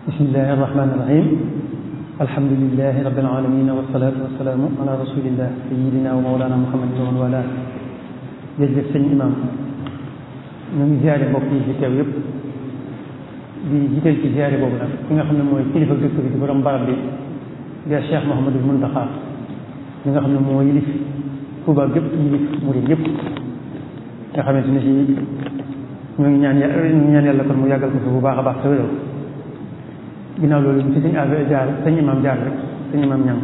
bismillahi irrahmani irrahim alhamdulilahi rabbil alamin wasalaatu wasalaamu ala rasulillah sayidina wa mawlana muhammadin wa man wala jërëjëf sëñ imam ñu ngi ziare mbokk yi fi teew yëpp di jiital ci ziare boobu nag ki nga xam ne mooy kilifa dëkk bi di borom barab bi di Cheikh Mouhamadul Muntaxa mi nga xam ne moo yilif Tuuba gépp yilif murid yëpp nga xamante ne si ñoo ngi ñaan ñu ngi ñaan yàlla kon mu yàggal ko fi bu baax a baax te wéral ginnaaw loolu ci sëñ affaire jaar sëñ imam jaar rek sëñ imam ñang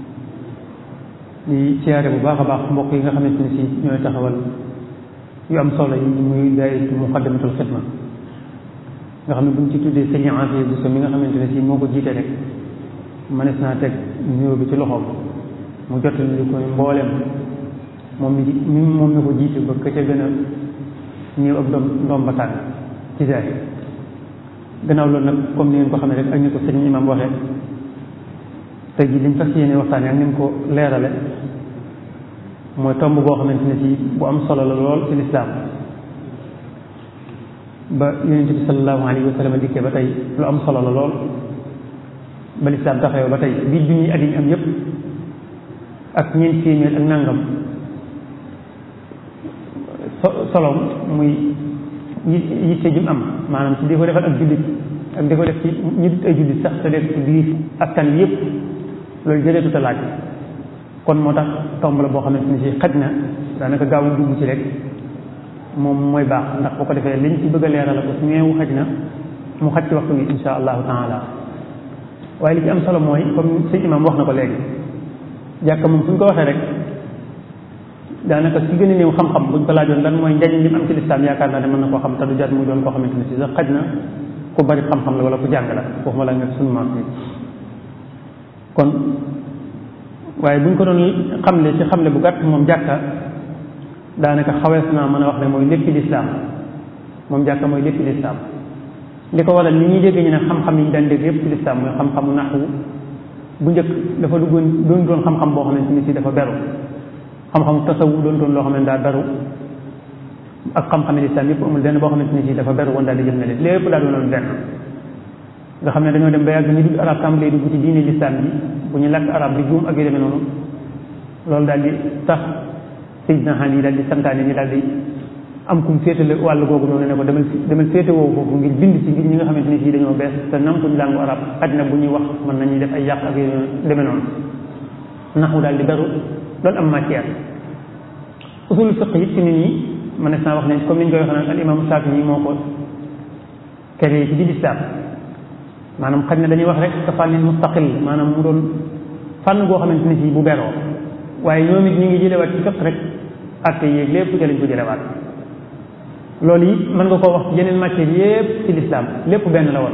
di siyaare bu baax a baax mbokk yi nga xamante ne si ñooy taxawal yu am solo yi muy daayira muqaddamatul xidma nga xam ne buñ ci tuddee sëñ Afiya Buso mi nga xamante ne si moo ko jiite rek mënees naa teg nuyoo bi ci loxoom mu jottali li koy mboolem moom mi moom mi ko jiite ba ka ca gën a ñëw ak doom ndoom ba tànn ci zaay gannaaw loolu nag comme ni ngeen ko xamee rek ak ni ko sëñ imam waxee tey jii liñ fas yéene waxtaane ak ni mu ko leerale mooy tomb boo xamante ne si bu am solo la lool ci lislaam ba yonente bi sallallahu alayhi wa sallam dikkee ba tey lu am solo la lool ba lislaam taxawee ba tey biir junniy at yi ñu am yépp ak ñeent téeméer ak nangam solom muy yitte ji mu am maanaam ci di ko defal ak jullit ak di ko def ci ñu dut ay jullit sax te def ci biir askan wi yëpp loolu jëleetu ta laaj kon moo tax tomb la boo xamante ni si xaj na daanaka gaaw a dugg ci rek moom mooy baax ndax boo ko defee liñ ci bëgg a leeral ko su ñeewu xaj na mu xaj ci waxtu wi insha allahu taala waaye li ci am solo mooy comme sëñ imam wax na ko léegi jàkka moom fu ñu ko waxee rek daanaka si gën a néew xam-xam buñ ko laajoon lan mooy njariñ li mu am ci lislaam yaakaar naa ne mën na koo xam te du jar muy doon koo xamante ne si sax xaj na ku bari xam-xam la wala ku jàng la waxuma la nekk suñu maam bi kon waaye buñ ko doon xamle ci xamle bu gàtt moom jàkka daanaka xawees naa mën a wax ne mooy léppi lislaam moom jàkka mooy léppi lislaam li ko waral li ñuy dégg ñu ne xam-xam yi ñu daan dégg yëpp ci lislaam mooy xam-xamu naxwu bu njëkk dafa duggoon doon doon xam-xam boo xamante ni si dafa beru xam-xamu tasawu doon doon loo xam ne daa beru ak xam-xame lislaam yëpp amul benn boo xamante ni si dafa beru woon daal di jëm ne leen lépp daa doonoon benn nga xam ne dañoo dem ba yàgg ñu dugg arab tàmbalee dugg ci diine lislaam bi bu ñu lakk arab bi juum ak yu demee noonu loolu daal di tax Seydina Ali yi daal di santaane ni daal di am kum féetale wàll googu noonu ne ko demal demal féete woowu foofu ngir bind ci ngir ñi nga xamante ni si dañoo bees te namtuñ làngu arab xaj na bu ñuy wax mën nañuy def ay yàq ak yu demee noonu naxu daal di beru loolu am matière usul fiq it ci nit ñi mënees naa wax ne comme ni ñu koy waxee naan al imam Saafi moo ko créé ci di lislaam maanaam xaj na dañuy wax rek ka fànnin mustaqil maanaam mu doon fànn goo xamante ne si bu beroo waaye ñoom it ñu ngi jëlewaat ci fiq rek atte yéeg lépp ca lañ ko jëlewaat loolu it mën nga koo wax ci yeneen matière yépp ci lislaam lépp benn la woon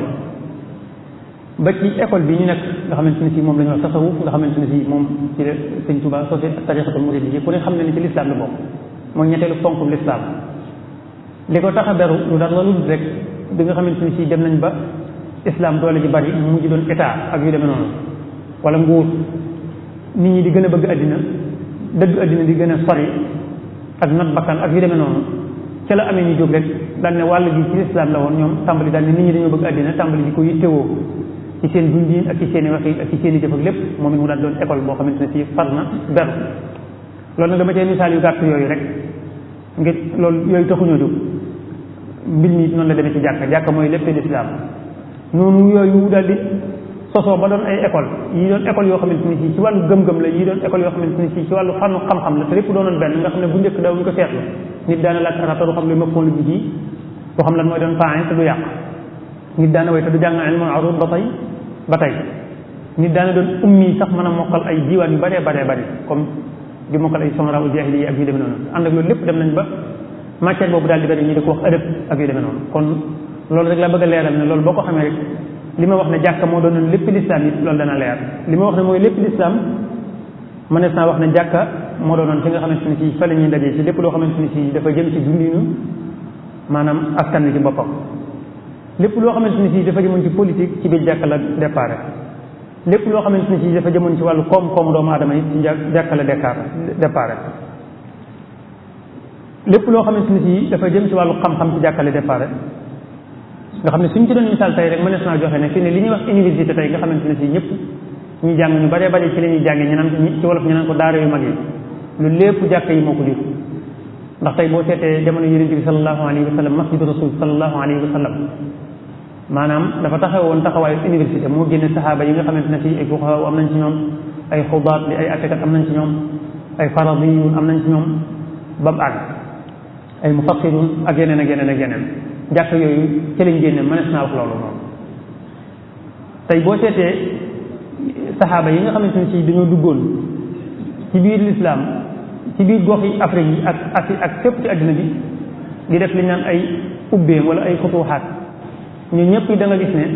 ba ci école bi ñu nekk nga xamante ne si moom la ñu wax tasawuf nga xamante ne si moom ci la sëñ Tuba sosé tarixatul murid ku ne xam ne ni ci lislaam la bokk mooy ñetteelu ponk lislaam li ko tax a beru lu dara lu rek bi nga xamante ne si dem nañ ba islam doole ji bari mu mujj doon état ak yu demee noonu wala nguur nit ñi di gën a bëgg àddina dëgg àddina di gën a sori ak not bakkan ak yu demee noonu ca la amee ñu jóg rek daal ne wàll gi ci lislaam la woon ñoom tàmbali daal ne nit ñi dañoo bëgg àddina tàmbali di ko yittewoo ci seen dundin ak ci seen i wax ak ci seen i jëf ak lépp moom it mu daal doon école boo xamante ne si far na beru loolu nag dama cee misaal yu gàtt yooyu rek ngir loolu yooyu taxuñoo jóg mbir mi noonu la demee ci jàkka jàkka mooy lépp lislaam noonu yooyu daal di sosoo ba doon ay école yi doon école yoo xamante ni si ci wàllu gëm-gëm la yi doon école yoo xamante ni si ci wàllu fànnu xam-xam la te lépp doonoon benn nga xam ne bu njëkk daawuñu ko seetlu nit daana laaj arab te du xam lu ma fon bi ji doo xam lan mooy doon faain te du yàq nit daana way te du jàng ilmul arud ba tey ba tey nit daana doon ummi sax mën a mokkal ay diiwaan yu baree baree bari comme di mokkal ay sonra u jaahili yi ak yu demee noonu ànd ak loolu lépp dem nañ ba matière boobu daal di bari ñu di ko wax ëdëb ak yu demee noonu kon loolu rek la bëgg a leeral ne loolu boo ko xamee rek li ma wax ne jàkka moo doonoon lépp lislaam it loolu dana leer li ma wax ne mooy lépp lislaam mënees naa wax ne jàkka moo doonoon fi nga xamante ni si fa la ñuy dajee ci lépp loo xamante ni si dafa jëm ci dundinu maanaam askan wi ci boppam lépp loo xamante ni si dafa jëmoon ci politique ci biir jàkka la déparé lépp loo xamante ni si dafa jëmoon ci wàllu koom-koomu doomu aadama yi ci jàkka la déparé lépp loo xamante ni si dafa jëm ci wàllu xam-xam ci jàkka la déparé nga xam ne suñ ci doon misaal tey rek mënees naa joxe ne fi ne li ñuy wax université tey nga xamante ne si ñëpp ñu jàng ñu baree bari ci la ñuy jàngee ñu naan ci wolof ñu naan ko daara yu mag yi lu lépp jàkka yi moo ko jur ndax tey boo seetee jamono yonent bi sallallahu alayhi wa sallam masjidu rasul sallallahu alayhi wa sallam maanaam dafa taxawoon taxawaayu université moo génne saxaaba yi nga xamante ne si ay fuqaha am nañ ci ñoom ay xubaat li ay attekat am nañ ci ñoom ay faradiyun am nañ ci ñoom ba mu àgg ay mufassirun ak yeneen ak yeneen ak yeneen jàkk yooyu ci lañ génne mënees naa wax loolu moom tey boo seetee saxaaba yi nga xamante ne si dañoo duggoon ci biir lislaam ci biir gox yi Afrique yi ak ak ak fépp ci àddina bi di def li ñu naan ay ubbeem wala ay futuxaat ñu ñëpp da nga gis ne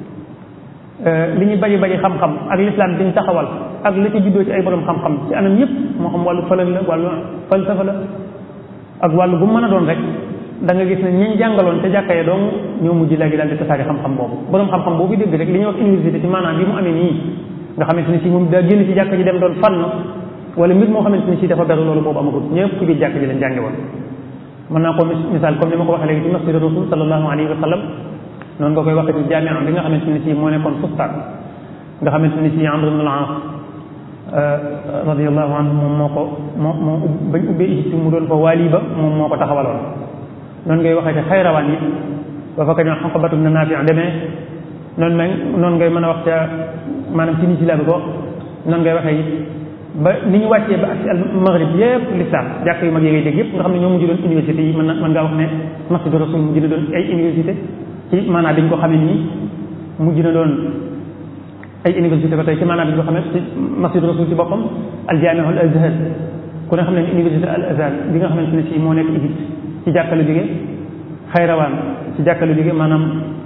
li ñu bari bari xam-xam ak lislaam bi ñu taxawal ak la ci juddoo ci ay borom xam-xam ci anam yëpp moo xam wàllu falak la wàllu falsafa la ak wàllu bu mën a doon rek da nga gis ne ñi jàngaloon te jàkka ya doom ñoo mujj léegi daal di tasaari xam-xam boobu borom xam-xam boobu dégg rek li ñuy wax université ci maanaam bi mu amee nii nga xamante ne si moom daa génn ci jàkka ji dem doon fànn wala mbir moo xamante ne si dafa beru loolu boobu amagut ñëpp ci biir jàkka ji leen jànge woon mën naa ko misaal comme ni ma ko waxee léegi ci masjid rasul sallallahu alayhi wa sallam noonu nga koy waxee ci jaamia bi nga xamante ne si moo nekkoon fustaan nga xamante ne si Amr ibn al-As radiyallahu anhu moom moo ko moo moo bañ ubbee Égypte mu doon fa waali ba moom moo ko taxawaloon noonu ngay waxee ci xayrawaan yi ba fa ka ñoo Uqbatu ibn Naafi demee noonu ma noonu ngay mën a wax ca maanaam ci ni ci la bi ko noonu ngay waxee it ba ni ñu wàccee ba ak al maghrib yëpp lislaam jàkk yu mag yi ngay dégg yëpp nga xam ne ñoo mujj doon université yi mën na mën ngaa wax ne masjidu rasul mujj na doon ay université ci maanaam bi ñu ko xamee nii mujj na doon ay université ba tey ci maanaam bi ñu ko xamee ci masjidu rasul ci boppam al jaamiu al azhar ku ne xam ne université al azhar bi nga xamante ne si moo nekk Égypte ci jàkka la jóge xayrawaan ci jàkka la jóge maanaam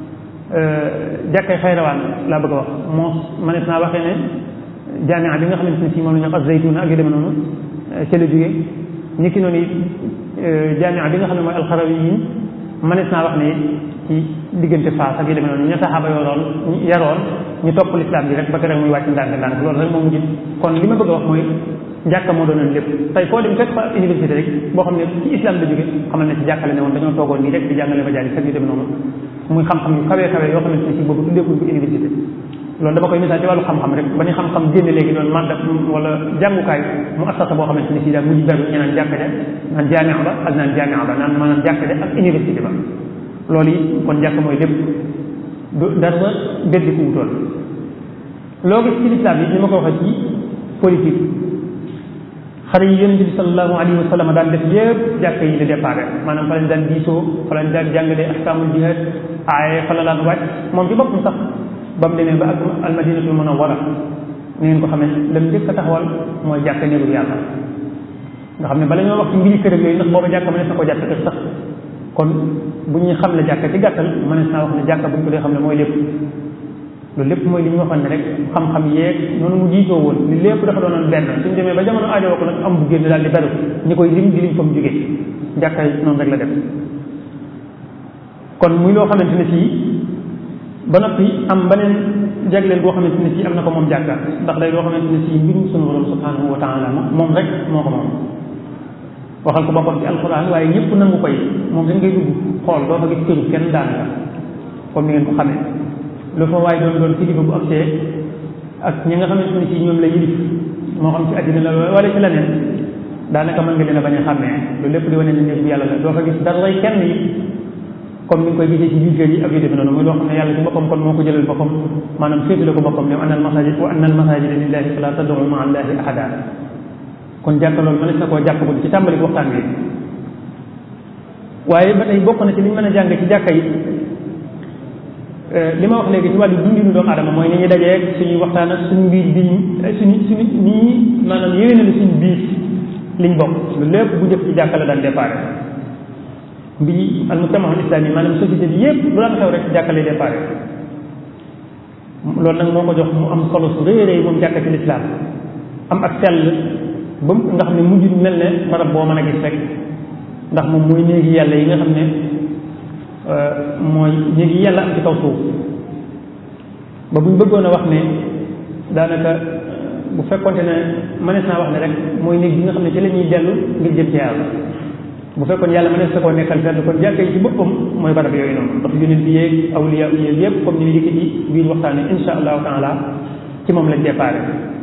jàkkay xayrawaan laa bëgg a wax moo manees naa waxee ne jaamia bi nga xamante ne si moom la ñu wax az-Zaytuna ak yu demee noonu ca la jóge ñi ki noonu jaamia bi nga xam ne mooy alxarawiyin manees naa wax ne ci diggante Faas ak yu demee noonu ña saxaaba yoroon yaroon ñu topp lislaam bi rek ba rek muy wàcc ndànk ndànk loolu rek moo mujj kon li ma bëgg a wax mooy jàkka moo doonoon lépp tey foo dem fekk fa université rek boo xam ne ci islam la jóge xamal ne ci jàkkale ne woon dañoo toogoon nii rek di jàngale ba jaali fekk yu demee noonu muy xam-xam yu kawee kawee yoo xamante ne si boobu tuddeekuñ ko université loolu dama koy misaal ci wàllu xam-xam rek ba ni xam-xam génne léegi doon madda wala jàngukaay mu assasa boo xamante ne si daal mujj beru ñu naan jàkka ja naan jaamia ba ak naan jaamia ba naan maanaam jàkka ja ak université ba loolu yi kon jàkk mooy lépp du dara beddi ku wutoon loo gis ci lislaam yi ni ma ko waxee ci politique xare yi yonente bi sallallahu alayhi wa sallam daan def yëpp jàkk yi di déparé maanaam fa lañ daan diisoo fa lañ daan jàngalee ahkaamul jihad aaye fa la daan wàcc moom ci boppam sax ba mu demee ba ak almadinatul munawwara ni ngeen ko xamee lam njëkk a taxawal mooy jàkk néegul yàlla nga xam ne bala ñoo wax ci mbiri kër ak yooyu ndax booba jàkk mënees na ko jàkk kër sax kon bu ñuy xam ne jàkk ci gàttal mënees naa wax ne jàkk bu ñu ko dee xam ne mooy lépp loolu lépp mooy li ñu waxoon ne rek xam-xam yeeg noonu mu jiitoo woon li lépp dafa doonoon benn suñu demee ba jamono aajowoo ko nag am bu génn daal di beru ñi koy lim di liñ fa mu jógee jàkka yi noonu rek la def kon muy loo xamante ne sii ba noppi am beneen jagleel boo xamante ne sii am na ko moom jàkka ndax day loo xamante ne sii mbirum sunu borom subhanahu wa taala moom rek moo ko moom waxal ko boppam ci alquran waaye ñëpp nangu koy moom dañ koy dugg xool doo fa gis këru kenn daanaka comme ni ngeen ko xamee lu fa waaye doon doon kilifa bu agsee ak ñi nga xamante ne si ñoom la yilif moo xam ci àddina la wala ci leneen daanaka mën nga leen a bañ a xàmmee loolu lépp di wane ne néeg bu yàlla la doo fa gis dara rey kenn yi comme ni nga koy gisee ci biir kër yi ak yu demee noonu muy loo xam ne yàlla ci boppam kon moo ko jëlal boppam maanaam féetale ko boppam ne anna al masajid wa anna al masajida lillahi fala tad'u ma'a allahi ahada kon jàkka loolu mënees na koo jàpp ko ci tàmbali waxtaan bi waaye ba tey bokk na ci li ñu mën a jàng ci jàkka yi li ma wax léegi ci wàllu dundinu doomu adama mooy ni ñuy dajeeg suñuy waxtaan ak suñu biir bi suñu suñu nii maanaam yéwénal suñu biir liñ bokk lu lépp bu jëf ci jàkka la daan déparé bi al mujtamaul islami maanaam société bi yépp lu daan xew rek ci jàkka lay déparé loolu nag moo ko jox mu am solo su rëy rëy moom jàkka ci lislaam am ak sell ba nga xam ne mujj mel ne barab boo mën a gis rek ndax moom mooy néegi yàlla yi nga xam ne mooy néegi yàlla am ci kaw suuf ba buñ bëggoon a wax ne daanaka bu fekkonte ne mënees naa wax ne rek mooy néeg bi nga xam ne ci la ñuy dellu ngir jëm ci yàlla bu fekkoon yàlla ma ne sa koo nekkal fenn kon jàkka yi ci boppam mooy barab yooyu noonu ndax yonent bi yeeg awliya yeeg yëpp comme ni ñu dikk ci biir waxtaane insha allahu taala ci moom lañ déparé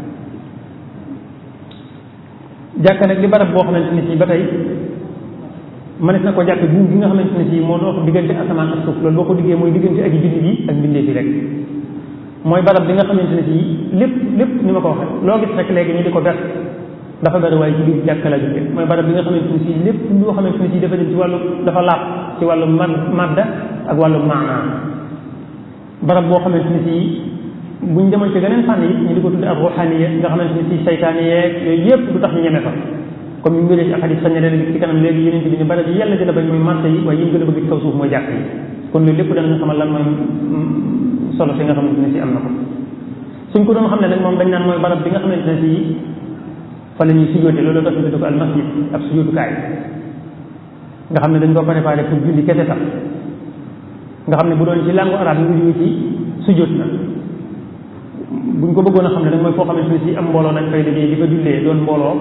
jàkka nag di barab boo xamante ne si ba tey mënees na ko jàkk buum bi nga xamante ne si moo dox diggante asamaan ak suuf loolu boo ko diggee mooy diggante ak jullit yi ak mbindeef yi rek mooy barab bi nga xamante ne si lépp lépp ni ma ko waxee loo gis rek léegi ñu di ko ber dafa bari waaye ci biir jàkka la jóge mooy barab bi nga xamante ne si lépp loo xamante ne si dafa jëm ci wàllu dafa laab ci wàllu mad madda ak wàllu maanaa barab boo xamante ne si buñ demoon ci geneen fànn yi ñu di ko tudde ak ruxaniya nga xamante ne si saytaane yeeg yooyu yëpp du tax ñu ñeme fa comme ñu mbiree ci ak xadis sañ leen ci kanam léegi yeneen bi ne barab yi yàlla gën a bañ mooy marché yi waaye yi gën a bëgg ci kaw suuf mooy jàkk yi kon loolu lépp danañ xamal lan mooy solo si nga xamante ne si am na ko suñ ko doon xam ne nag moom dañ naan mooy barab bi nga xamante ne si fa la ñuy sujjóote loolu tax ñu tudde ko al masjid ab sujjóotukaay nga xam ne dañ ko préparé pour julli kese tax nga xam ne bu doon ci langue arabe yi ngi jóge ci sujjóot na buñ ko bëggoon a xam ne nag mooy foo xamante ne si am mbooloo nañ fay dajee di fa jullee doon mbooloo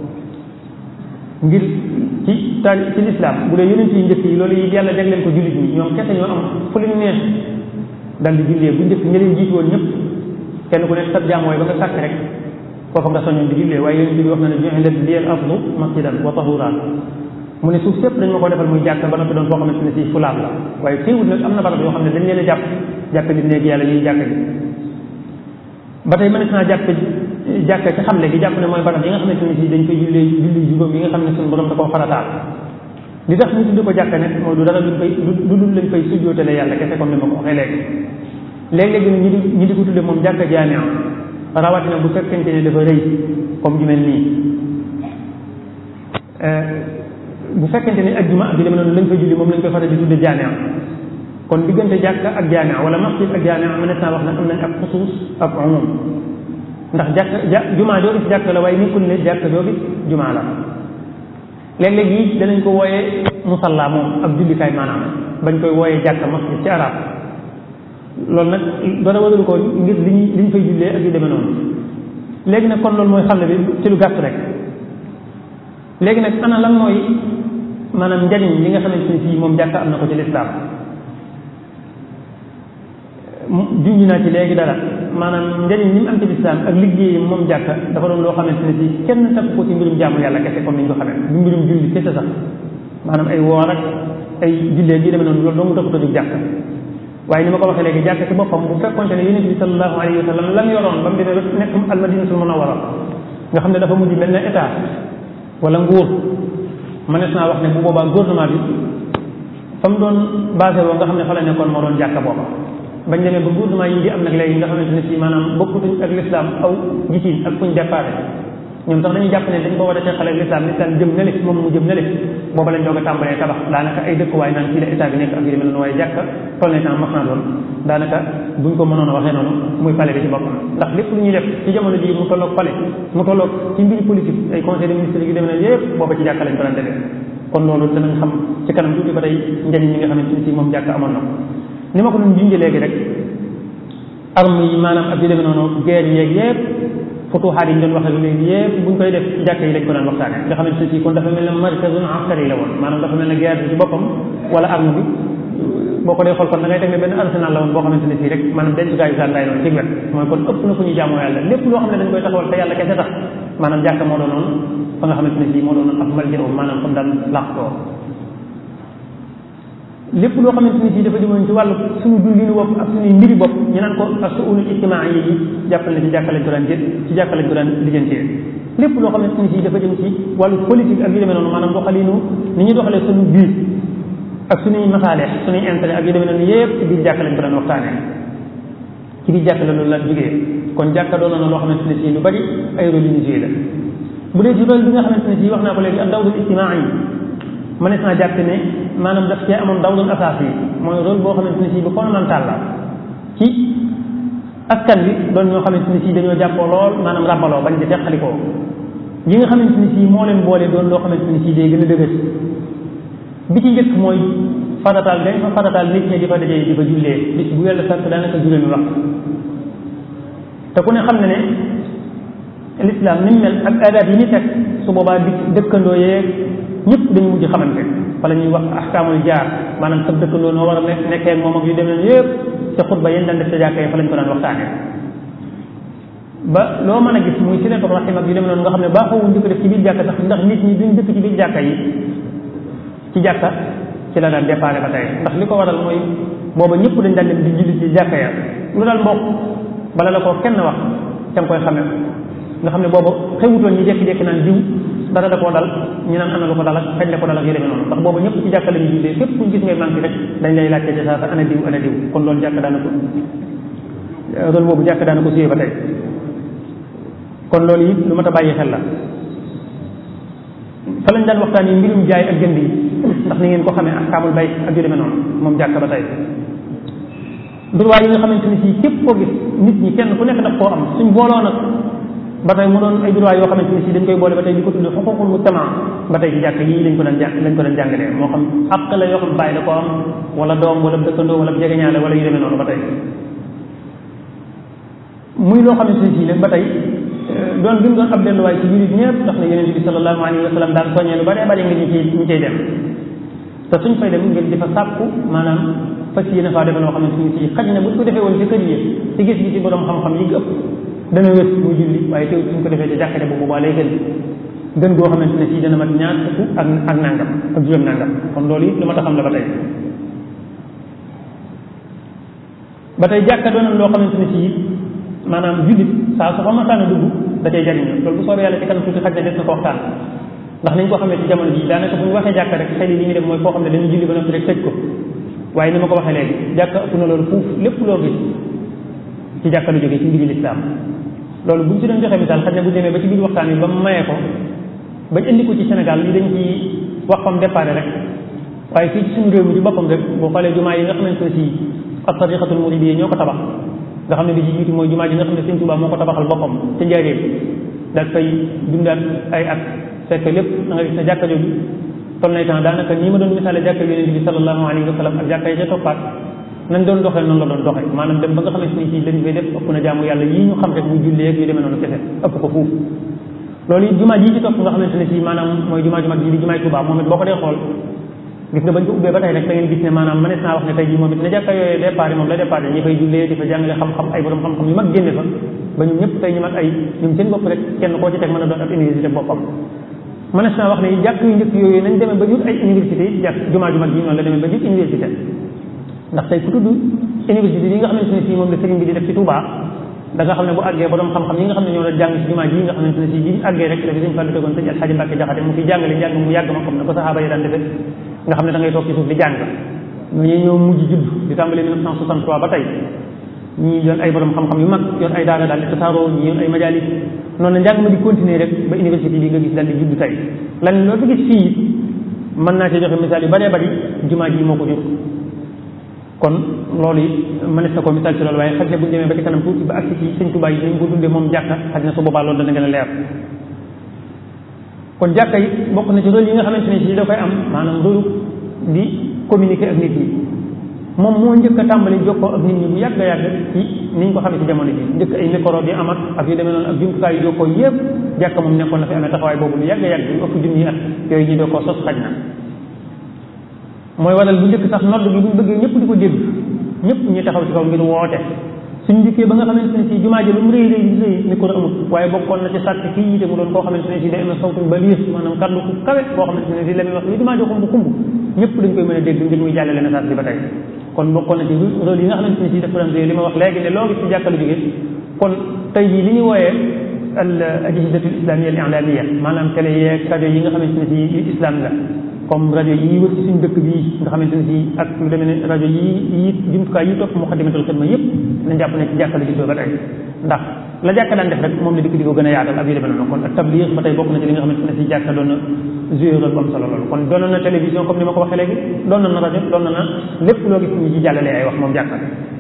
ngir ci taal ci lislaam bu dee yonent yi njëkk yi loolu yi yàlla jagleen ko jullit ñi ñoom kese ñoo am fu leen neex dal di jullee bu njëkk ña leen jiitu woon ñëpp kenn ku nekk sab jaam mooy ba nga sàkk rek foofa nga soñoon di jullee waaye yonent bi wax na ne ju'ilat liyal ardu masjidan wa tahuran mu ne suuf sépp dañ ma ko defal muy jàkk ba noppi doon foo xamante ne si fulaab la waaye teewul nag am na barab yoo xam ne dañ leen a jàpp jàpp di néeg yàlla ñuy jàkk ji ba tey mënees naa jàpp jàkk ci xamle gi jàpp ne mooy barab yi nga xamante ne si dañ koy jullee julli juróom yi nga xam ne suñu borom da koo farataal li tax ñu tudde ko jàkk nag mooy du dara luñ fay lu dul lañ fay sujjootale yàlla kese comme ni ma ko waxee léegi léeg-léegi nag ñi di ñi di ko tudde moom jàkk jaamia rawatina bu fekkente ne dafa rëy comme ju mel nii bu fekkente ne ajjuma ak yu demee noonu lañ fay julli moom lañ koy faral di tudde jaamia kon diggante jàkka ak jaamia wala masjid ak jaamia mënees naa wax ne am nañ ak xusuus ak umum ndax jàkk ja jumaa joo gis jàkk la waaye nekkul ne jàkk joo gis jumaa la léeg-léeg yi danañ ko wooyee musalla moom ab jullikaay maanaam bañ koy wooyee jàkk masjid ci arab loolu nag dara waralu ko ngir li ñu li ñu fay jullee ak yu demee noonu léegi nag kon loolu mooy xamle bi ci lu gàtt rek léegi nag ana lan mooy maanaam njariñ li nga xamante ni fii moom jàkk am na ko ci lislaam junj naa ci léegi dara maanaam njëriñ li mu am ci lislaam ak liggéeyam moom jàkka dafa doon loo xamante ne si kenn takk ko ci mbirum jaamu yàlla kese comme ni ñu ko xamee du mbirum julli kese sax maanaam ay woor ak ay jullee gi demee noonu loolu doo mu taxut a jóg jàkka waaye ni ma ko waxee léegi jàkka ci boppam bu fekkonte ne yonent bi sallallahu alayhi wa sallam lam yoroon ba mu demee ba nekk almadinatul munawwara nga xam ne dafa mujj mel ne état wala nguur mënees naa wax ne bu boobaa gouvernement bi fa mu doon basé woo nga xam ne fa la nekkoon moo doon jàkka booba bañ demee ba gouvernement yi di am nag léegi nga xamante ne si maanaam bokkutuñ ak l'islam aw gisin ak fuñ déparé ñoom sax dañuy jàpp ne dañ ko war a teqale ak l'islam l'islam jëm na le moom mu jëm na le booba lañ doog a tàmbalee tabax daanaka ay dëkkuwaay naan fii la état bi nekk ak yu demee noonu waaye jàkka toll na temps mas naa doon daanaka buñ ko mënoon a waxee noonu muy palais bi ci boppam ndax lépp lu ñuy def ci jamono ji mu tolloog palais mu tolloog ci mbiri politique ay conseil de ministre yu demee ne yëpp booba ci jàkka lañ ko daan defee kon loolu danañ xam ci kanam tuuti ba tey njëriñ ñi nga xamante ne si moom jàkka amoon na ko ni ma ko doon junjee léegi rek arme yi maanaam ak yu demee noonu guerre yeeg yëpp futuxaat yi ñu doon waxee léegi yëpp buñ koy def ci jàkka yi lañ ko daan waxtaane nga xamante ne si kon dafa mel ne markazun askari la woon maanaam dafa mel ne guerre bi ci boppam wala arme bi boo ko dee xool kon da ngay teg ne benn arsenal la woon boo xamante ne sii rek maanaam dencukaay yu sàndaay noonu ci wet mooy kon ëpp na fu ñuy jaamoo yàlla lépp loo xam ne dañ koy taxawal te yàlla kese tax maanaam jàkka moo doonoon fa nga xamante ne sii moo doonoon ak malja maanaam comme daan làqtoo lépp loo xamante ni si dafa demoon ci wàllu suñu dundinu bopp ak suñuy mbiri bopp ñu naan ko ak suunul ijtimaa yi yi jàppal ne ci jàkka lañ ko daan jël ci jàkka lañ ko daan lijjantee lépp loo xamante ni si dafa jëm ci wàllu politique ak yu demee noonu maanaam doxalinu ni ñuy doxalee suñu biir ak suñuy masaale suñuy intérêt ak yu demee noonu yépp ci biir jàkka lañ ko daan waxtaanee ci biir jàkka la loolu la jógee kon jàkka doon na loo xamante ne si lu bari ay rôle yu ñu joué la bu dee ci rôle bi nga xamante ne si wax naa ko léegi ak dawlul ijtimaa yi mënees naa jàpp ne maanaam daf cee amoon dawlul asaas yi mooy rôle boo xamante ne si bu fondamental la ci askan bi doon ñoo xamante ne si dañoo jàppoo lool maanaam ràbbaloo bañ di teqalikoo yi nga xamante ne si moo leen boole doon loo xamante ne si day gën a dëgër bi ci njëkk mooy farataal dañ fa farataal nit ñi di fa dajee di fa jullee bis bu yàlla sàkk daanaka juróomi wax te ku ne xam ne ne l'islam ni mu mel ak aadaat yi ñu teg su boobaa di dëkkandoo yeeg ñëpp dañu mujj xamante fa la ñuy wax ahkaamul jaar maanaam sab dëkkandoo noo war a nekk nekkee ak moom ak yu demee yëpp ca xutba yéen daan def ca jàkka yi fa lañ ko daan waxtaanee ba loo mën a gis muy silatu rahim ak yu demee noonu nga xam ne baaxoowuñ di ko def ci biir jàkka sax ndax nit ñi duñ dëkk ci biir jàkka yi ci jàkka ci la daan déparé ba tey ndax li ko waral mooy booba ñëpp dañ daan dem di julli ci jàkka ya lu dal mbokk bala la ko kenn wax ca nga koy xame nga xam ne booba xewutoon ñi jekki-jekki naan diw dara da koo dal ñu naan ana lu ko dal ak kañ la ko dal ak yu demee noonu ndax booba ñëpp ci jàkka la ñu jullee fépp fuñ gis ngay manqué rek dañ lay laajte ci saa sa ana diw ana diw kon loolu jàkk daana ko rôle boobu jàkk daana ko suyee ba tey kon loolu it lu mat a bàyyi xel la fa lañ daan waxtaan yi mbirum jaay ak jënd yi ndax ni ngeen ko xamee ahkaamul bay ak yu demee noonu moom jàkk ba tey droit yi nga xamante ni si képp koo gis nit ñi kenn ku nekk daf koo am suñ booloo nag ba tey mu doon ay droit yoo xamante ni si dañ koy boole ba tey di ko tudde xuququl mujtama ba tey ci jàkk yii lañ ko daan jàng lañ ko daan jàngalee moo xam àq la yoo xam bàyyi da ko am wala doom wala dëkkandoo wala jegeñaale wala yu demee noonu ba tey muy loo xamante ni si nag ba tey doon bi mu doon ab delluwaay ci jullit ñëpp ndax ne yonente bi sallallahu alayhi wa sallam daan soññee lu bare bare ngir ñu ciy ñu ciy dem te suñ fay dem ngir di fa sàkku maanaam fas yéene faa defe loo xamante ni si xaj na bu ko defee woon ci kër yi ci gis gi ci borom xam-xam yi ëpp dana wét muy julli waaye teew suñ ko defee ci jàkkate bu boobaa lay gën gën goo xamante ne si dana mat ñaar fukk ak ak nangam ak juróom nangam kon loolu it lu ma ta xam la ba tey ba tey jàkka doonoon loo xamante ne si maanaam jullit saa su fa masaana dugg da cay jariñu loolu bu soobee yàlla ci kanam tuuti xaj na des na ko waxtaan ndax nañ ko xamee ci jamono ji daanaka bu ñu waxee jàkka rek xel yi li ñu def mooy koo xam ne dañu julli ba noppi rek tëj ko waaye ni ma ko waxee léegi jàkka ëpp na loolu fuuf lépp loo gis ci jàkka lu jógee ci mbiri lislaam loolu buñ ci doon joxe misaal xaj na bu demee ba ci biir waxtaan bi ba mu mayee ko bañ indi ko ci Sénégal li dañ ci wax fam déparé rek waaye fii ci suñu réew mi ci boppam rek boo xoolee jumaa yi nga xamante ne si ak tariqatul muridiyya ñoo ko tabax nga xam ne bi ci jiitu mooy jumaa ji nga xam ne Sëñ Tuubaa moo ko tabaxal boppam ca njaareem daal fay dundaat ay at fekk lépp da nga gis ne jàkka jooju toll nay temps daanaka nii ma doon misaale jàkka yonente bi sallallahu alayhi wa sallam ak jàkka yi ca toppaat nañ doon doxee noonu la doon doxee maanaam dem ba nga xamante ni si lañ fay def ëpp na jaamu yàlla yii ñu xam rek muy jullee ak yu demee noonu kese ëpp ko fuuf loolu it jumaa ji ci topp nga xamante ne si maanaam mooy jumaa ju mag ji di jumaay Tuubaa moom it boo ko dee xool gis nga bañ ko ubbee ba tey rek da ngeen gis ne maanaam mënees naa wax ne tey jii moom it ne jàkka yooyu départ moom la départ ñi fay jullee di fa jàngale xam-xam ay borom xam-xam yu mag génne fa ba ñun ñëpp tey ñu mag ay ñoom seen bopp rek kenn koo ci teg mën a doon ab université boppam mënees naa wax ne jàkk yu njëkk yooyu nañ demee ba jur ay université yi jàkk jumaa ju mag ji noonu la demee ba jur université ndax tey ku tudd université yi nga xamante ne si moom la sëriñ bi di def ci Touba da nga xam ne bu àggee borom xam-xam yi nga xam ne ñoo doon jàng ci jumaa ji nga xamante ne si bi àggee rek la fi sëñ Fallu tegoon sëñ Alxaaji Mbàkke Jaxate mu fi jàngale njàng mu yàgg ma comme ne ko saxaaba yi daan defee nga xam ne da ngay toog ci suuf di jàng ñooñu ñoo mujj judd di tàmbali 1963 ba tey ñii yoon ay borom xam-xam yu mag yoon ay daara daal di tasaaroo ñii yoon ay majalis noonu la njàng ma di continuer rek ba université bi nga gis daal di judd tey lan loo fi gis fii mën naa ci joxe misaal yu bëree bëri jumaa ji moo ko jur kon loolu it mënees na ko misaal ci loolu waaye xaj na bu ñu demee ba ci kanam tuuti ba agsi ci sëñ Tuubaa yi dañ ko dundee moom jàkka xaj na su boobaa loolu dana gën a leer kon jàkka yi bokk na ci rôle yi nga xamante ne si da koy am maanaam rôle di communiquer ak nit ñi moom moo njëkk a tàmbali jokkoo ak nit ñi bu yàgg a yàgg ci niñ ko xamee ci jamono ji njëkk ay micro di amat ak yu demee noonu ak jumtukaay yu jokkoo yëpp jàkka moom nekkoon na fi amee taxawaay boobu lu yàgg a yàgg yu ëpp junni at yooyu ñu doo koo sos xaj na mooy waral bu njëkk sax nodd bi buñ bëggee ñëpp di ko dégg ñëpp ñu taxaw ci kaw ngir woote suñ njëkkee ba nga xamante ne si jumaa ji lu mu rëy rëy rëy micro amut waaye bokkoon na ci sàkk kii yite mu doon koo xamante ne si day amee sawtuñ ba liir maanaam kàddu ku kawe boo xamante ne si la muy wax li jumaa ji xumb xumb ñëpp dañ koy mën a dégg ngir muy jàllale message bi ba tey kon bokkoon na ci rôle yi nga xamante ne si def doon li ma wax léegi ne loo gis ci jàkkalu jóge kon tey jii li ñu wooyee al ajhizatul islamiyya al i'lamiyya maanaam télé yeeg rajo yi nga xamante ne si yu islam la comme rajo yi wër ci suñu dëkk bii nga xamante ne si ak lu demee ne rajo yi yi jumtukaay yi topp muqaddimatul xidma yëpp nañ jàpp ne ci jàkka la juddoo ba tey ndax la jàkka daan def rek moom la dikk di ko gën a yaatal ak yu demee noonu kon ak tabliix ba tey bokk na ci li nga xamante ne si jàkka doon na joué rôle bu am solo loolu kon doon na télévision comme ni ma ko waxee léegi doon na rajo doon na lépp loo gis ñu ci jàllalee ay wax moom jàkka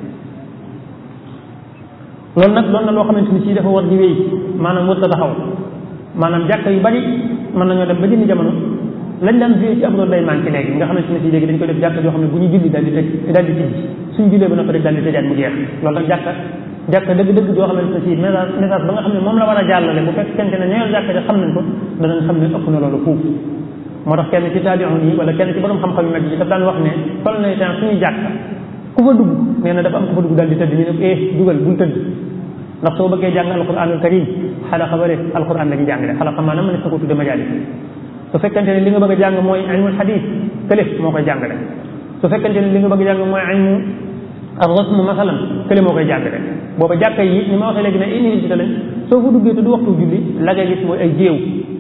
loolu nag doon na loo xamante ni si dafa war di wéy maanaam wër ta taxaw maanaam jàkka yu bari mën nañoo dem ba jënd jamono lañ daan joué ci ab rôle day manqué léegi nga xamante ne si léegi dañ koy def jàkka joo xam ne bu ñu julli daal di tëj daal di tijji suñ jullee ba noppi rek daal di tëjaat mu jeex loolu nag jàkka jàkka dëgg-dëgg joo xamante ne si message message ba nga xam ne moom la war a jàllale bu fekkente ne ñëwal jàkka ja xam nañ ko danañ xam ne ëpp na loolu fuuf moo tax kenn ci taabi'un yi wala kenn ci borom xam-xam yu mag yi daf daan wax ne sol na temps suñuy jàkk ku fa dugg nee na dafa am ku fa dugg daal di tëdd ñu ne eh dugal bul tëdd ndax soo bëggee jàng alquranul karim xalaqa ba rek alquran la ñu jàngale xalaqa maanaam mën na ko tudde majalis su fekkente ne li nga bëgg a jàng mooy ilmul hadis kële moo koy jàngale su fekkente ne li nga bëgg a jàng mooy ilmu ar-rasm masalan kële moo koy jàngale booba jàkka yi ni ma waxee léegi ne université lañ soo fa duggee te du waxtu julli la ngay gis mooy ay géew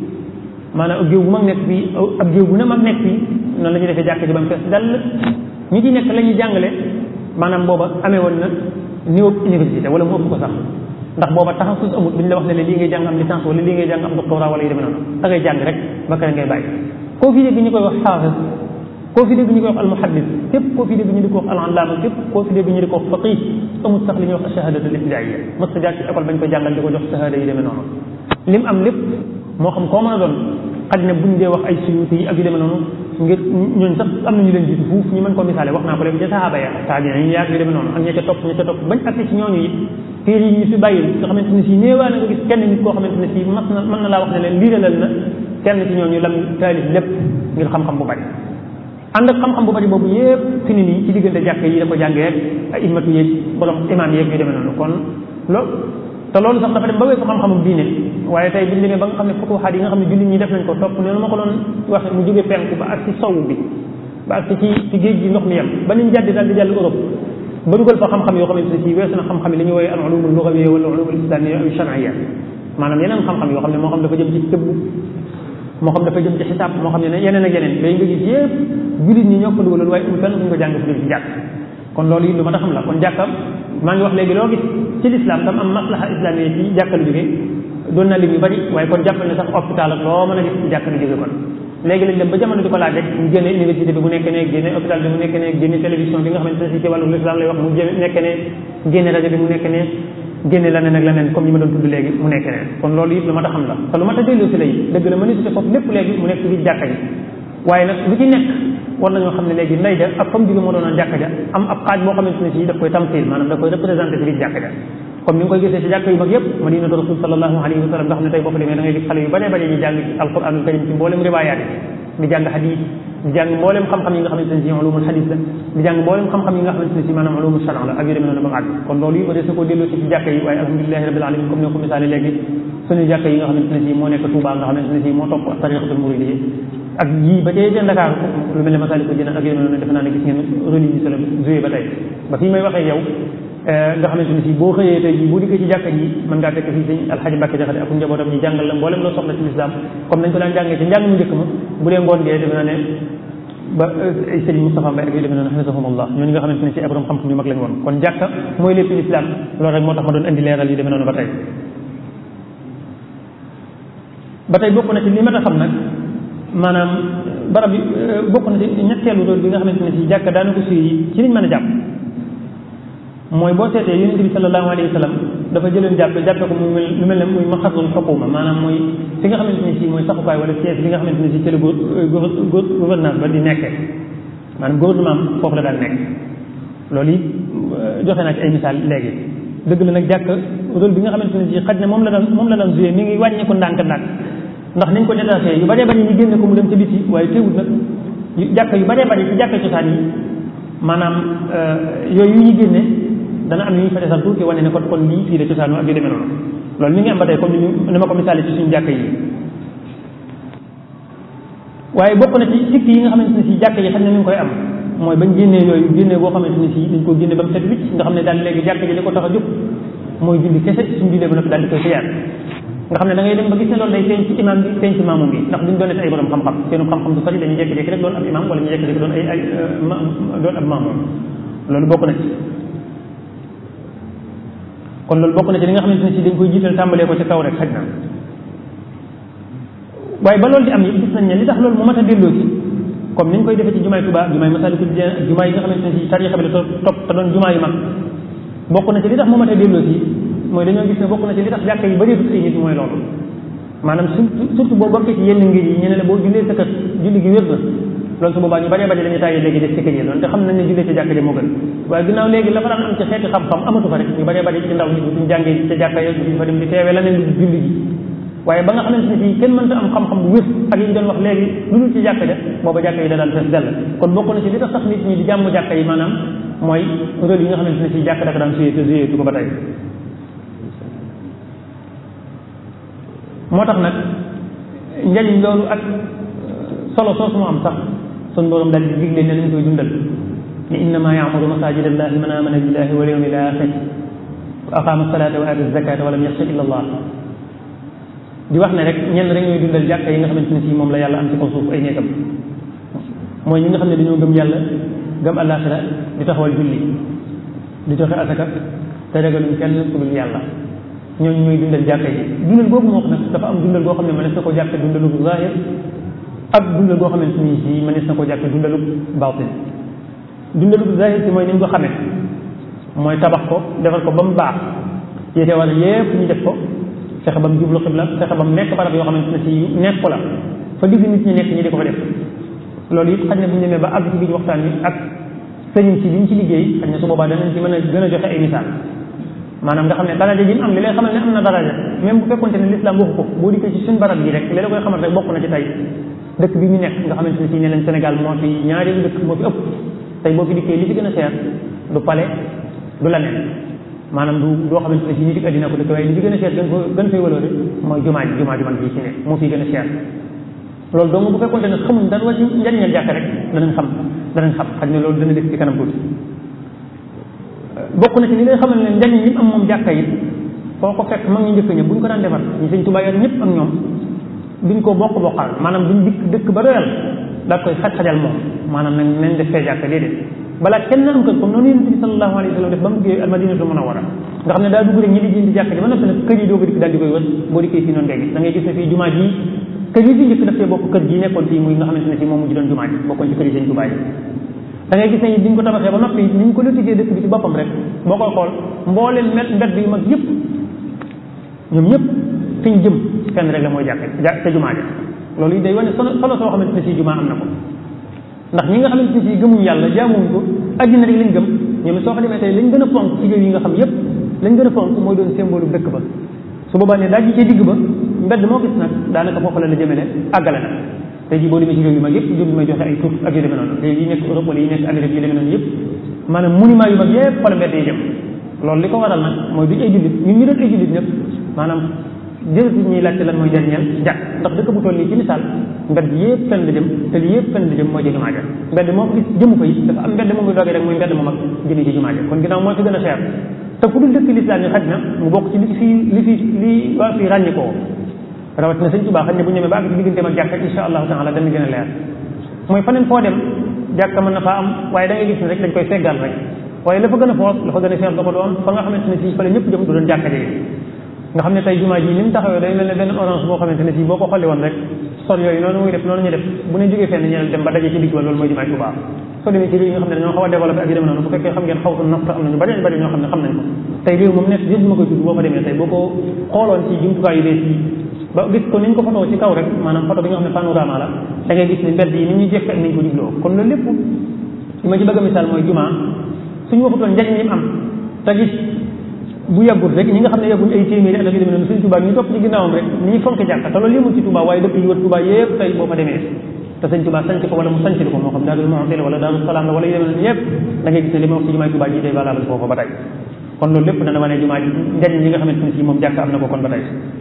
maanaam ak géew bu mag nekk fii ab géew bu ne mag nekk fii noonu la ñuy defee jàkka ji ba mu fees dal ñi ci nekk la ñuy jàngale maanaam booba amee woon na niveau université wala mu ëpp ko sax ndax booba taxasus amut duñ la wax ne lii ngay jàng am licence wala lii ngay jàng am doctorat wala yu demee noonu da ngay jàng rek ba kare ngay bàyyi koo fi dégg ñu koy wax xaafis koo fi dégg ñu koy wax almuhaddis képp koo fi dégg ñu di ko wax alallaama képp koo fi dégg ñu di ko wax faqih amul sax li ñuy wax shahadatul ibtidaaiya mos ta jaar ci école bañ ko jàngal di ko jox shahada yu demee noonu lim am lépp moo xam koo mën a doon xaj na buñ dee wax ay suyuti yi ak yu demee noonu ngir ñooñ sax am na ñu leen jiitu fuuf ñu mën koo misaale wax naa ko léegi ca sahaaba ya taabiin yi yaag yu demee noonu ak ña ca topp ña ca topp bañ agsi ci ñooñu it téere yi ñu fi bàyyil nga xamante ne si néewaa na nga gis kenn nit koo xamante ne si mas na mën na laa wax ne leen liiralal na kenn ci ñooñu lam taalif lépp ngir xam-xam bu bari ànd ak xam-xam bu bari boobu yëpp fi ni nii ci diggante jàkk yi da ko jàngee ay immatu yeeg borom imaam yeeg yu demee noonu kon loolu te loolu sax dafa dem ba weesu xam-xamum diine waaye tey biñu demee ba nga xam ne futuxaat yi nga xam ne jullit ñi def nañ ko topp noonu ma ko doon waxe mu jóge penku ba ak ci sow bi ba ak ci ci géej gi ndox mi yem ba niñ jàddi daal di jàll Europe ba dugal fa xam-xam yoo xamante ne si weesu na xam-xam yi li ñuy woowee al ulumul lughawiyya wala ulumul islamiyya aw shar'iyya maanaam yeneen xam-xam yoo xam ne moo xam dafa jëm ci tëbb moo xam dafa jëm ci xisaab moo xam ne yeneen ak yeneen léegi nga gis yëpp jullit ñi ñoo ko dugaloon waaye amul fenn fu ñu ko jàng fu dul ci jàkk kon loolu it lu ma ta xam la kon jàkkam maa ngi wax léegi loo gis ci lislaam tam am maslaha islamiyya ci jàkka lu jóge doon na lim yu bari waaye kon jàppal ne sax hôpital ak loo mën a gis ci jàkka lu jóge kon léegi lañ dem ba jamono di ko laaj rek mu génne université bi mu nekk ne génne hôpital bi mu nekk ne génne télévision bi nga xamante ne si ci wàllu l'islam lay wax mu nekk ne génne rajo bi mu nekk ne génne leneen ak leneen comme ñi ma doon tudd léegi mu nekk ne kon loolu it lu ma ta xam la te lu ma ta delloo si la it dëgg la mënisité foofu lépp léegi mu nekk ci jàkka ji waaye nag lu ci nekk war nañoo xam ne léegi ndey ja ak comme jóge moo doonoon jàkka ja am ab xaaj boo xamante ne si daf koy tamsil maanaam daf koy représenté ci biir jàkka ja comme ni nga koy gisee ci jàkka yu mag yëpp madinatu rasul sallallahu alayhi wa sallam nga xam ne tey boo fa demee da ngay gis xale yu bare bare ñu jàng alquranul karim ci mboolem riwaayaat yi di jàng hadis di jàng mboolem xam-xam yi nga xamante ne si ulumul hadis la di jàng mboolem xam-xam yi nga xamante ne si maanaam ulumul shara la ak yu demee noonu ba mu àgg kon loolu yi ma des na koo delloo si ci jàkka yi waaye alhamdulilahi rabbil alamin comme ni ko misaale léegi suñu jàkka yi nga xamante ne si moo nekk Touba nga xamante ne si moo topp tariqatul muridiyya ak yii ba tey seen Dakar lu mel ne Masaalikul Jinaan ak yeneen noonu defe naa ne gis ngeen rôle yi la joué ba tey ba fii may waxee yow nga xamante ne si boo xëyee tey jii boo dikkee ci jàkka ji mën ngaa fekk fii sëñ Alxaaji Mbàkke Jaxate ak njabootam ñu jàngal la mboolem loo soxla ci lislaam comme nañ ko daan jàngee ci njàng mu njëkk ma bu dee ngoon gee defe naa ne ba ay sëriñ Moustapha Mbaye ak yu demee noonu xafisahumullah ñooñu nga xamante ne si ay borom xam-xam yu mag lañ woon kon jàkka mooy lépp lislaam loolu rek moo tax ma doon indi leeral yu demee noonu ba tey ba tey bokk na ci li ma ta xam nag maanaam barab bi bokk na ci ñetteelu rôle bi nga xamante ne si jàkka daana ko suy ci liñ mën a jàpp mooy boo seetee yonente bi sallallahu alayhi wa sallam dafa jëleen jàppe jàppe ko mu mel lu mel ne muy maxasul xukuma maanaam mooy fi nga xamante ne si mooy saxukaay wala siège bi nga xamante ne si ci la gouvernance ba di nekkee maanaam gouvernement foofu la daan nekk loolu it joxe naa ci ay misaal léegi dëgg la nag jàkk rôle bi nga xamante ne si xaj na moom la daan moom la daan joué mi ngi wàññeeku ndànk-ndànk ndax niñ ko détaché yu bëree bëri ñu génne ko mu dem ca biti waaye teewut nag jàkk yu bëree bëri ci jàkk cosaan yi maanaam yooyu yu ñu génne dana am yu ñu fa desal tuuti wane ne kon kon lii fii la cosaanu ak yu demee noonu loolu mi ngi am ba tey comme ni ma ko misaale ci suñu jàkk yi waaye bokk na ci sikk yi nga xamante ne si jàkk yi xam ne mi ngi koy am mooy bañ génnee yooyu génnee boo xamante ne si dañ ko génne ba mu set wicc nga xam ne daal léegi jàkk ji li ko tax a jóg mooy julli kese suñu jullee ba noppi daal di koy siyaat nga xam ne da ngay dem ba gis ne loolu day feeñ ci imam bi feeñ ci maamum bi ndax duñ doonati ay borom xam-xam seenu xam-xam du sori dañuy jékki-jékki rek doon ab imam wala ñu jékki-jékki doon ay ay doon ab maamum loolu bokk na ci kon loolu bokk na ci li nga xamante ne si dañ koy jiital tàmbalee ko ci kaw rek xaj na waaye ba loolu di am yëpp gis nañ ne li tax loolu mu mat a delloo si comme niñ koy defee ci jumaay Tuubaa jumaay Masaalikul Jinaan ak jumaa yi nga xamante ne si tariixa bi la topp te doon jumaa yu mag bokk na ci li tax mu mat a delloo si mooy dañoo gis ne bokk na ci li tax jàkka yi bëreetut ay nit mooy loolu maanaam surtout surtout boo bokkee ci yenn ngir yi ñu ne la boo jullee sa kër julli gi wér na loolu su boobaa ñu bëree bëri dañuy tàyyi léegi def ci kër yi loolu te xam nañ ne jullee ci jàkka ja moo gën waaye ginnaaw léegi la fa daan am ci xeeti xam-xam amatu fa rek ñu bëree bëri ci ndaw ñi duñ jàngee ca jàkka ya duñ fa dem di teewee leneen lu julli gi waaye ba nga xamante ne fii kenn mënta am xam-xam bu wér ak yi ñu doon wax léegi lu dul ci jàkka ja booba jàkka yi da daan fees dell kon bokk na ci li tax sax nit ñi di jàmm jàkka yi maanaam mooy rôle yi nga xamante ne fii jàkka daka daan suyee te suyee tu ko ba tey moo tax nag njariñ loolu ak solo soosu mu am sax sun borom daal di digle ne nañ koy dundal ni innama yaamuru masajid allahi man amana billahi wal yawmil axir wa aqama salata wa ata zakata wa lam yaxsha illa allah di wax ne rek ñenn rek ñooy dundal jàkka yi nga xamante ne si moom la yàlla am ci kaw suuf ay nekkam mooy ñi nga xam ne dañoo gëm yàlla gëm àllaaxira di taxawal julli di joxe asaka te ragaluñ kenn ku dul yàlla ñooñu ñooy dundal jàkka yi dundal boobu moo xam nag dafa am dundal goo xam ne mënees na ko jàppe dundalu zahir ak dundal goo xamante ni si mënees na ko jàppe dundalu baatin dundalu zahir si mooy ni ñu ko xamee mooy tabax ko defal ko ba mu baax yéete wala yépp ñu def ko fexe ba mu jublu xibla fexe ba mu nekk barab yoo xamante ne si nekk ko la fa digg nit ñi nekk ñi di ko fa def loolu it xaj na bu ñu demee ba àgg ci biir waxtaan wi ak sëriñ si liñ ci liggéey xaj na su boobaa danañ ci mën a gën a joxe ay misaal maanaam nga xam ne daraja ji mu am li lay xamal ne am na daraja même bu fekkonte ne l'islam waxu ko boo dikkee ci suñ barab bi rek li la koy xamal rek bokk na ci tey dëkk bi ñu nekk nga xamante ne si ne leen Sénégal moo fi ñaareelu dëkk moo fi ëpp tey boo fi dikkee li ci gën a seer du palais du la nen maanaam du doo xamante ne si nit ak àddina ko dëkk waaye li ci gën a seer gën ko gën fay waloore mooy jumaa ji jumaa ji man bii ci ne moo fi gën a seer loolu donc bu fekkonte ne xamuñ dara wàcc njariñal jàkk rek danañ xam danañ xam xaj ne loolu dana def ci kanam tuuti bokk na ci li lay xamal ne njariñ yi am moom jàkka yi foo ko fekk mag ñu njëkk ña bu ñu ko daan defar ñu sëñ Tuubaa yor ñëpp ak ñoom duñ ko bokk bokkal maanaam duñ dikk dëkk ba doyal daa koy xaj-xajal moom maanaam nañ nañ def fee jàkka déedéet balaa kenn am kër comme noonu yonent bi sallallahu alayhi wa sallam def ba mu duggee almadinatu munawwara nga xam ne daa dugg rek ñi di jëndi jàkka ji ba noppi nag kër yi doo ko dikk daal di koy wër boo dikkee fii noonu ngay gis da ngay gis ne fii jumaa ji kër yi fi njëkk daf cee bokk kër gi nekkoon fii muy nga xamante ne fii moom mujj doon jumaa ji bokkoon ci kër yi sëñ Tuubaa yi da ngay gis ne biñ ko tabaxee ba noppi ni ñu ko lotissé dëkk bi ci boppam rek boo koy xool mbooleen met mbedd yu mag yëpp ñoom ñëpp fi ñu jëm fenn rek la mooy jàkk ja ca jumaa ja loolu yi day wane solo solo soo xamante ne si jumaa am na ko ndax ñi nga xamante ne si gëmuñ yàlla jaamuñ ko àddina rek lañ gëm ñoom soo fa demee tey lañ gën a fonk ci réew yi nga xam yëpp lañ gën a fonk mooy doon symbole dëkk ba su boobaa ne daaj ci digg ba mbedd moo gis nag daanaka foofu la la jëmale àggale na tey jii boo demee ci réew yu mag yëpp jur may joxe ay tur ak yu demee noonu réew yi nekk Europe wala yi nekk Amérique yu demee noonu yëpp maanaam monument yu mag yëpp fa la mbedd yi jëm loolu li ko waral nag mooy duñ ay jullit ñun ñu doon ay jullit ñëpp maanaam jërëjëf ñuy laajte lan mooy jariñal jàkk ndax dëkk bu toll nii ci misaal mbedd yëpp fenn la jëm te li yëpp fenn la jëm mooy ci jumaa ja mbedd moo gis jëmu ko it dafa am mbedd moom muy doogee rek muy mbedd moom ak jëmee ci jumaa ja kon ginnaaw moo fi gën a cher te fu dul dëkk lislaam yi xaj na mu bokk ci li fi li fi li waa fii ràññi koo rawat na sëñ Tuubaa xaj na bu ñëwee ba àgg ci digganteem ak jàkka insha allahu taala dana gën a leer mooy faneen foo dem jàkka mën na faa am waaye da ngay gis ne rek dañ koy feggal rek waaye la fa gën a foos la fa gën a seer da ko doon fa nga xamante ne si fa la ñëpp jëm du doon jàkka jege nga xam ne tey jumaa ji ni mu taxawee day mel ne benn orange boo xamante ne si boo ko xolli woon rek sol yooyu noonu muy def noonu ñu def bu ne jógee fenn ñeneen dem ba daje ci digg ba loolu mooy jumaa Tuubaa soo demee ci réew yi nga xam ne dañoo xaw a développé ak yu demee noonu bu fekkee xam ngeen xawtu nafta am nañu bari bari ñoo xam ne xam nañ ko tey réew moom nekk yëpp ma koy tudd boo fa demee tey boo ko xooloon ci jumtukaay yu bees yi ba gis ko ni ñu ko photo ci kaw rek maanaam photo bi nga xam ne panorama la da ngay gis ni mbedd yi ni ñuy jekke ak nañ ko jubloo kon loolu lépp li ma ci bëgg a misaal mooy jumaa suñu waxutoon njariñ li mu am te gis bu yàggul rek ñi nga xam ne yàgguñ ay téeméeri at ak yu demee noonu suñ Tuubaa ñu topp ci ginnaawam rek ni ñu fonk jàkka te loolu yëmul ci Tuubaa waaye dëkk yi wër Tuubaa yëpp tey boo fa demee te sëñ Tuubaa sanc ko wala mu sanc ko moo xam Daarul Muxti la wala Daarul Salaam la wala yu demee noonu yëpp da ngay gis ne li ma wax ci jumaa Tuubaa ji day valable foofu ba tey kon loolu lépp dana wane jumaa ji njariñ yi nga xamante ne si moom jàkka am na ko kon ba tey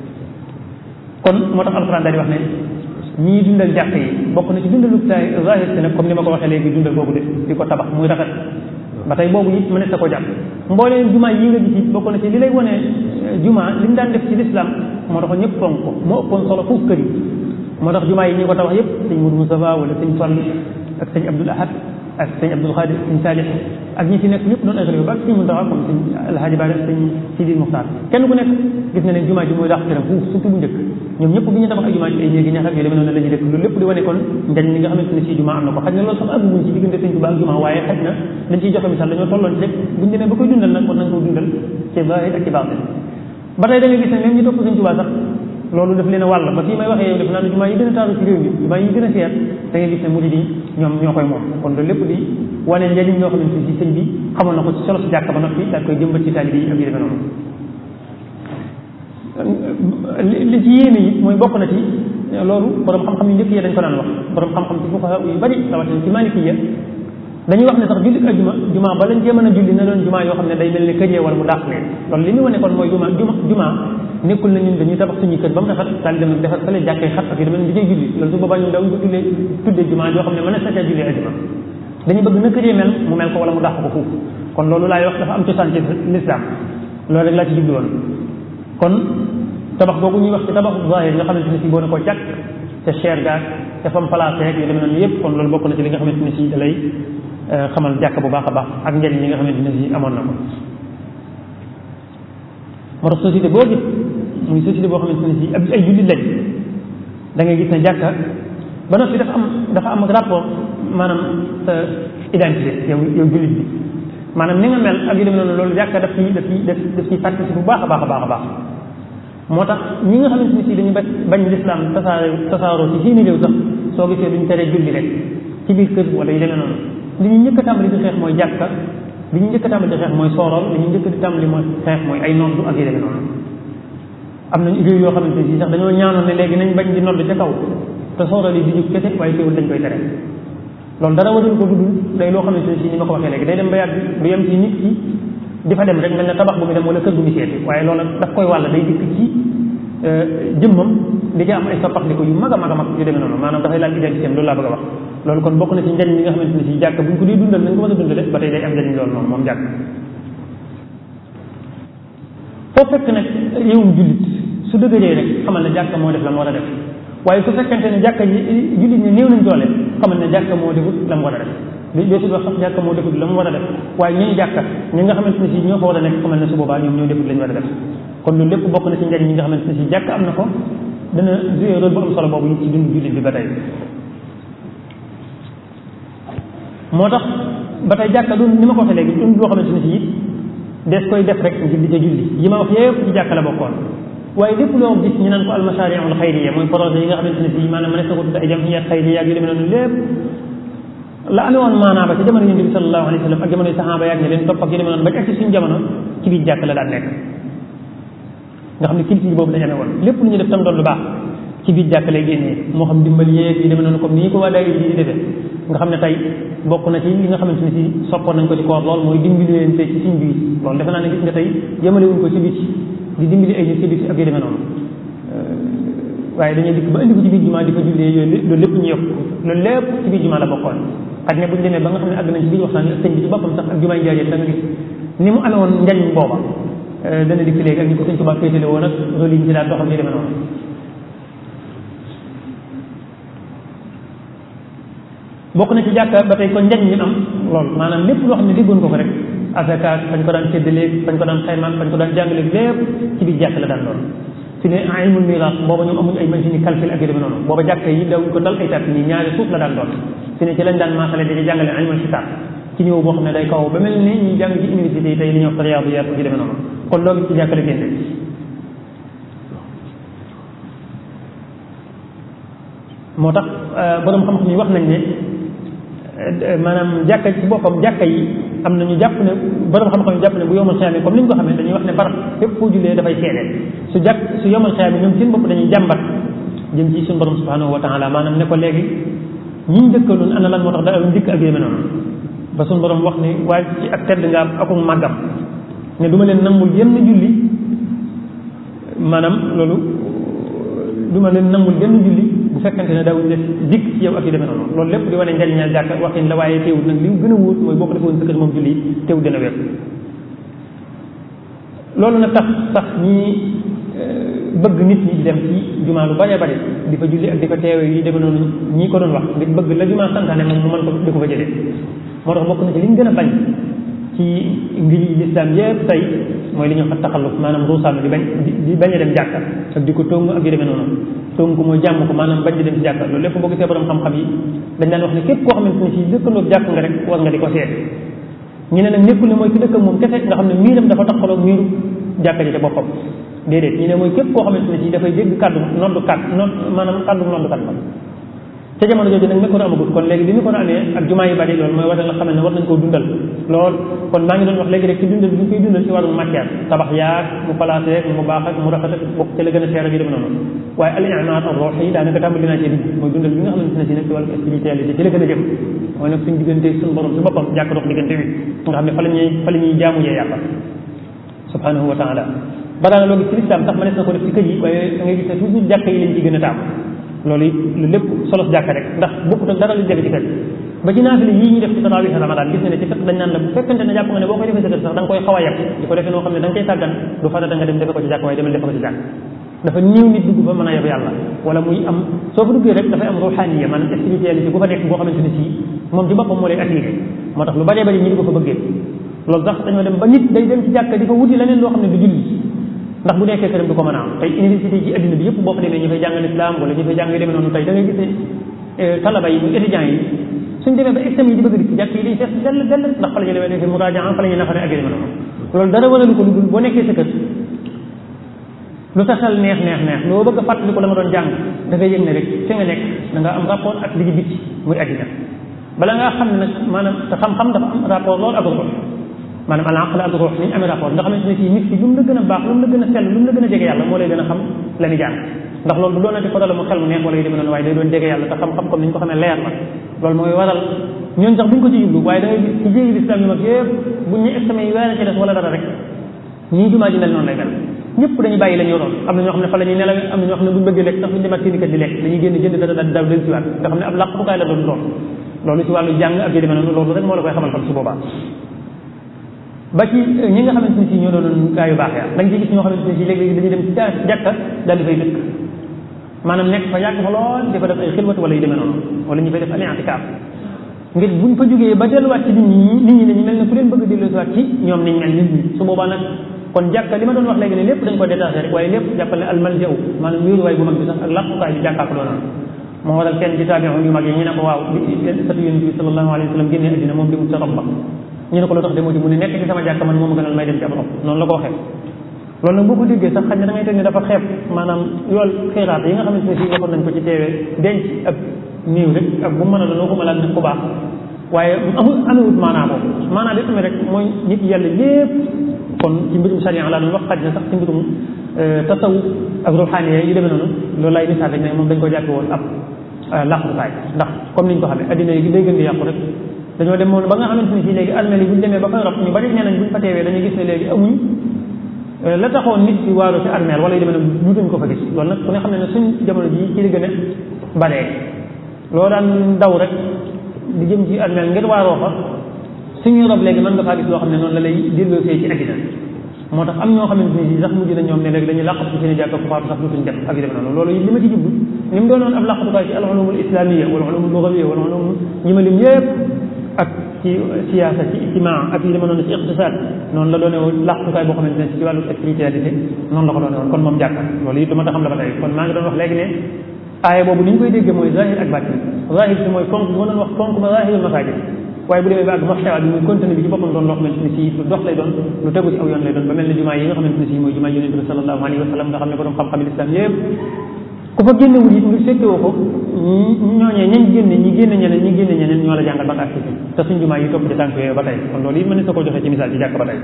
kon moo tax alxuraan daal di wax ne ñii dundal jàkk yi bokk na ci dundalu zahir si nag comme ni ma ko waxee léegi dundal boobu de di ko tabax muy rafet ba tey boobu it mënees na ko jàpp mbooleem jumaa yi nga gis it bokk na ci li lay wane jumaa li mu daan def ci lislaam moo tax ñëpp fonk ko moo ëppoon solo foofu kër yi moo tax jumaa yi ñu ko tabax yëpp sëñ Moudou Moustapha wala sëñ Fall ak sëñ Abdoul Ahad ak sëñ Abdoul Khadir sëñ Salih ak ñi fi nekk ñëpp doon ay xalifa ba ak sëñ Muntaxa comme sëñ Alhaji Ba sëñ Sidi Muxtaar kenn ku nekk gis nga ne jumaa ji mooy dàq këram fuuf surtout bu njëkk ñoom ñëpp bi ñu tabax ay jumaa ji ay néegi ñax ak yu demee noonu la ñuy def loolu lépp di wane kon njariñ li nga xamante ne si jumaa am na ko xaj na loolu sax àgguñ ci diggante sëñ Tuubaa ak jumaa waaye xaj na dañ ciy joxe misaal dañoo tolloon ci rek buñu demee ba koy dundal nag kon nañ ko dundal ci zaahir ak ci baatin ba tey da nga gis ne même ñu topp sëñ Tuubaa sax loolu daf leen a wàll ba fii may waxee yow def naa ne jumaa yi gën a taaru ci réew mi jumaa yi gën a seer da ngay gis ne murid yi ñoom ñoo koy moom kon loolu lépp di wane njariñ ñoo xamante si sëñ bi xamoon na ko ci solo si jàkk ba noppi daal koy jëmbat ci taalibe yi ak yu demee noonu li li ci yéene yi mooy bokk na ci loolu borom xam-xam yu njëkk yi dañ ko daan wax borom xam-xam ci fuqaha yu bari rawatina ci malikiya dañuy wax ne sax julli ajuma juma ba lañ cee mën a julli na doon juma yoo xam ne day mel ni këjee wala mu dàq leen loolu li ñu wane kon mooy juma juma juma nekkul na ñun dañuy tabax suñu kër ba mu rafet daal dem nag defar fële jàkkee xat ak yu demee ni di julli loolu su boobaa ñun dawuñ ko tuddee tuddee juma yoo xam ne mën na sa caa julli ajuma dañu bëgg na këjee mel mu mel ko wala mu dàq ko foofu kon loolu laay wax dafa am cosaan ci l'islam loolu rek laa ci jublu woon kon tabax boobu ñuy wax ci tabaxu zahir nga xamante ne si boo ne ko jàkk te cher gaag te fam placé ak yu demee noonu yëpp kon loolu bokk na ci li nga xamante ne si da lay xamal jàkk bu baax a baax ak njëriñ li nga xamante ne si amoon na ko moo tax société boo gis muy société boo xamante ne si ab ay jullit lañ da ngay gis ne jàkka ba noppi dafa am dafa am rapport maanaam sa identité yow yow jullit bi maanaam ni nga mel ak yu demee noonu loolu jàkka daf ciy daf ciy daf daf ciy participe bu baax a baax a baax a baax moo tax ñi nga xamante ne si dañu bañ bañ lislaam tasaare tasaaroo ci seeni réew sax soo gisee duñ tere julli rek ci biir kër wala yu demee noonu li ñu njëkk a tàmbali di xeex mooy jàkka li ñu njëkk a tàmbali di xeex mooy soorool li ñu njëkk di tàmbali mooy xeex mooy ay noddu ak yu demee noonu am nañu réew yoo xamante ne si sax dañoo ñaanoon ne léegi nañ bañ di nodd ca kaw te soorool yi di jóg kese waaye teewul dañ koy tere loolu dara warul ko dudul day loo xamante ne si ni ma ko waxee léegi day dem ba yàgg du yem ci nit ki di fa dem rek mel ne tabax bu mu dem wala kër bu mu seeti waaye loolu daf koy wàll day dikk ci jëmmam di ca am ay soppaxndiko yu mag a mag a mag yu demee noonu maanaam dafay laal identité loolu laa bëgg a wax loolu kon bokk na ci njariñ li nga xamante ne si jàkk bu ñu ko dee dundal nañ ko mën a dundale ba tey day am njariñ loolu noonu moom jàkk foo fekk nag réewum jullit su dëgëree rek xamal ne jàkk moo def la mu war a def waaye su fekkente ne jàkka ji jullit ñi néew nañ doole xamal ne jàkka moo defut la mu war a def li deesul wax sax jàkka moo defut la mu war a def waaye ñooy jàkka ñi nga xamante ne si ñoo fa war a nekk xamal ne su boobaa ñoom ñoo defut la ñu war a def kon loolu lépp bokk na ci njariñ yi nga xamante ne si jàkk am na ko dana jouer rôle bu am solo boobu ñu ci dund jullit bi ba tey moo tax ba tey jàkka du ni ma ko waxee léegi dund loo xamante ne si it des koy def rek ngir di ca julli yi ma wax yëpp ci jàkka la bokkoon waaye lépp loo gis ñu naan ko almashariul xayriya mooy projet yi nga xamante ne si maanaam mënees na ko tudd ay jamiyat xayriya ak yu demee noonu lépp la amee woon maanaa ba ci jamono yonent bi sallallahu alayhi wa sallam ak jamono saxaaba yaag ñi leen topp ak yu demee noonu ba ci ak ci suñu jamono ci biir jàkk la daan nekk nga xam ne culture boobu dañu amee woon lépp lu ñu def tam doon lu baax ci biir jàkk lay génnee moo xam dimbal yeeg yi demee noonu comme nii ko waa daayira yi di defee nga xam ne tey bokk na ci li nga xamante ne si soppoon nañ ko ci koor lool mooy dimbali leen te ci suñ biir loolu defe naa ne gis nga tey yemale wuñ ko ci biti di dimbali ay nit ci biti ak yu demee noonu waaye dañuy dikk ba indi ko ci biir jumaa di fa jullee yooyu loolu lépp ñu yokk loolu lépp ci biir jumaa la bokkoon xaj ne bu ñu demee ba nga xam ne àgg nañ ci biir waxtaan ak sëñ bi ci boppam sax ak jumaay njaajeen da nga gis ni mu amee woon njariñ booba dana dikk léegi ak ñu ko sëñ Tuubaa féetale woon ak loolu yi ñu ci daan doxal yu demee noonu bokk na ci jàkka ba tey kon njariñ ñu am lool maanaam lépp loo xam ne déggoon ko ko rek asaka fañ ko daan séddaleeg fañ ko daan xaymaan fañ ko daan jàngaleeg lépp ci biir jàkk la daan doon fi ne ilmul miraas booba ñoom amuñ ay machine calcul ak yu demee noonu booba jàkka yi dawuñ ko dal ay tat nii ñaari suuf la daan doon fi ne ci lañ daan maasale di jàngale ilmul xisaab ci niveau boo xam ne day kaw ba mel ni ñuy jàng ci université yi tey li ñuy wax riyaadiyaat ak yu demee noonu kon loolu ci jàkka la génne moo tax borom xam-xam yi wax nañ ne maanaam jàkka ci boppam jàkka yi am na ñu jàpp ne borom xam-xam yi jàpp ne bu yomal xiyaam comme ni ñu ko xamee dañuy wax ne barab fépp foo jullee dafay seedeel su jàkk su yomal xiyaam ñoom seen bopp dañuy jàmbat jëm ci suñu borom subhanahu wa taala maanaam ne ko léegi ñi ñu dëkkaloon ana lan moo tax da dikk ak yéeme noonu ba suñu borom wax ne waaye ci ak tedd nga am akum màggam ne du ma leen nangul yenn julli maanaam loolu du ma leen nangul yenn julli bu fekkante ne daawuñu def dikk ci yow ak yu demee noonu loolu lépp di wane njariñal jàkka waxin la waaye teewul nag li gën a wóor mooy boo ko defoon sa kër moom julli teewul dina wér loolu nag tax sax ñi bëgg nit ñi di dem ci jumaa lu bare bare di fa julli ak di fa teewe yi demee noonu ñi ko doon wax ngir bëgg la jumaa santaane moom mu mën ko di ko fa jëlee moo tax bokk na ci li ñu gën a bañ ci ngir yi lislaam yépp tey mooy li ñuy wax taxalluf maanaam ruusaam di bañ di bañ a dem jàkka ak di ko tóngu ak yu demee noonu tóngu ko mooy jàmm ko maanaam bañ di dem ci jàkka loolu lépp boo gisee borom xam-xam yi dañ daan wax ne képp koo xamante ne si dëkkandoog jàkk nga rek war nga di ko seet ñu ne nag nekkul ne mooy ki dëkk moom kese nga xam ne miiram dafa taxaloog miiru jàkka ji ca boppam déedéet ñu ne mooy képp koo xamante ne si dafay dégg kàddu noddu kàddu nodd maanaam kàddu noddu kat ca jamono jooju nag micro amagut kon léegi bi micro amee ak jumaa yu bari loolu mooy war na xam ne war nañ koo dundal lool kon maa ngi doon wax léegi rek ci dundal bi ñu koy dundal ci wàllum matière tabax yaag mu placé rek mu baax ak mu rafet ak bokk ci la gën a seer ak yu dem noonu waaye al i'maar ar ruuhi yi daanaka tàmbali naa ci digg mooy dundal bi nga xamante ne si nag ci wàllum spiritualité ci la gën a jëm mooy nag suñu diggante suñu borom si boppam jàkk dox diggante bi nga xam ne fa la ñuy fa la ñuy jaamu yee yàlla subhanahu wa taala balaa loo gis ci lislaam sax ma nes na ko def ci kër yi waaye da ngay gis ne toujours jàkk yi lañ ci gën a taamu loolu it lu lépp solos jàkk rek ndax bokkut ak dara lu jege ci kër ba ci naafile yii ñu def ci tarawih ramadan gis nga ne ci fekk dañ naan la bu fekkente ne jàpp nga ne boo koy defee sa kër sax da nga koy xaw a yàq di ko defee noo xam ne da nga koy sàggan du farata nga dem defe ko ci jàkk waaye demal defe ko ci jàkk dafa néew nit dugg fa mën a yab yàlla wala muy am soo fa duggee rek dafay am ruhaniya maanaam spiritualité bu fa nekk boo xamante ne sii moom ci boppam moo lay attiré moo tax lu bëree bëri ñi di ko fa bëggee loolu sax dañoo dem ba nit day dem ci jàkk di fa wuti leneen loo xam ne du julli ndax bu nekkee këram du ko mën a am tey université ci adduna bi yëpp boo fa demee ñu fay jàngal islam wala ñu fay jàng yu demee noonu tey da ngay gis ne talaba yi muy étudiants yi suñ demee ba examen yi di bëgg di ci jàkk yi day fees dell dell ndax fa la ñu demee defee muraajaa fa la ñuy nafare ak yu demee noonu loolu dara waralu ko lu dul boo nekkee sa kër lu sa xel neex neex neex loo bëgg a fàttali ko la nga doon jàng da ngay yëg ne rek fi nga nekk da nga am rapport ak li ci bitti muy addina bala ngaa xam ne nag maanaam te xam-xam dafa am rapport loolu ak ruux maanaam al aql ak ruux ni ñu amee rapport nga xamante ne si nit ki lu mu la gën a baax lu mu la gën a sell lu mu la gën a jege yàlla moo lay gën a xam la ni jàng ndax loolu du doonati ko dala mu xel mu neex wala yu demee noonu waaye day doon jege yàlla te xam-xam comme ni ñu ko xamee leer na loolu mooy waral ñun sax duñ ko ci jublu waaye da ngay gis ci jéegi lislam yu mag yëpp buñ ñu examen yi weer ci des wala dara rek ñii jumaa ji mel noonu lay mel ñëpp dañuy bàyyi la ñu yoroon am na ñoo xam ne fa la ñuy nelaw am na ñoo xam ne buñ bëggee lekk sax buñ demaat seen kër di lekk dañuy génn jënd dara daal daal del siwaat nga xam ne ab làq bu kaay la doon doon loolu ci wàllu jàng ak yu demee noonu loolu rek moo la koy xamal xam su boobaa ba ci ñi nga xamante ne si ñoo doon gaa yu baax ya da nga ci gis ñoo xamante ne si léegi-léegi dañuy dem ci jàkka daal di fay dëkk maanaam nekk fa yàgg fa lool di fa def ay xilwat wala yu demee noonu wala ñu fay def al i'tikaaf ngir buñ fa jógee ba delluwaat ci nit ñi nit ñi dañu mel ne ku leen bëgg a delluwaat ci ñoom niñ mel nit ñi su boobaa nag kon jàkka li ma doon wax léegi ne lépp dañ ko détaché rek waaye lépp jàppal ne almaljaw maanaam wéeruwaay bu mag bi sax ak làqukaay bi jàkkaa ko doonoon moo waral kenn ci taabi'un yu mag yi ñu ne ko waaw bi satu yonent bi sallallahu alayhi wa sallam génnee addina moom demul sa rob ba ñu ne ko lu tax demoo ci mu ne nekk ci sama jàkka man moom gënal may dem ci ab rob noonu la ko waxee loolu nag boo ko déggee sax xaj na da ngay teg ne dafa xeeb maanaam yool xiraat yi nga xamante ne fii waxoon nañ ko ci teewee denc ak néew rek ak bu mën a doon waxuma laal nag ku baax waaye amul amewut maanaa boobu maanaa bi amee rek mooy nit yàlla lépp kon ci mbirum sharia laa doon wax xaj na sax ci mbirum tasawuf ak ruxaaniya yu demee noonu loolu lay misaal rek ne moom dañ ko jàppe woon ab làqukaay ndax comme niñ ko xamee addina yi day gën di yàqu rek dañoo dem moom ba nga xamante ni fii léegi armeel yi buñ demee ba koy rob ñu bari nee nañ buñ fa teewee dañuy gis ne léegi amuñ la taxoon nit ci waaru ci armeel wala yu demee noonu ñu dañ ko fa gis loolu nag ku ne xam ne ne suñ jamono ji ci li gën a baree loo daan daw rek di jëm ci armeel ngir waaroo fa suñuy rob léegi mën nga faa gis loo xam ne noonu la lay delloosee ci addina moo tax am ñoo xamante ni sax mujj na ñoom ne léegi dañuy làqatu ci seen i jàkka ku faatu sax dutuñ dem ak yu demee noonu loolu li ma ci jublu ni mu doonoon ab làqatukaay ci al ulumul islamiyya wala ulumul lughawiyya wala ulum ñi ma lim yëpp ak ci siyaasa ci ijtimaa ak yi dama noonu ci iqtisaad noonu la doone woon làqatukaay boo xamante ne ci wàllu spiritualité noonu la ko doone woon kon moom jàkka loolu it dama taxam la ba tey kon maa ngi doon wax léegi ne aaya boobu ni ñu koy déggee mooy zahir ak baatin zahir si mooy fonk bi ma doon wax fonk ba zahirul masaajid waaye bu demee ba ak maxtawa bi muy contenu bi ci boppam doon loo xamante ne si lu dox lay doon lu tegu ci aw yoon lay doon ba mel ne jumaa yi nga xamante ne si mooy jumaa yonente bi sallallahu alayhi wa sallam nga xam ne borom xam-xam islam yëpp ku fa génnewul it ngir fekkewoo ko ñooñee ñañ génne ñi génne ñeneen ñi génne ñeneen ñoo la jàngal ba nga agsi te suñ jumaa yi topp ci tànk yooyu ba tey kon loolu it mën na sa ko joxee ci misaal ci jàkk ba tey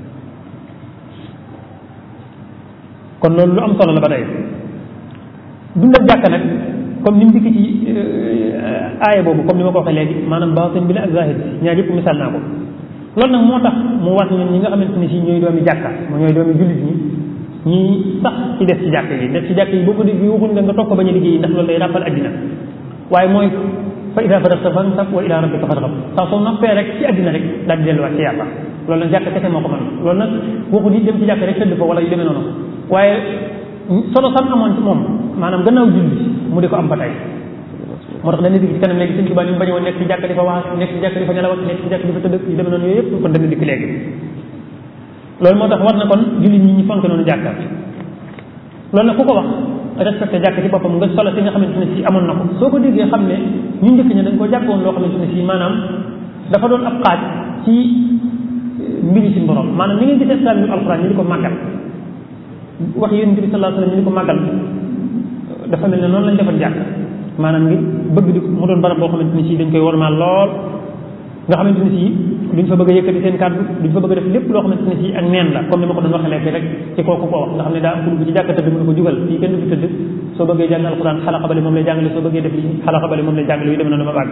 kon loolu lu am solo la ba tey dundal jàkk nag comme ni mu dikk ci aaya boobu comme ni ma ko waxee léegi maanaam baatin bi la ak zahir bi ñaar yëpp misaal naa ko loolu nag moo tax mu war ñun ñi nga xamante ne si ñooy doomi jàkka mu ñooy doomi jullit ñi ñi sax ci def ci jàkk yi def ci jàkk yi boo ko dégg waxuñ nga nga toog ko bañ a liggéey ndax loolu day ràppal addina waaye mooy fa ida faragta fansab wa ila rabbika farghab saa soo noppee rek ci addina rek daal di delluwaat ci yàlla loolu nag jàkk kese moo ko mën loolu nag waxu di dem ci jàkk rek tëdd fa wala yu demee noonu waaye solo sam amoon ci moom maanaam gannaaw julli mu di ko am ba tey moo tax dana dikk ci kanam léegi sëñ Tuubaa ni mu bañ woon nekk ci jàkk di fa wax nekk ci jàkk di fa nelaw nekk ci jàkk di fa tëdd yu demee noonu yooyu yëpp kon dana dikk léegi loolu moo tax war na kon jullit ñi ñu fonk noonu jàkka loolu nag ku ko wax respecté jàkk ci boppam nga solo si nga xamante ne si amoon na ko soo ko déggee xam ne ñu njëkk ña dañ ko jàppoon loo xamante ne si maanaam dafa doon ab xaaj ci mbiri si borom maanaam ni ngay gisee islam yu alxuraan ñu di ko màggal wax yonent bi sallallahu alayhi wasallam ñu di ko màggal dafa mel ne noonu lañ defoon jàkk maanaam ngir bëgg di mu doon barab boo xamante ni si dañ koy wormaal lool nga xamante ni si duñ fa bëgg a yëkkati seen kàddu duñ fa bëgg a def lépp loo xamante ni si ak neen la comme ni ma ko doon waxee léegi rek ci kooku ko wax nga xam ne daa am ku dugg ci jàkka tëdd mënu ko jugal fii kenn du fi tëdd soo bëggee jàng alquran xalaqa bale moom lay jàngale soo bëggee def li xalaqa bale moom lay jàngale yu demee noonu ma bàgg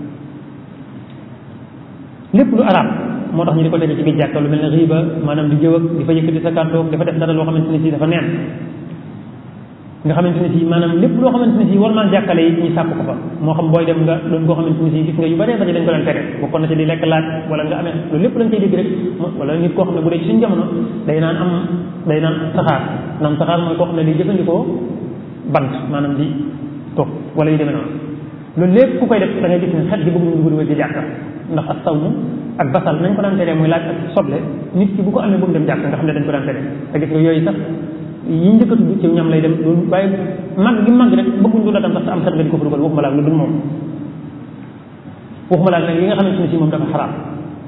lépp lu araam moo tax ñu di ko tere ci biir jàkka lu mel ne riba maanaam di jëw ak di fa yëkkati sa kàddu dafa def dara loo xamante ni si dafa neen nga xamante ne si maanaam lépp loo xamante ne si war maa jàkkale yi ñu sàkk ko fa moo xam booy dem nga doon koo xamante ne si gis nga yu bëree bëri dañ ko daan tere bokkoon na ci di lekk laaj wala nga amee loolu lépp lañ koy dégg rek wala nit koo xam ne bu dee ci suñu jamono day naan am day naan saxaar naan saxaar mooy koo xam ne day jëfandikoo bant maanaam di toog wala yu demee noonu loolu lépp ku koy def da ngay gis ne xet gi bëgg ñu dugg dugal ci jàkka ndax ak sawmu ak basal nañ ko daan teree muy laaj ak soble nit ki bu ko amee bu mu dem jàkka nga xam ne dañ ko daan tere te gis nga yooyu sax yi njëkk a tudd ci ñam lay dem loolu waaye màgg gi màgg rek bëgguñ du la tam sax te am xet nga di ko fa dugal waxuma laag lu dul moom waxuma laag nag yi nga xamante ne si moom dafa xaraam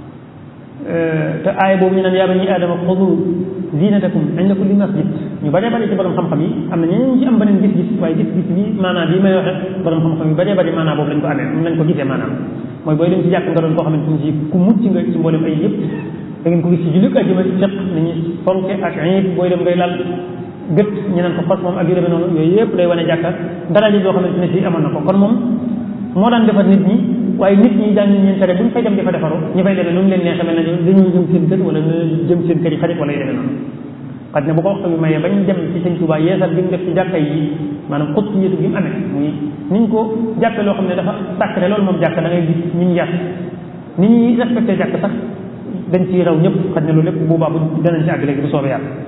te aaya boobu ñu naan yaa bani aadama xudu zinatakum inda kulli masjid ñu bëree bëri ci borom xam-xam yi am na ñeneen ñu ci am beneen gis-gis waaye gis-gis bi maanaam bii may waxe borom xam-xam yi bëree bëri maanaam boobu lañ ko amee moom lañ ko gisee maanaam mooy booy dem ci jàkk nga doon koo xamante ne si ku mucc nga ci mboolem ay yëpp da ngeen ko gis ci jullit ajjuma fiq ni ñuy fonke ak iid booy dem ngay lal gët ñu naan ko xos moom ak yu demee noonu yooyu yëpp day wane jàkka dara ji boo xamante ne si amoon na ko kon moom moo daan defar nit ñi waaye nit ñi daan ñu leen tere bu ñu fay dem di fa defaru ñu fay demee nu mu leen neexee mel na dañuy jëm seen kër wala jëm seen kër yi xarit wala yu demee noonu xaj na bu ko waxtu bi mayee bañ dem ci sëñ Tuubaa yeesal bi mu def ci jàkka yi maanaam xut ci yétu bi mu amee muy niñ ko jàppe loo xam ne dafa sacré loolu moom jàkk da ngay gis ñun yar ni ñuy respecté jàkk sax dañ ciy raw ñëpp xaj na loolu lépp bu boobaa bu danañ ci àgg léegi bu soobee yàlla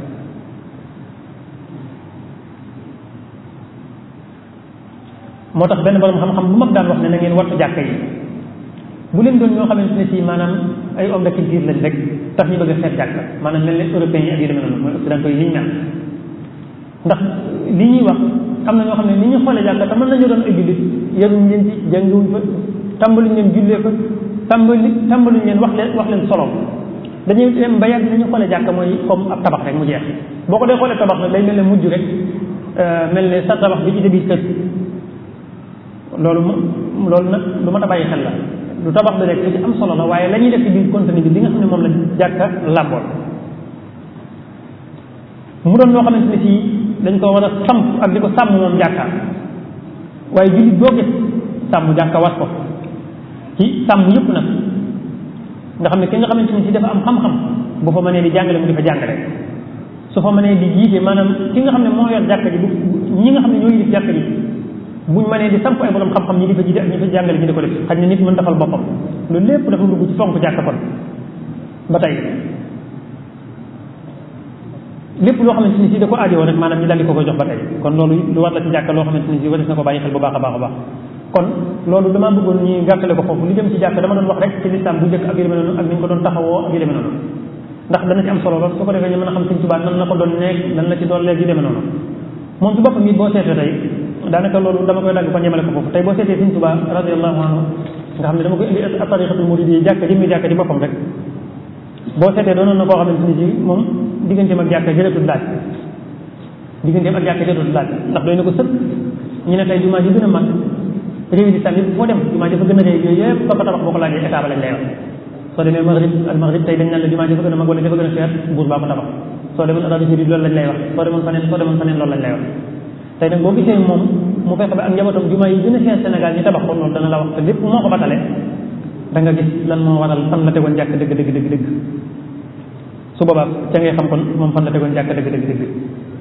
moo tax benn borom xam-xam bu mag daan wax ne na ngeen wattu jàkka yi bu leen doon ñoo xamante ne si maanaam ay homme de culture lañ rek tax ñu bëgg a seet jàkka maanaam mel ne européens yi ak yu demee noonu mooy occidentaux yi ni ñu mel ndax li ñuy wax am na ñoo xam ne ni ñu xoolee jàkka te mën nañu doon ay jullit yaruñ leen ci jàngiwuñ fa tàmbaluñ leen jullee fa tàmbali tàmbaluñ leen wax leen wax leen solo dañuy dem ba yàgg ni ñu xoolee jàkka mooy comme ab tabax rek mu jeex boo ko dee xoolee tabax nag day mel ne mujj rek mel ne sa tabax bi ci sa biir kër loolu moom loolu nag lu mat a bàyyi xel la lu tabax bi rek li ci am solo la waaye la ñuy def ci biir contenu bi li nga xam ne moom la jàkka làmbool mu doon loo xamante ne si dañ ko war a samp ak di ko sàmm moom jàkka waaye jullit boo gis sàmm jàkka war ko ci sàmm yëpp nag nga xam ne ki nga xamante ne si dafa am xam-xam bu fa mënee di jàngale mu di fa jàngale su fa mënee di jiite maanaam ki nga xam ne moo yor jàkka ji bu ñi nga xam ne ñoo yilif jàkka ji buñ mënee di samp ay borom xam-xam ñi di fa jiite ak ñi fa jàngale ñi di ko def xaj na nit mën defal boppam loolu lépp dafa dugg ci fonk jàkka kon ba tey lépp loo xamante ni si da ko aajowoo rek maanaam ñu daldi ko koy jox ba tey kon loolu lu war la ci jàkka loo xamante ni si waris na ko bàyyi xel bu baax a baax a baax kon loolu damaa bëggoon ñu gàttale ko foofu li jëm ci jàkka dama doon wax rek ci lislaam bu njëkk ak yu demee noonu ak ni ñu ko doon taxawoo ak yu demee noonu ndax dana ci am solo lool su ko defee ñu mën a xam Sëñ Tuubaa nan la ko doon nekk nan la ci doon leeg yu demee noonu moom ci boppam it boo seetee tey daanaka loolu dama koy dagg kon yemale ko foofu tey boo seetee Sëñ Tuubaa radiyallahu anhu nga xam ne dama koy indi tariqatul muridiyya jàkka jëmmi jàkka di boppam rek boo seetee doonoon na koo xamante ni si moom digganteem ak jàkka jërëtul laaj digganteem ak jàkka jërëtul laaj ndax doy na ko sëkk ñu ne tey jumaa ji gën a mag réewi lislam yëpp foo dem jumaa ji fa gën a réy yooyu yëpp ba ko tabax boo ko laajee état ba lañ lay wax soo demee maghrib al maghrib tey dañ naan la jumaa ji fa gën a mag wala dafa gën a cher buur baa ko tabax soo demoon Arabie Saoudite loolu lañ lay wax soo demoon faneen soo demoon faneen loolu lañ lay wax tey nag boo gisee moom mu fexe ba ak njabootam jumaa yi gën a cher Sénégal ñu tabax ko loolu dana la wax te lépp moo ko batale da nga gis lan moo waral fan la tegoon jàkk dëgg dëgg dëgg dëgg su boobaa ca ngay xam kon moom fan la tegoon jàkk dëgg dëgg dëgg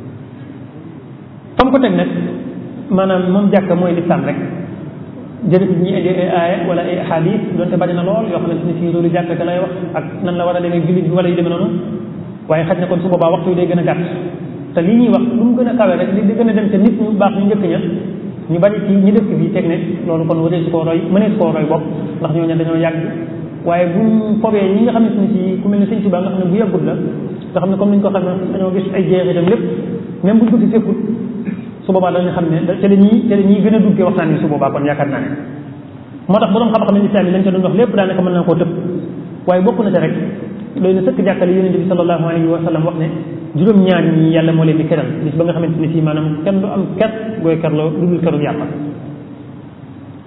fam ko teg nag maanaam moom jàkk mooy lislaam rek jërëjëf ñi indi ay aaya wala ay xadis doonte bari na lool yoo xamante ni si loolu jàkk ka lay wax ak nan la war a demee jullit bi wala yu demee noonu waaye xaj na kon su boobaa waxtu yi day gën a gàtt te li ñuy wax lu mu gën a kawe rek di gën a dem te nit ñu baax ñu njëkk ña ñu bari ci ñi dëkk bi teg ne loolu kon waree su koo roy mënee su koo roy bopp ndax ñooñu dañoo yàgg waaye buñ fobee ñi nga xamante ni si ku mel ne sëñ Tuubaa nga xam ne bu yàggut la nga xam ne comme ni ñu ko xam ne dañoo gis ay jeexitam lépp même buñ ko fi fekkut su boobaa dañu xam ne te dañuy te dañuy gën a duggee waxtaan bi su boobaa kon yaakaar naa ne moo tax borom xam-xam ne islam yi lañ ca doon wax lépp daanaka mën na koo tëb waaye bokk na ca rek doy na sëkk jàkkale yonent bi sallallahu alayhi wa sallam wax ne juróom-ñaar ñi yàlla moo leen di keral bis ba nga xamante ni si maanaam kenn du am ker gooy kerloo lu dul keru yàlla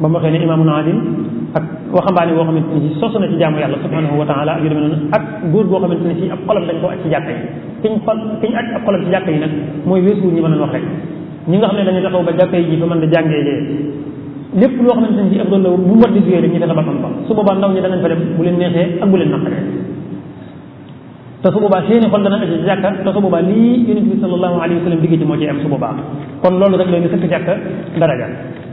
ba mu waxee ne imaamun adil ak waxambaane boo xamante ne si sosu na ci jaamu yàlla subhanahu wa taala ak yu demee noonu ak góor boo xamante ne si ab xolam dañ ko aj ci jàkka yi kiñ xol kiñ aj ab xolam ci jàkka yi nag mooy weesu ñi mën a wax rek ñi nga xam ne dañuy taxaw ba jàkka yi ji fa mën da jàngee lee lépp loo xamante ne si ak doon la bu mu war di joué rek ñu fexe ba xam fa su boobaa ndaw ñi danañ fa dem bu leen neexee ak bu leen naqaree te su boobaa seeni xol dana aji ci jàkka te su boobaa lii yonent bi sallallahu alayhi wa sallam digg ci moo ci am su boobaa kon loolu rek leen sëkk jàkka daraja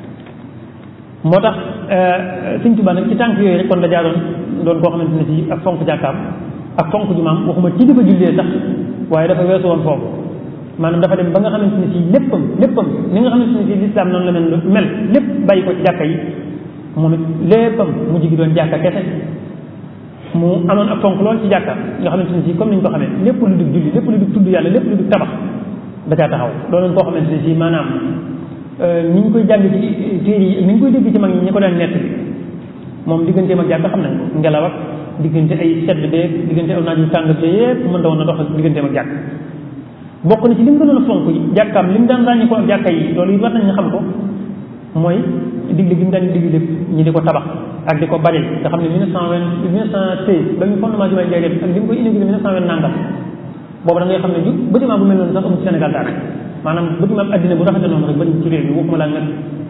moo tax Sëñ Tuubaa nag ci tànk yooyu rek kon da jaaroon doon koo xamante ne si ak fonk jàkkaam ak fonk jumaam waxuma ci di ko jullee sax waaye dafa weesu woon foofu maanaam dafa dem ba nga xamante ne si léppam léppam ni nga xamante ne si lislaam noonu la mel mel lépp bàyyi ko ci jàkka yi moom it léppam mu jigi doon jàkka kese mu amoon ak fonk lool ci jàkka nga xamante ne si comme ni ñu ko xamee lépp lu dug julli lépp lu dug tudd yàlla lépp lu dug tabax da caa taxaw doonoon koo xamante ne si maanaam ni ñu koy jàng ci téere yi ni ñu koy dégg ci mag ñi ñi ko daan nett bi moom digganteem ak jàkka xam nañ ko ngelaw ak diggante ay sedd beeg diggante aw naaj yu tàng te yëpp mën da woon na dox ak digganteem ak jàkk bokk na ci li mu gënoon a fonk jàkkaam li mu daan ràññi ko ak jàkka yi loolu yi war nañ ñu xam ko mooy digle gi mu daan digle ñi di ko tabax ak di ko bari nga xam ne mille neuf cent vingt mille neuf cent seize ba ñu fondement jumaay Njaaréem ak li mu koy inauguré mille neuf cent vingt nangam boobu da ngay xam ne ju bâtiment bu mel noonu sax amul ci Sénégal daal maanaam bâtiment addina bu rafete noonu rek bañ ci réew mi waxuma laa nag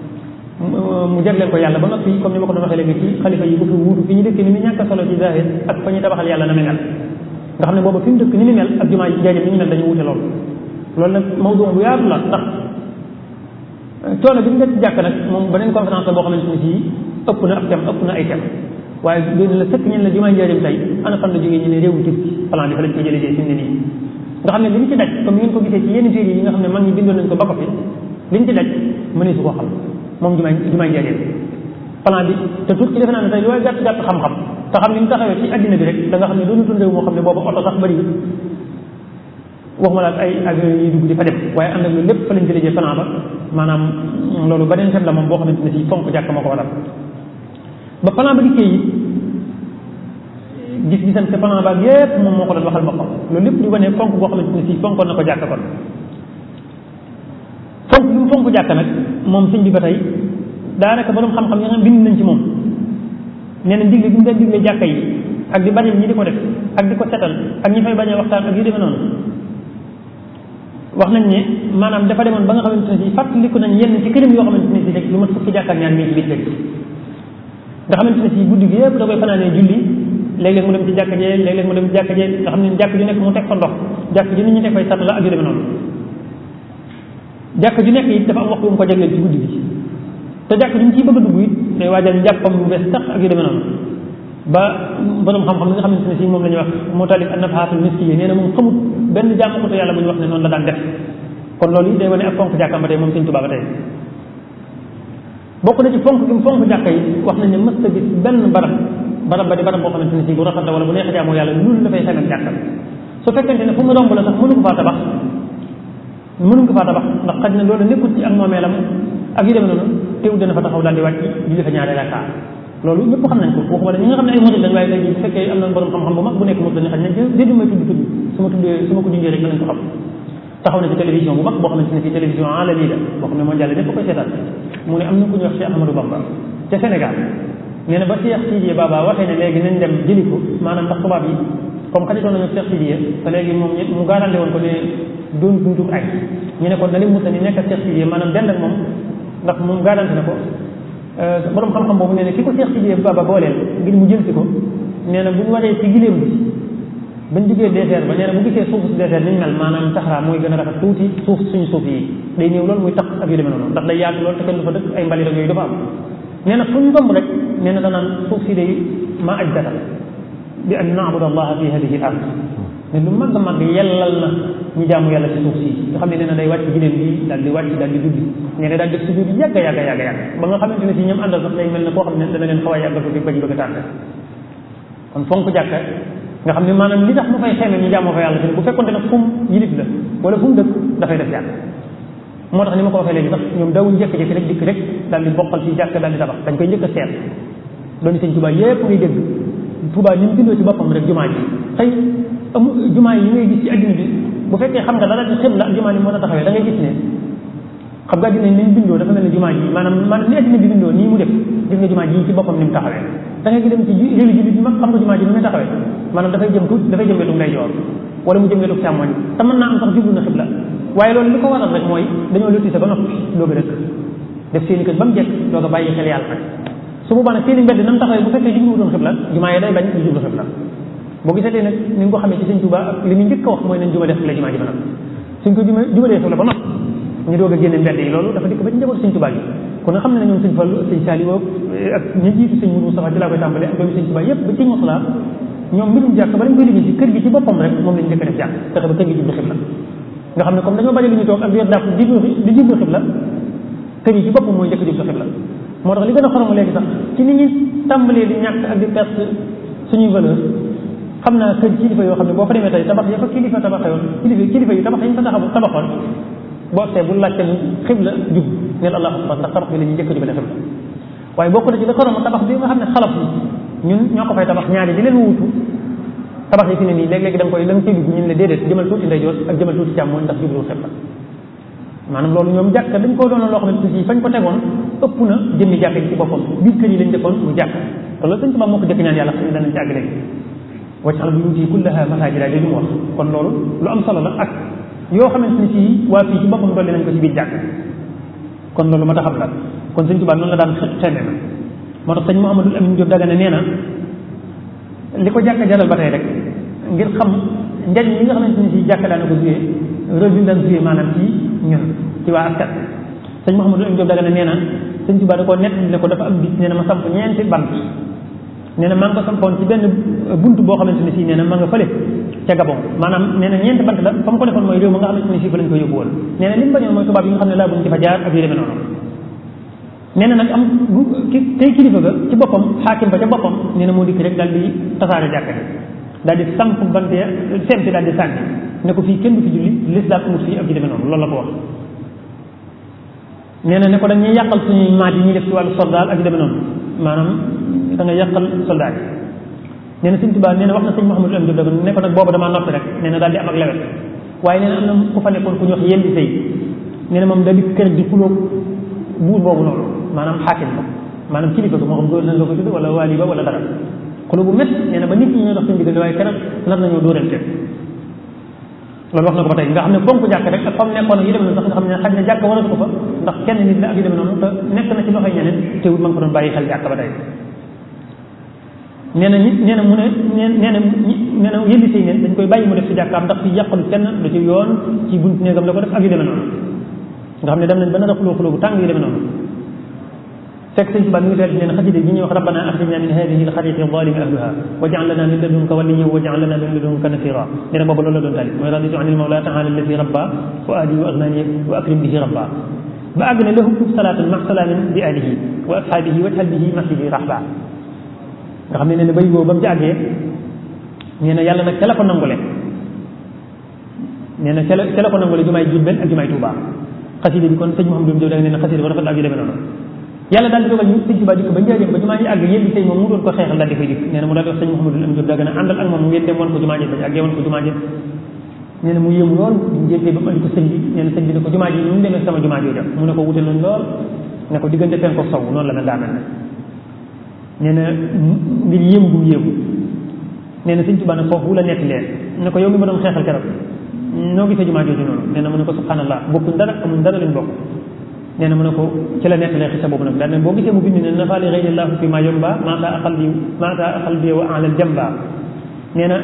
mu jagleel ko yàlla ba noppi comme ni ma ko doon waxee léegi ci xalifa yi bu fi wuutu fi ñu dëkk ni mu ñàkk solo ci zahir ak fa ñu tabaxal yàlla na mu mel nga xam ne boobu fi mu dëkk ni mu mel ak jumaa Njaaréem ni ñu mel dañu wuute loolu loolu nag mawdu bu yaatu la ndax coono bi mu def ci jàkk nag moom beneen conférence la boo xamante ne sii ëpp na ab tem ëpp na ay tem waaye léegi la sëkk ñen la jumaa Njaaréem tey ana fan la jógee ñu ne réewu Turki plan bi fa lañ ko jëlee fi mu ne nii nga xam ne li ñu ci daj comme ngeen ko gisee ci yenn téere yi nga xam ne mag ñi bindoon nañ ko ba ko fi li ñu ci daj mënee su koo xam moom jumaa jumaa Njaaréem plan bi te Turki defe naa ne tey lu waay gàtt gàtt xam-xam te xam ni mu taxawee ci addina bi rek da nga xam ne doonu tundeewu moo xam ne boobu oto sax bëri waxuma la ak ay avion yi dugg di fa dem waaye ànd ak loolu lépp fa lañ jëlee plan ba maanaam loolu beneen set la moom boo xamante ne si fonk jàkk moo ko waral ba plan ba dikkee yi gis gisam te plan ba yépp moom moo ko doon waxal boppam loolu lépp di wane fonk boo xamante ne si fonkoon na ko jàkk kon fonk bi mu fonk jàkk nag moom sëñ bi ba tey daanaka borom xam-xam yi nga bind nañ ci moom nee na digle bi mu daan digle jàkka yi ak di bañal ñi di ko def ak di ko setal ak ñi fay bañ a waxtaan ak yu demee noonu wax nañ ne maanaam dafa demoon ba nga xamante ne si fàttaliku nañ yenn ci këram yoo xamante ne si rek lu mat fukki jàkkaar ñaar mii ci biir kër nga xamante ne si guddi gi yëpp da koy fanaanee julli léeg-léeg mu dem ci jàkka jee léeg-léeg mu dem ci jàkka jee nga xam ne jàkk ju nekk mu teg fa ndox jàkk ju nit ñi teg fay sat la ak yu demee noonu jàkk ju nekk it dafa am waxtu bu mu ko jagleel ci guddi gi te jàkk ju mu ciy bëgg a dugg it day waajal njàppam bu bees tax ak yu demee noonu ba borom xam-xam li nga xamante ne si moom la ñuy wax moo taalif an-nafhaatul miskiyya nee na moom xamut benn jàmm ko te yàlla bu ñu wax ne noonu la daan def kon loolu yi day wane ak fonk jàkkam ba tey moom Sëñ Tuubaa ba tey bokk na ci fonk gi mu fonk jàkka yi wax nañ ne mës a gis benn barab barab ba di barab boo xamante ne si bu rafet la wala bu neex a jaamoo yàlla loolu dafay xemal jàkkal su fekkente ne fu mu romb la sax mënu ko faa tabax mënu ko faa tabax ndax xaj na loolu nekkul ci ak moomeelam ak yu demee noonu teewul dana fa taxaw daal di wàcc julli fa ñaari rakkaa loolu ñëpp xam nañ ko waxuma la ñi nga xam ne ay murid lañ waaye tey jii bu fekkee am na borom xam-xam bu mag bu nekk murid lañ xaj na dégg may tudd tudd su ma tuddee su ma ko junjee rek danañ ko xam taxaw na ci télévision bu mag boo xamante ne fii télévision alami la boo xam ne mondial ñëpp koy seetaan mu ne am na ku ñuy wax Cheikh Ahmadou Bamba ca Sénégal nee na ba Cheikh Sidiye Baba waxee ne léegi nañ dem jëli ko maanaam ndax tubaab yi comme xajitoon nañu Cheikh Sidiye te léegi moom mu garanté woon ko ne doon dunduk ay ñu ne kon na li musa ni nekk ak Cheikh Sidiye maanaam dend ak moom ndax moom garanté na ko borom xam-xam boobu nee na ki ko Cheikh Sidiye Baba booleel ngir mu jël si ko nee na bu ñu waree ci giléem bi bañ duggee désert ba nee na bu gisee suuf si désert ni ñu mel maanaam saxaraa mooy gën a rafet tuuti suuf suñu suuf yi day ñëw loolu muy tax ak yu demee noonu ndax day yaatu loolu te kenn du fa dëkk ay mbalit ak yooyu dafa am nee na fu ñu romb rek nee na danaan suuf si day ma aj data bi an naabud allaha fi hadihi al ard ne lu mag a mag yellal na ñu jaamu yàlla ci suuf si nga xam ne nee na day wàcc giléem bi daal di wàcc daal di julli nee na daal def sujud yàgg yàgg yàgg yàgg ba nga xamante ne si ñoom àndal sax day mel ne koo xam ne dana leen xaw a yàggal ko fi ba ñu bëgg a tànn kon fonk jàkka nga xam ne maanaam li tax mu fay xeeme ñu jaamoo fa yàlla fi bu fekkonte ne fu mu yilif la wala fu mu dëkk dafay def jàkk moo tax ni ma ko waxee léegi sax ñoom dawuñ njëkk-jëkk rek dikk rek daal di bokkal ci jàkk daal di tabax dañ koy njëkk a seet dooni sëñ Tuubaa yépp ngay dégg Tuubaa ni mu bindoo ci boppam rek jumaa ji xëy amu jumaa yi ngay gis ci adduna bi bu fekkee xam nga dara ci xibla ak jumaa ni moo a taxawee da ngay gis ne xam nga addina ni mu bindoo dafa mel ne jumaa ji maanaam maanaam ni addina bi bindoo nii mu def gis nga jumaa ji ci boppam ni mu taxawee da ngay dem ci réewi jullit yi mag xam nga jumaa ji ni muy taxawee maanaam dafay jëm tuuti dafay jëm wetu ndeyjoor wala mu jëm wetu càmmoñ te mën naa am sax jublu na xibla waaye loolu li ko waral rek mooy dañoo lotise ba noppi doog a dëkk def seeni kër ba mu jekk doog a bàyyi xel yàlla nag su boobaa nag seeni mbedd na mu taxawee bu fekkee jublu wutoon xibla jumaa yi day bañ ñu jublu xibla boo gisatee nag ni nga ko xamee ci sëñ Tuubaa ak li mu njëkk a wax mooy nañ juma def la jumaa ji ba noppi suñ ko juma juma dee xibla ba noppi ñu doog a génne mbedd yi loolu dafa dikk ba ci njaboot sëñ Tuubaa gi kon nga xam ne ñoom sëñ Fallu sëñ Saaliw ak ñi jiitu sëñ Mudu Mustafa ci laa koy tàmbale ak doomu sëñ Tuubaa yëpp ba ci Mosla ñoom mbirum jàkk ba lañ koy liggéey ci kër gi ci boppam rek moom lañ njëkk a def jàkk fexe ba kër gi jublu xibla nga xam ne comme dañoo bari lu ñu toog ak yor dàpp di di jublu xibla kër yi ci boppam mooy njëkk jublu xibla moo tax li gën a xoromu léegi sax ci ni ñuy tàmbalee di ñàkk ak di perte suñuy valeur xam naa kër kilifa yoo xam ne boo fa demee tey tabax ya fa kilifa tabaxewoon kilifa kilifa yi tabax yi ñu fa taxaw tabaxoon boo see bu laajte xibla jub neel allahu akbar ndax tabax bi la ñuy njëkk a jubale xibla waaye bokk na ci la xoromu tabax bi nga xam ne xalaf yi ñun ñoo ko fay tabax ñaari di leen wuutu tabax yi fi ne nii léeg-léegi da nga koy la nga ciy dugg ñun la déedéet jëmal tuuti ndeyjoor ak jëmal tuuti càmmooñ ndax jublu xibla maanaam loolu ñoom jàkk dañ koo doon loo xam ne aussi fañ ko tegoon ëpp na jëmmi jàkk ji ci boppam biir kër yi lañ defoon mu jàkk te loolu sëñ Tuubaa moo ko jëkk ñaan yàlla xam ne danañ ci àgg léegi waj'al buyuutii kullahaa masaajida li mu wax kon loolu lu am solo la ak yoo xamante ni ci waa fii ci boppam dolli nañ ko ci biir jàkk kon loolu ma tax xam la kon sëñ Tuubaa noonu la daan xemme na moo tax sëñ Mouhamadul Amin Diop Dagana nee na li ko jàkk jaral ba tey rek ngir xam njariñ yi nga xamante ni ci jàkk daana ko joué rôle bi daan joué maanaam ci ñun ci waa askan sëñ Mouhamadul Amin Diop Dagana nee na sëñ Tuubaa da koo nett ne ko dafa am bis nee na ma samp ñeenti bant nee na maa ngi ko sampoon ci benn buntu boo xamante ne si nee na ma nga fële ca Gabon maanaam nee na ñeenti bant la fa mu ko defoon mooy réew ma nga xamante ne si fa lañ ko yóbbu woon nee na li mu bañoon mooy tubaab yi nga xam ne laa buñ ci fa jaar ak yu demee noonu nee na nag am ki tey kilifa ga ci boppam xaakim ba ca boppam nee na moo dikk rek daal di tasaare jàkka ji daal di samp bant ya sempi daal di sànni ne ko fii kenn du fi julli lislaam amut fii ak yu demee noonu loolu la ko wax nee na ne ko dañuy yàqal suñuy maat yi ñuy def ci wàllu soldat ak yu demee noonu maanaam da nga yàqal soldat yi nee na sëñ Tuubaa nee na wax na sëñ Mouhamadou am Diop ne ko nag boobu damaa noppi rek nee na daal di am ak lewet waaye nee na am na ku fa nekkoon ku ñu wax yendi sëy nee na moom daal di kër di xulóog buur boobu noonu maanaam xaakim ba maanaam kilifa ga moo xam góor nañ la ko tudd wala waali ba wala dara xulóo bu métti nee na ba nit ñi ñoo dox seen diggante waaye keroog nar nañoo dóorante loolu wax na ko ba tey nga xam ne fonk jàkk rek ak fam nekkoon ak yi demee noonu sax nga xam ne xaj na jàkk waratu ko fa ndax kenn nit la ak yi demee noonu te nekk na ci loxoy ñeneen teewul ma ngi ko doon bàyyi xel jàkk ba tey nee na ñi nee na mu ne nee nee na nee na yëlli sëy neen dañ koy bàyyi mu def ci jàkkaam ndax fi yàqalu kenn da ci yoon ci bunt néegam la ko def ak yu demee noonu nga xam ne dem nañ ba nar a xuloo xuloo bu tàng yu demee noonu fekk sëñ Tuubaa mi ngi teel nee na xasida gi ñuy wax rabbana axrijna min hadihi alxariqi zalimi ahluha waj'al lana min ladunka waliyyan waj'al lana min ladunka nasira nee na boobu loolu la doon tali mooy raditu anil mawla taala allati rabba fuadi wa aghnani wa akrim bihi rabba ba àgg ne lahu salaatan ma salaamin bi alihi wa ashaabihi wajhal bihi masjidi rahba nga xam ne nee na bay boobu ba mu ci àggee nee na yàlla nag ca la ko nangule nee na ca la ca la ko nangule jumaay Jurbel ak jumaay Tuubaa xasida bi kon sëñ Mouhamadou Diop da nga nee na xasida ko rafet la ak yu demee noonu yàlla daal di dogal ñu sëñ Tuubaa dikk ba njëriñ ba jumaa ji àgg yéen tey moom mu doon ko xeexal daal di fay dikk nee na mu daal di wax sëñ Mouhamadou Am Diop da nga àndal ak moom ngeen dem woon ko jumaa ji bañ àggee woon ko jumaa ji nee na mu yéemu lool ñu njëkkee ba mu andi ko sëñ bi nee na sëñ bi ne ko jumaa ji ñu mu demee sama jumaa jooja mu ne ko wute nañ lool ne ko diggante penku sow noonu la mel daa mel ne nee na mbir yéemu gum yéemu nee na sëñ Tuubaa ne foofu la nekk leen ne ko yow mi ma doon xeexal keroog noo gisee jumaa jooju noonu nee na mu ne ko subhanallah bokkuñ dara amuñ dara lañ bokk nee na mu ne ko ci la nettalee xisa boobu nag daal ne boo gisee mu bind ne nafaali xëylillahu fi ma yomba maata aqal bi maata aqal bi wa alal jamba nee na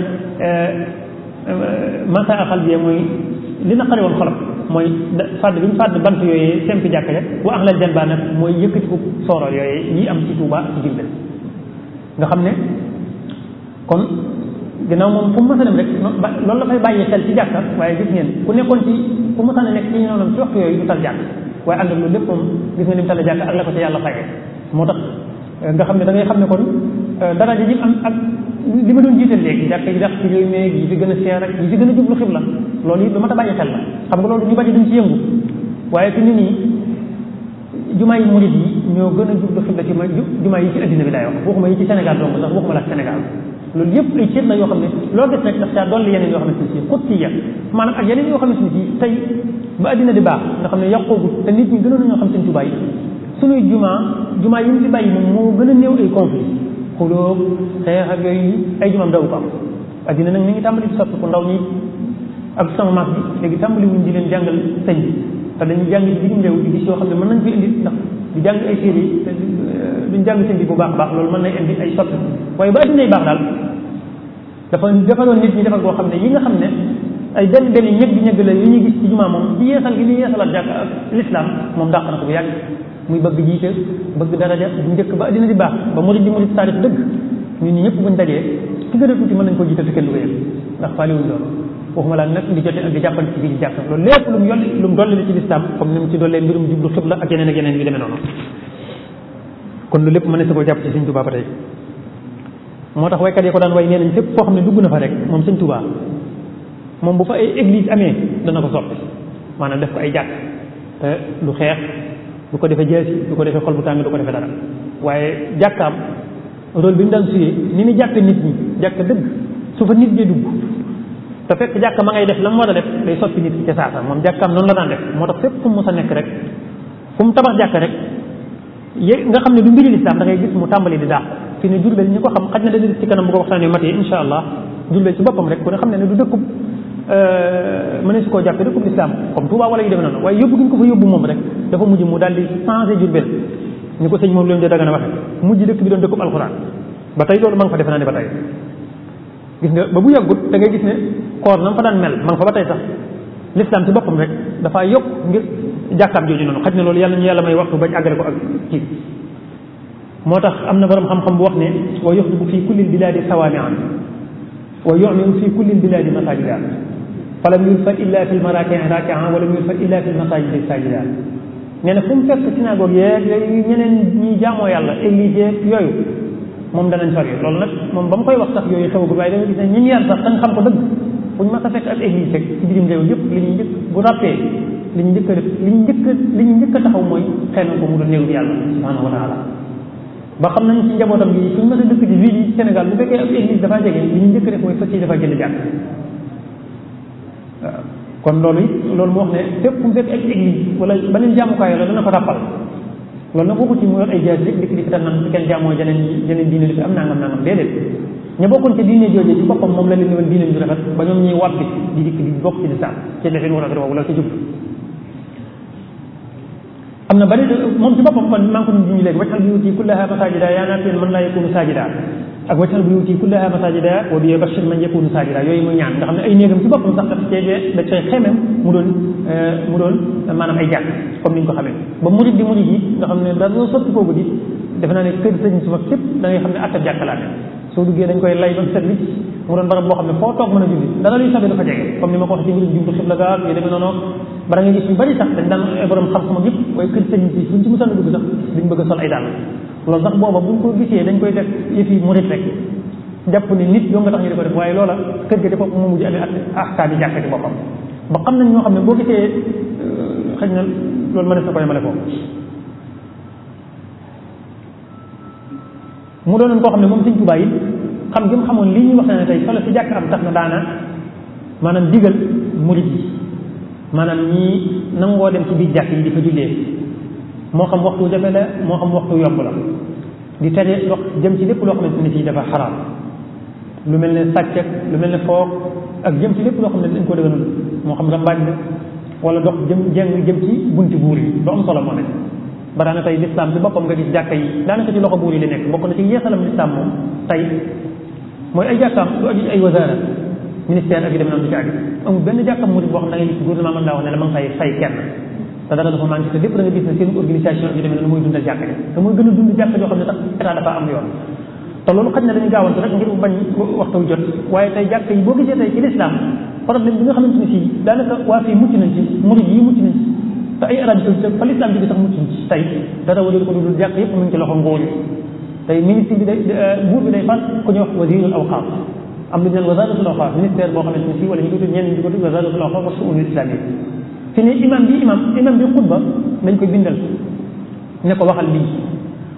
maata aqal bi mooy li na xari woon xolam mooy fàdd bi ñu fàdd bant yooyee sempi jàkka ja wa alal jamba nag mooy yëkkati ko soorool yooyee yi am ci Tuuba ak ci Jurbel nga xam ne kon ginnaaw moom fu mu mës a dem rek loolu la fay bàyyi xel ci jàkka waaye gis ngeen ku nekkoon ci fu mu mës a nekk ci ñoom ci waxtu yooyu du tal jàkk waaye ànd ak loolu lépp moom gis nga ni mu tala jàkk ak la ko ci yàlla fayee moo tax nga xam ne da ngay xam ne kon daraja ji am ak li ma doon jiital léegi jàkk yi dax ci réew mi yi fi gën a seer ak yi fi gën a jublu xibla loolu it lu mat a bàyyi xel la xam nga loolu ñu bari duñ ci yëngu waaye fi nit ñi jumaa yi murid yi ñoo gën a jublu xibla ci ma jumaa yi ci addina bi laay wax waxuma yi ci Sénégal donc sax waxuma la Sénégal loolu yëpp ay cër la yoo xam ne loo gis rek daf caa dolli yeneen yoo xamante ne si xuttiya maanaam ak yeneen yoo xamante ne si tey ba addina di baax nga xam ne yàqoogut te nit ñi gënoon nañoo xam seen tubaay suñuy jumaa jumaa yi mu fi bàyyi moom moo gën a néew ay conflit xuloo xeex ak yooyu ay jumaam daw ko am addina nag mi ngi tàmbali di soppi ko ndaw ñi ak sama maas bi léegi tàmbali wuñ di leen jàngal sëñ bi te dañuy jàng ci bitim réew di gis yoo xam ne mën nañ ko indi ndax di jàng ay téere yi duñ jàng sëñ bi bu baax baax loolu mën na indi ay soppi waaye ba addinay baax daal dafa defaroon nit ñi defal koo xam ne yi nga xam ne ay benn benn ñëg bi ñëg la yu ñuy gis ci jumaa moom ci yeesal gi ñuy yeesalaat jàkk ak l'islam moom dàq na ko bu yàgg muy bëgg jiite bëgg daraja bu njëkk ba addina di baax ba murid di murid saadix dëgg ñun ñi ñëpp buñ dajee ki gën a tuuti mën nañ ko jiite te kenn du ko yëg ndax faaliwuñ loolu waxuma laa nag di jote ak di jàppale ci biir jàkk loolu lépp lu mu yolli lu mu dolli la ci lislaam comme ni mu ci dollee mbirum jublu xibla ak yeneen ak yeneen yu demee noonu kon lu lépp mën na sa ko jàpp ci sëñ Tuubaa ba tey moo tax waykat yi ko daan way nee nañ fépp foo xam ne dugg na fa rek moom sëñ Tuubaa moom bu fa ay église amee dana ko soppi maanaam def ko ay jàkk te du xeex du ko defee jeesi du ko defee xol bu tàng du ko defee dara waaye jàkkaam rôle bi mu daan suyee ni mu jàkk nit ñi jàkk dëgg su fa nit ñi dugg te fekk jàkk ma ngay def la mu war a def day soppi nit ki ca saasa moom jàkkaam noonu la daan def moo tax fépp fu mu mës a nekk rek fu mu tabax jàkk rek yé nga xam ne du mbiri lislaam da ngay gis mu tàmbali di daax fi ne Jurbel ñi ko xam xaj na dana gis ci kanam bu ko waxtaanee matee insha allah Jurbel ci boppam rek ku ne xam ne ne du dëkkub mëne su koo jàppe dëkkub lislaam comme Touba wala yu demee noonu waaye yóbbu gi ñu ko fa yóbbu moom rek dafa mujj mu daal di changé Jurbel ñu ko sëñ moom leen de daga na waxe mujj dëkk bi doon dëkkub alxuraan ba tey loolu ma nga fa defe naa ne ba tey gis nga ba bu yàggut da ngay gis ne koor na mu fa daan mel ma nga fa ba tey sax l'islam ci boppam rek dafaa yokk ngir jàkkaam jooju noonu xaj na loolu yàlla ñu yàlla may waxtu bañ àggale ko ak kii moo tax am na borom xam-xam bu wax ne wa yuxdibu fi kulli biladi sawaamian wa yumiru fi kulli biladi masajida falam yurfat illa fi lmarakin rakian walam yurfat illa fi lmasajidi sajida nee na fu mu fekk synagogue yeeg yooyu ñeneen ñi jaamoo yàlla église yeeg yooyu moom danañ sori loolu nag moom ba mu koy wax sax yooyu xewagul waaye da nga gis ne ñi ñu yar sax dañ xam ko dëgg buñ ma sa fekk ak église rek ci bitim réew yëpp li ñuy njëkk bu rappee li ñu njëkk a def li ñu njëkk a li ñu njëkk a taxaw mooy xëy na ko mu doon néew yàlla subhanahu wa taala ba xam nañ ci njabootam gi suñ mës a dëkk ci ville yi Sénégal bu fekkee ak église dafaa jege li ñu njëkk a def mooy fas yi dafa jënd jàkk waaw kon loolu it loolu moo wax ne fépp fu mu fekk ak église wala beneen jaamukaay la dana ko ràppal loolu nag waxu ci mu yor ay jaas rek dikk di fi tam naan fi kenn jaamoo jeneen jeneen diine li fi am nangam nangam déedéet ña bokkoon ci diine jooje ci boppam moom la leen ni woon diine ju rafet ba ñoom ñuy wàbbi di dikk di bokk ci lislaam ci defeen wu rafet woowu la ci jub am na bari moom ci boppam kon maa ngi ko doon junj léegi wajal buyuti kullaha masajida yaa naa man laa yakunu sajida ak wajal buyuti kullaha masajida wa bi bashir man yakunu sajida yooyu muy ñaan nga xam ne ay néegam ci boppam sax daf cee da cay xemem mu doon mu doon maanaam ay jàkk comme ni ñu ko xamee ba murid di murid yi nga xam ne dara sotti kooku di defe naa ne kër sëñ su mag képp da ngay xam ne attab jàkk laa ne soo duggee dañ koy lay ba mu set wicc mu doon barab boo xam ne foo toog mën a julli dara luy sabe dafa jege comme ni ma ko waxee ci mbirum jublu xibla gaal yu demee noonu bara nga gis ñu bari sax dañ daan borom xam-xam ak yëpp waaye kër sëñ si buñ ci mësaan a dugg sax duñ bëgg a sol ay dàll loolu sax booba buñ ko gisee dañ koy def yëfi murit rek jàpp ne nit yoo nga tax ñu di ko def waaye loola kër ga ci boppam moo mujj amee ak ahkaam yi jàkk ci boppam ba xam nañ ñoo xam ne boo gisee xëy na loolu mënees na ko yemale foofu mu doonoon koo xam ne moom sëñ Tuubaa yi xam gi mu xamoon lii ñuy wax ne tey solo si jàkk am tax na daana maanaam digal murid yi maanaam ñii nangoo dem ci biir jàkk yi di fa jullee moo xam waxtu jafe la moo xam waxtu yomb la di tere dox jëm ci lépp loo xamante ne fii dafa xaraam lu mel ne sàcc ak lu mel ne foog ak jëm ci lépp loo xam ne dañ ko dëgënal moo xam rambaaj la wala dox jëm jeng jëm ci bunti buur yi lu am solo moo nekk ba daana tey lislaam ci boppam nga gis jàkka yi daanaka ci loxo buur yi la nekk bokk na ci yeesalam lislaam moom tey mooy ay jàkkaam lu aju ay wasaara ministère ak yu demee noonu du ci aju amul benn jàkkam murid boo xam da ngay gis gouvernement mën laa wax ne la ma ngi fay fay kenn te dara dafa manqué te lépp da nga gis ne seen organisation ak yu demee noonu mooy dundal jàkka ji te mooy gën a dund jàkka joo xam ne sax état dafa am yoon te loolu xaj na dañu gaawantu rek ngir bañ waxtu jot waaye tey jàkka yi boo gisee tey ci lislaam problème bi nga xamante ni fii daanaka waa fii mucc nañ ci murid yi mucc nañ ci te ay Arabie Saoudite fa lislaam bi sax mucc nañ ci tey dara wajul ko dudul jàkk yëpp mu ngi ci loxo nguur yi tey ministre bi day buur bi day fal ku ñuy wax wasirul awqaaf am lu ñu naan wasaratul awqaaf ministère boo xamante ne fii wala ñu ko tudd ñenn ñi di ko tudd wasaratul awqaaf wa suunul islamiyya fi ne imam bi imam imam bi xutba dañ koy bindal ne ko waxal lii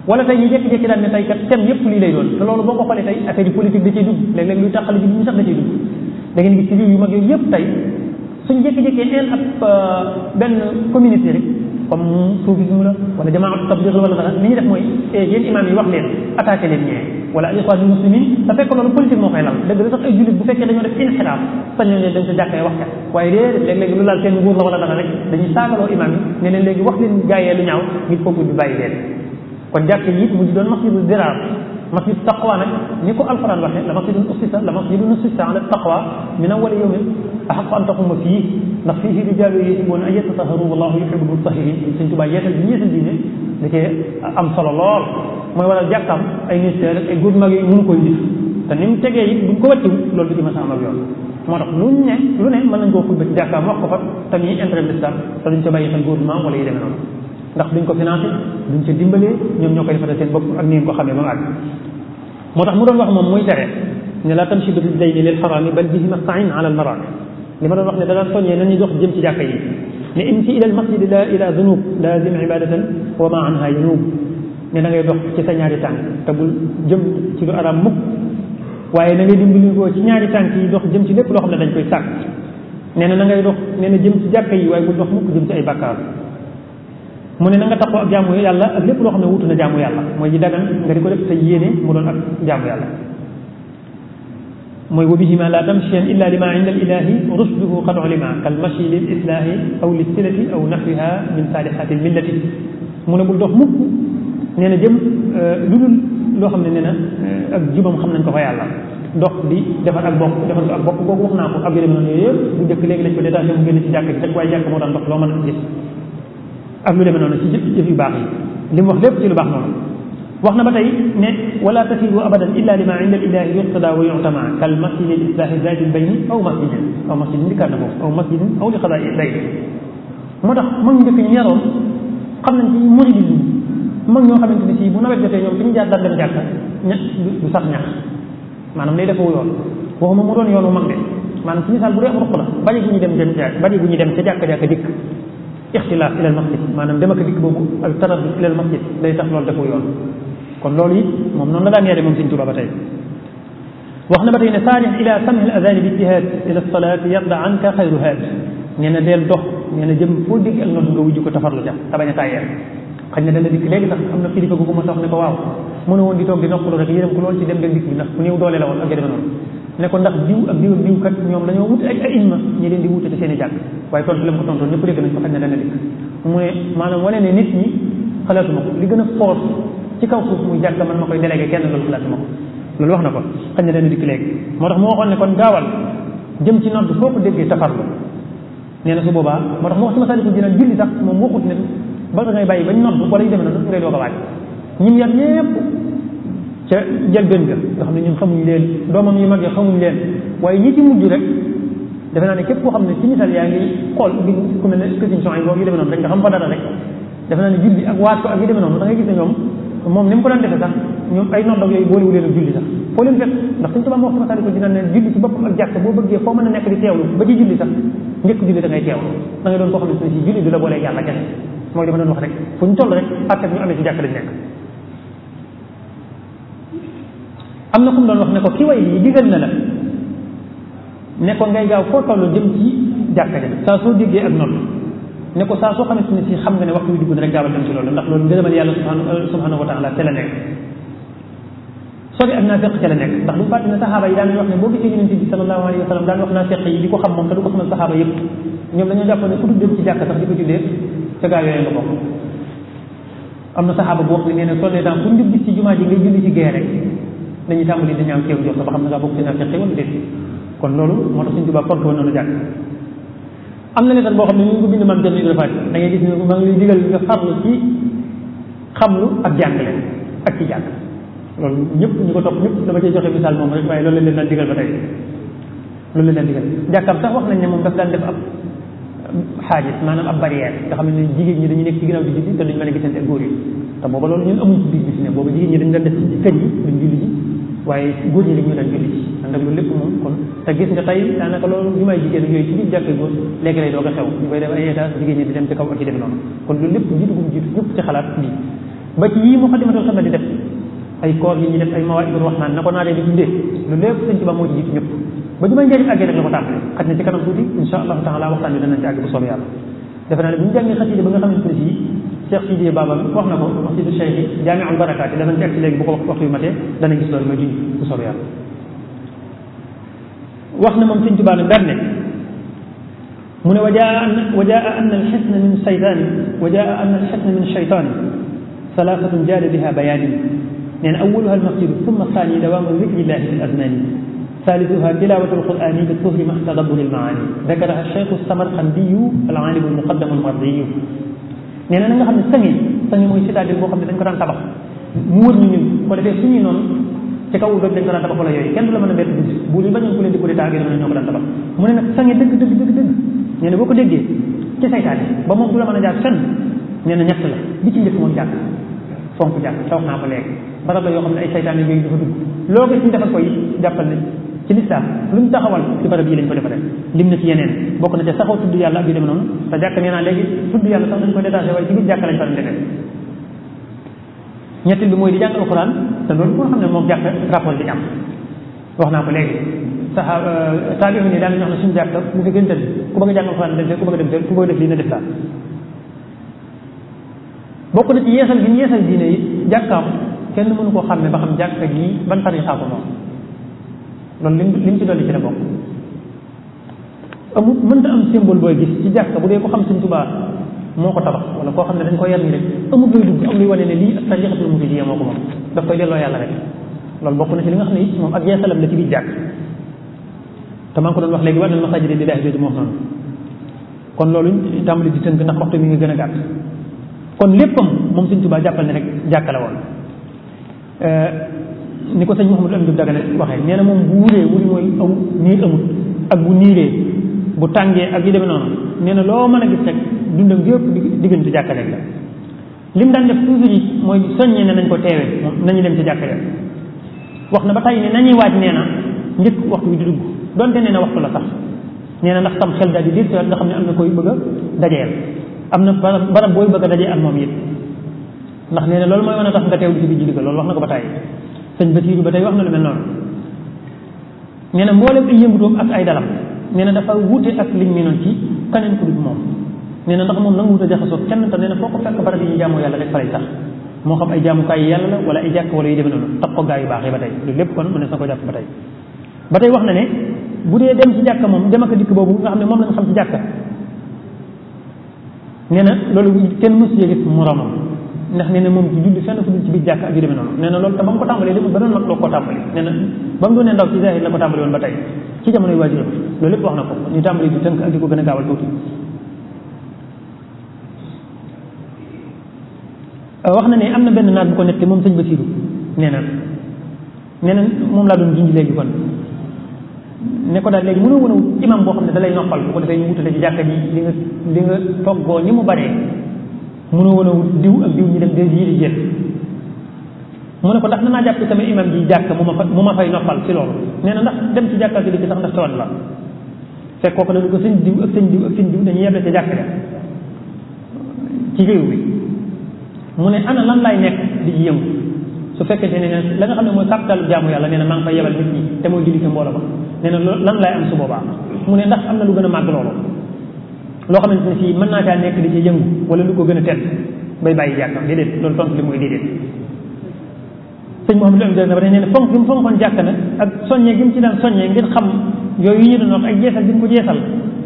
wala tey ñu jékki-jékki daal ne tey kat thème yëpp lii lay doon te loolu boo ko xoolee tey affaire yi politique da ciy dugg léeg-léeg luy taxale bi ñu sax da ciy dugg da ngeen gis ci réew yu mag yooyu yëpp tey suñ jékki-jékkee een ab benn communauté rek comme soufisme la wala jamaatu tabligh wala dara li ñuy def mooy yéen imam yi wax leen attaqué leen ñee wala al ikhwan muslimin te fekk loolu politique moo koy lal dëgg la sax ay jullit bu fekkee dañoo def inxiraaf sañ nañ leen dañ sa jàkkee wax kat waaye déedéet léeg-léegi lu laal seen nguur la wala dara rek dañuy saagaloo imam yi ne leen léegi wax leen gaayee lu ñaaw ngir foofu bi bàyyi leen kon jàkke yi mu doon masjidu dirar masjid taqwa nag ni ko alquran waxee la masjidun ussisa la masjidun ussisa ala taqwa min awwali yawmin ahaqu an taquma fii ndax fiihi rijaalun yuhibbuuna an yatatahharu wallahu yuhibbul mutahhirin Sëñ Tuubaa yeesal bi ñu yeesal diine da cee am solo lool mooy waral jàkkam ay ministère ay góor mag yi mënu koy dif te ni mu tegee it buñ ko wàcciw loolu du ci mës a am ak yoon moo tax luñ ne lu ne mën nañ koo xutba ci jàkkaam wax ko fa te muy intérêt l'islam te duñ ca bàyyi xel gouvernement wala yi demee noonu ndax duñ ko financé duñ ca dimbalee ñoom ñoo koy defaral seen bopp ak ni ngeen ko xamee ba mu àgg moo tax mu doon wax moom muy tere ne la tamshi bi rijlayni lil xaraami bal bihi mastain ala al maraami li ma doon wax ne da daan soññee nañuy dox jëm ci jàkka yi ne imsi ila al masjid la ila dunub lazim ibadatan wa ma anha yanub ne da ngay dox ci sa ñaari tànk te bul jëm ci lu araam mukk waaye na ngay dimbali ko ci ñaari tànk yi dox jëm ci lépp loo xam ne dañ koy sàkk nee na na ngay dox nee na jëm ci jàkka yi waaye bul dox mukk jëm ci ay bàkkaar mu ne na nga taxoo ak jaamu yàlla ak lépp loo xam ne wutu na jaamu yàlla mooy ji dagan nga di ko def sa yéene mu doon ak jaamu yàlla mooy wa bihima la tamchiyan illa lima inda al ilahi rusduhu qad ulima kal machi lil islahi aw lis silati aw nahwiha min salihati l millati mu ne bul dox mukk nee na jëm lu dul loo xam ne nee na ak jubam xam nañ ko fa yàlla dox di defar ak bokk defar ko ak bokk boobu wax naa ko ak yërëm noonu yooyu yëpp bu njëkk léegi lañ ko détaché mu génn ci jàkk bi rek waaye jàkk moo daan dox loo mën a gis ak lu demee noonu ci jëf jëf yu baax yi li mu wax lépp ci lu baax noonu wax na ba tey ne wala tasiru abadan illa lima inda ilahi yuqtada wa yu'tama kal masjidi l islahi zaati l bayni aw masjidin aw masjidin dikkaat na foofu aw masjidin aw li xadaa day moo tax mag ñu njëkk ñu yaroon xam nañ ci muridisme mag ñoo xamante ne si bu nawet jotee ñoom fi ñu jaar daan dem jàkka ñax du sax ñax maanaam day defawu yoon waxuma mu doon yoonu mag de maanaam ci misaal bu dee am ruq la bari bu ñu dem dem jàkk bari bu ñu dem ca jàkka jàkka dikk ixtilaaf ilal masjid maanaam dem ak dikk boobu ak taraddud ilal masjid day tax loolu defu yoon kon loolu it moom noonu la daan yare moom Sëñ Tuubaa ba tey wax na ba tey ne saarix ila samhi al adani bi ijtihaad ila salaati yarda anka xayru haad nee na deel dox nee na jëm foo dégg ak noonu nga wujj ko tafarlu ca te bañ a tàyyeel xëy na dana dikk léegi sax am na kilifa gu ma sax ne ko waaw mënu woon di toog di noppalu rek yërëm ko lool ci dem dem dikk bi ndax ku néew doole la woon ak demee noonu ne ko ndax diw ak diw ak diw kat ñoom dañoo wut ay ay imma ñi leen di wute ci seen i jàkk waaye tontu la mu ko tontoon ñëpp dégg nañ ko xëy na dana dikk mu ne maanaam wane ne nit ñi xalaatuma ko li gën a force ci kaw suuf muy jàkk man ma koy délégué kenn loolu xalaatuma ko loolu wax na ko xëy na dana dikk léegi moo tax mu waxoon ne kon gaawal jëm ci nodd foo ko déggee tafarlu nee na su boobaa moo tax mu wax ci masaliku dina julli sax moom waxut ne ba da ngay bàyyi bañ nodd wala yu demee noonu ngay doog a waaj ñim yar ñëpp ca njëlbéen ga nga xam ne ñun xamuñ leen doomam yu mag yi xamuñ leen waaye ñi ci mujj rek defe naa ne képp koo xam ne ci misaal yaa ngi xool bi ku mel ne question yi boobu yu demee noonu rek nga xam fa dara rek defe naa ne julli ak waat ko ak yu demee noonu da ngay gis ne ñoom moom ni mu ko daan defee sax ñoom ay nodd ak yooyu boolewu leen ak julli sax foo leen fekk ndax suñ tubaab moo wax ci masali ko dina ne julli ci boppam ak jàkk boo bëggee foo mën a nekk di teewlu ba ci julli sax njëkk julli da ngay teewlu da ngay doon koo xam ne si julli du la boolee yàlla kese mooy li ma doon wax rek fu ñu toll rek attak ñu amee ci jàkk lañ nekk am na ku mu doon wax ne ko ki way lii digal na la ne ko ngay gaaw foo toll jëm ci jàkka ja saa soo déggee ak nodd ne ko saa soo xamante ne si xam nga ne waxtu wi dugg na rek gaawal dem ci loolu ndax loolu ngërëmal yàlla subhanahu wa taala te la nekk sobi ak naa feq ca la nekk ndax bu fàtte ne saxaaba yi daan wax ne boo gisee yonente bi sallallahu alayhi wa sallam daan wax naa feq yi di ko xam moom te du ko xamal saxaaba yëpp ñoom dañoo jàpp ne ku dul dem ci jàkka sax di ko jullee ca gaa yooyu nga bokk am na saxaaba bu wax ne nee na soo nee temps pour njub gis ci jumaa ji ngay julli ci gee rek dañuy tàmbali di ñaaw teew jox ba xam ne ngaa bokk ci naa feq wala déet kon loolu moo tax suñ tubaab fonk woon noonu jàkk am na lettre boo xam ne ñu ngi ko bind maam jël dafa da ngay gis ne maa ngi lay digal nga farlu ci xamlu ak jàngale ak ci jàng loolu ñëpp ñu ko topp ñëpp dama cay joxe misaal moom rek waaye loolu leen daan digal ba tey loolu leen daan digal jàkkam sax wax nañ ne moom daf daan def ab xaajis maanaam ab barrière nga xam ne jigéen ñi dañuy nekk ci ginnaaw di julli te duñ mën a gisante ak góor yi te booba loolu ñun amuñ ci biir bi si ne booba jigéen ñi dañ daan def ci kër yi duñ julli ji waaye góor ñi dañu daan julli ji ànd ak loolu lépp moom kon te gis nga tey daanaka loolu li may jigéen yooyu ci biir jàkkee góor léegi lay doog a xew ñu koy def ay étage jigéen ñi di dem ci kaw ak ci dem noonu kon loolu lépp jiitu gum jiitu ñëpp ci xalaat bi ba ci yii muqaddimatul xidma di def ay koor yi ñuy def ay mawaaidul rahmaan na ko naa dee di dundee lu lépp sëñ Tuubaa moo ci jiitu ñëpp ba jumaa njëriñ àggee nag la ko tàmbalee xaj na ci kanam tuuti insha allahu taala waxtaan bi danañ ci àgg bu soobee yàlla defe naa ne bu ñu jàngee xasida ba nga xamante ne fii Cheikh Sidiye Baba wax na ko wax ci du Cheikh yi jaamiul barakaat yi danañ ci àgg si léegi bu ko waxtu yu matee danañ gis loolu mooy junj bu soobee yàlla wax na moom sëñ Tuubaa nag daan ne mu ne wajaa an wajaa an alxisna min saytaani wajaa an alxisna min shaytaani salaasatun jaada biha bayaani nee na awaluha almasjidu summa saani dawaamu zikrillahi fi azmani ثالثها تلاوة القرآن بالطهر مع تدبر المعاني ذكرها الشيخ السمرقندي العالم المقدم المرضي nee na nga xam ne sangi sangi mooy citadelle boo xam ne dañ ko daan tabax mu wër ñu ñun ko defee suñuy noonu ci kaw doj dañ ko daan tabax wala yooyu kenn du la mën a bett guddi bu ñu bañoon ku leen di ko détaillé ne ñoo ko daan tabax mu ne nag sangi dëgg dëgg dëgg dëgg nee na boo ko déggee ci saytaane ba moom du la mën a jaar fenn nee na ñett la bi ci njëkk mooy jàkk fonk jàkk te wax naa ko léegi barab la yoo xam ne ay saytaane yooyu dafa dugg loo gis ñu defal ko yi jàppal ne ci lislaam lu ñu taxawal ci barab yi lañ ko defaree lim na ci yeneen bokk na ca saxaw tudd yàlla ak yu demee noonu te jàkk nee naa léegi tudd yàlla sax dañ ko détaché waaye ci biir jàkk lañ faral defee ñettil bi mooy di jàng alxuraan te loolu koo xam ne moom jàkk rapport bi am wax naa ko léegi saxa taabix ni daal nañu wax ne suñu jàkk bu fi gën tëdd ku bëgg a jàng alxuraan dem ku bëgg a dem ku bëgg a def lii na def daal bokk na ci yeesal gi ñu yeesal diine yi jàkkaam kenn mënu koo xam ne ba xam jàkka gi ban tarixa ko moom loolu lim lim ci dolli ci la bokk amul mënta am symbole booy gis ci jàkka bu dee ko xam Sëñ Tuubaa moo ko tabax wala koo xam ne dañ ko yar ni rek amul luy dugg am luy wane ne lii ak tarixatul muridiyya moo ko moom daf koy delloo yàlla rek loolu bokk na ci li nga xam ne it moom ak yeesalam la ci biir jàkk te maa ngi ko doon wax léegi war na masaajida lillaahi jooju moo noonu kon loolu tàmbali di tënk ndax waxtu mi ngi gën a gàtt kon léppam moom Sëñ Tuubaa jàppal ne rek jàkka la woon ni ko sëñ Mouhamadou Amdi Dagana waxee nee na moom bu wuree wuri mooy aw niir amut ak bu niiree bu tàngee ak yi demee noonu nee na loo mën a gis rek dundam gi yëpp diggante jàkka rek la lim daan def toujours yi mooy soññee ne nañ ko teewee nañu dem ci jàkka rek wax na ba tey ne nañuy waaj nee na njëkk waxtu bi di dugg donte nee na waxtu la sax nee na ndax tam xel daal di dir nga xam ne am na koy bëgg a dajeel am na barab barab booy bëgg a dajee ak moom it ndax nee na loolu mooy mën a tax nga teew di ci biir julli ga loolu wax na ko ba tey sëñ Basiiru ba tey wax na lu mel noonu nee na mboolem ay yëngutoom ak ay dalam nee na dafa wuute ak liñ miinoon ci kaneen ku dul moom nee na ndax moom nangu wut a jaxasoo kenn te nee na foo ko fekk barab yi ñu jaamoo yàlla rek fa lay sax moo xam ay jaamukaay yi yàlla la wala ay jàkk wala yu demee noonu tax ko gaa yu baax yi ba tey loolu lépp kon mu ne sa ko jàpp ba tey ba tey wax na ne bu dee dem ci jàkka moom dem ak dikk boobu nga xam ne moom lañ xam ci jàkka nee na loolu kenn mësu yee gis moromam ndax nee na moom ci julli fenn fu dul ci biir jàkk ak yu demee noonu nee na loolu te ba mu ko tàmbalee lépp ba doon mag loo koo tàmbali nee na ba mu doonee ndaw ci zahir la ko tàmbali woon ba tey ci jamonoy waajuram loolu lépp wax na ko ñu tàmbali di tënk ak di ko gën a gaawal tuuti wax na ne am na benn naat bu ko nette moom sëñ Basiiru nee na nee na moom laa doon junj léegi kon ne ko daal léegi mënoo wën a imam boo xam ne da lay noppal bu ko defee ñu wutale ci jàkka ji li nga li nga toggoo ni mu baree mënoo woon a diw ak diw ñu dem de yi di jël mu ne ko ndax danaa jàpp sama imam ji jàkk mu ma fa mu ma fay noppal ci loolu nee na ndax dem ci jàkka gi di sax ndax tawat la fekk kooku dañu ko sëñ diw ak sëñ diw ak sëñ diw dañuy yeble ci jàkk ja ci réew bi mu ne ana lan laay nekk di ci yëngu su fekkente ne la nga xam ne mooy capital jaamu yàlla nee na maa ngi fay yebal nit ñi te mooy julli ci mbooloo ba nee na lan laay am su boobaa mu ne ndax am na lu gën a màgg loolu loo xamante ne fii mën naa caa nekk di ci yëngu wala lu ko gën a tedd bay bàyyi jàkkam déedéet loolu tontu li mooy déedéet sëñ Mouhamadou am dana ba nee na fonk gi mu fonkoon jàkk nag ak soññee gi mu ci daan soññee ngir xam yooyu yi ñu doon wax ak jeesal gi mu ko jeesal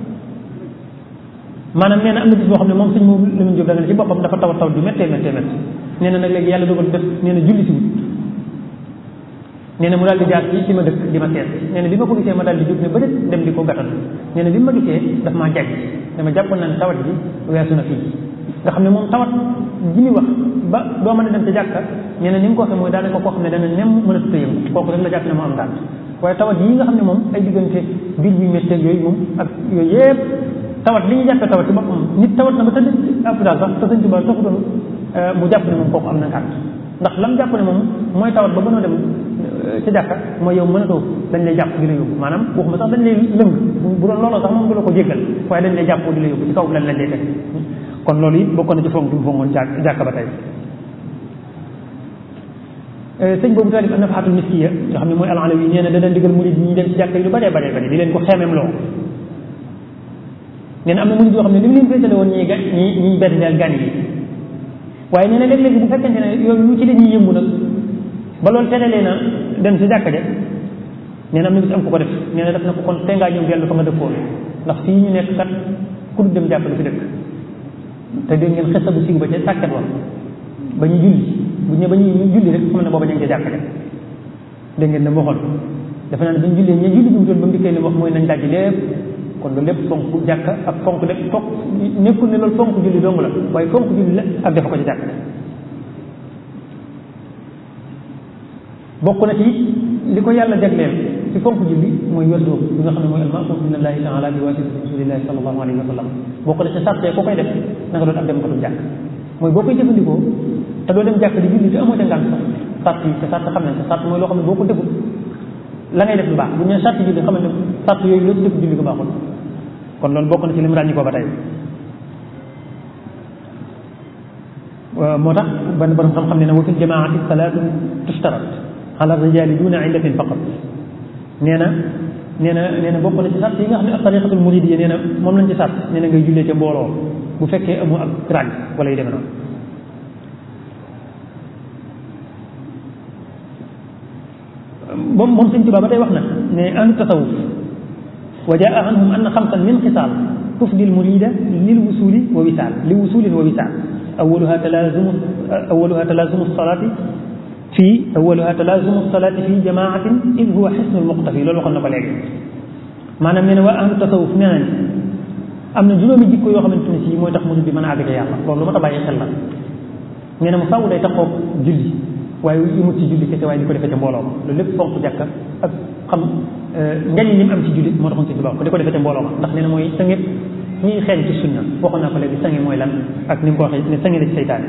maanaam nee na am na bis boo xam ne moom sëñ moom Lamine Diop da nga ne ci boppam dafa taw taw du méttee méttee méttee nee na nag léegi yàlla dogal def nee na julli si wut nee na mu daal di jaar ci ci ma dëkk di ma seet nee na bi ma ko gisee ma daal di jóg ne ba dem di ko gàttal nee na bi ma gisee daf maa jàgg dama jàppoon naa ne tawat bi weesu na fii nga xam ne moom tawat ji muy wax ba doo mën a dem ci jàkka nee na ni mu ko waxee mooy daanaka koo xam ne dana nem mën a tuta yëngu kooku rek la jàpp ne moo am daal waaye tawat yi nga xam ne moom ay diggante biir bi méttee yooyu moom ak yooyu yëpp tawat li ñu jàppee tawat ci boppam nit tawat na ba tëdd hôpital sax te sëñ Tuubaa taxu doon mu jàpp ne moom kooku am na ngànt ndax lam jàpp ne moom mooy tawat ba gënoo dem ci jàkka mooy yow mënatoo dañ lay jàpp di la yóbbu maanaam waxuma sax dañ lay lëng bu doon looloo sax moom du la ko jéggal waaye dañ lay jàpp di la yóbbu ci kaw lañ lañ lay teg kon loolu it bokkoon na ci fonk bi mu fonkoon jàkka ba tey sëñ boobu taalif an-nafahatul miskiya nga xam ne mooy al-alawi nee na dana digal murid yi ñu dem ci jàkka yi lu bare bare bare di leen ko xeemem loo nee na am na murid yoo xam ne li mu leen féetale woon ñi ga ñi ñiy berndeel gan yi waaye nee na léeg-léeg bu fekkente ne yooyu lu ci la ñuy yëngu nag ba loolu terelee na dem ci jàkka ja nee na am na bis am ku ko def nee na def na ko kon te ngaa ñëw dellu fa nga dëkkoon ndax fii ñu nekk kat ku dul dem jàkka du fi dëkk te dégg ngeen xesa bu siiw ba ca sàkket wax ba ñu julli bu ñu ba ñu julli rek xam ne booba ñu ngi ca jàkka ja dégg ngeen ne waxoon dafa naa ne ba ñu jullee ña julli bi mu doon ba mu dikkee li wax mooy nañ dajji lépp kon loolu lépp fonk jàkka ak fonk lépp fonk nekkul ne loolu fonk julli dong la waaye fonk julli la ak defa ko ci jàkka bokk na ci li ko yàlla jagleel ci fonk julli mooy wérdoo bi nga xam ne mooy almaamuur min allahi taala bi waasitati rasulillahi sallallahu alayhi wa sallam bokk na ci sàrtee ko koy def na nga doon ab dem ko du jàkk mooy boo koy jëfandikoo te doo dem jàkk di julli te amoo ca ngànt sax sàrt yi te sàrt xam nañ te sàrt mooy loo xam ne boo ko defut la ngay def lu baax bu ñu nee sàrt julli xam ne sàrt yooyu loo ci def julli ko baaxul kon loolu bokk na ci lim ràññi ko ba tey moo tax benn borom xam-xam ne ne wa fi jamaati salaatun tushtarat ala rijaali duna illatin faqat nee na nee na nee na bokk na ci sàrt yi nga xam ne ak tariqatul muridiyya nee na moom lañ ci sàrt nee na ngay jullee ca mbooloo bu fekkee amu ak ràgg wala yu demee noonu moom moom sëñ Tuubaa ba tey wax na ne ahlu tasawuf wa jaa anhum anna xamsan min xisaal tufdi al murida lil wusuli wa wisaal li wusulin wa wisaal awaluha talaazumu awaluha talaazumu salaati fii awaluha talaazumu salaati fii jamaatin id huwa xisnul muqtafi loolu waxoon na ko léegi maanaam nee na waa ahlu tasawuf nee nañ am na juróomi jikko yoo xamante ne si mooy tax murid bi mën a àgg ca yàlla loolu lu ma ta bàyyi xel la nee na mu faaw day taxoo julli waaye yimut ci julli kese waaye di ko defee ca mbooloo ma loolu lépp fonk jàkka ak xam njëriñ li mu am ci julli moo taxoon ci tubaab ko di ko defee ca mbooloo ma ndax nee na mooy sange ñuy xeeñ ci sunna waxoon naa ko léegi sange mooy lan ak ni mu ko waxee ne sange la ci seytaane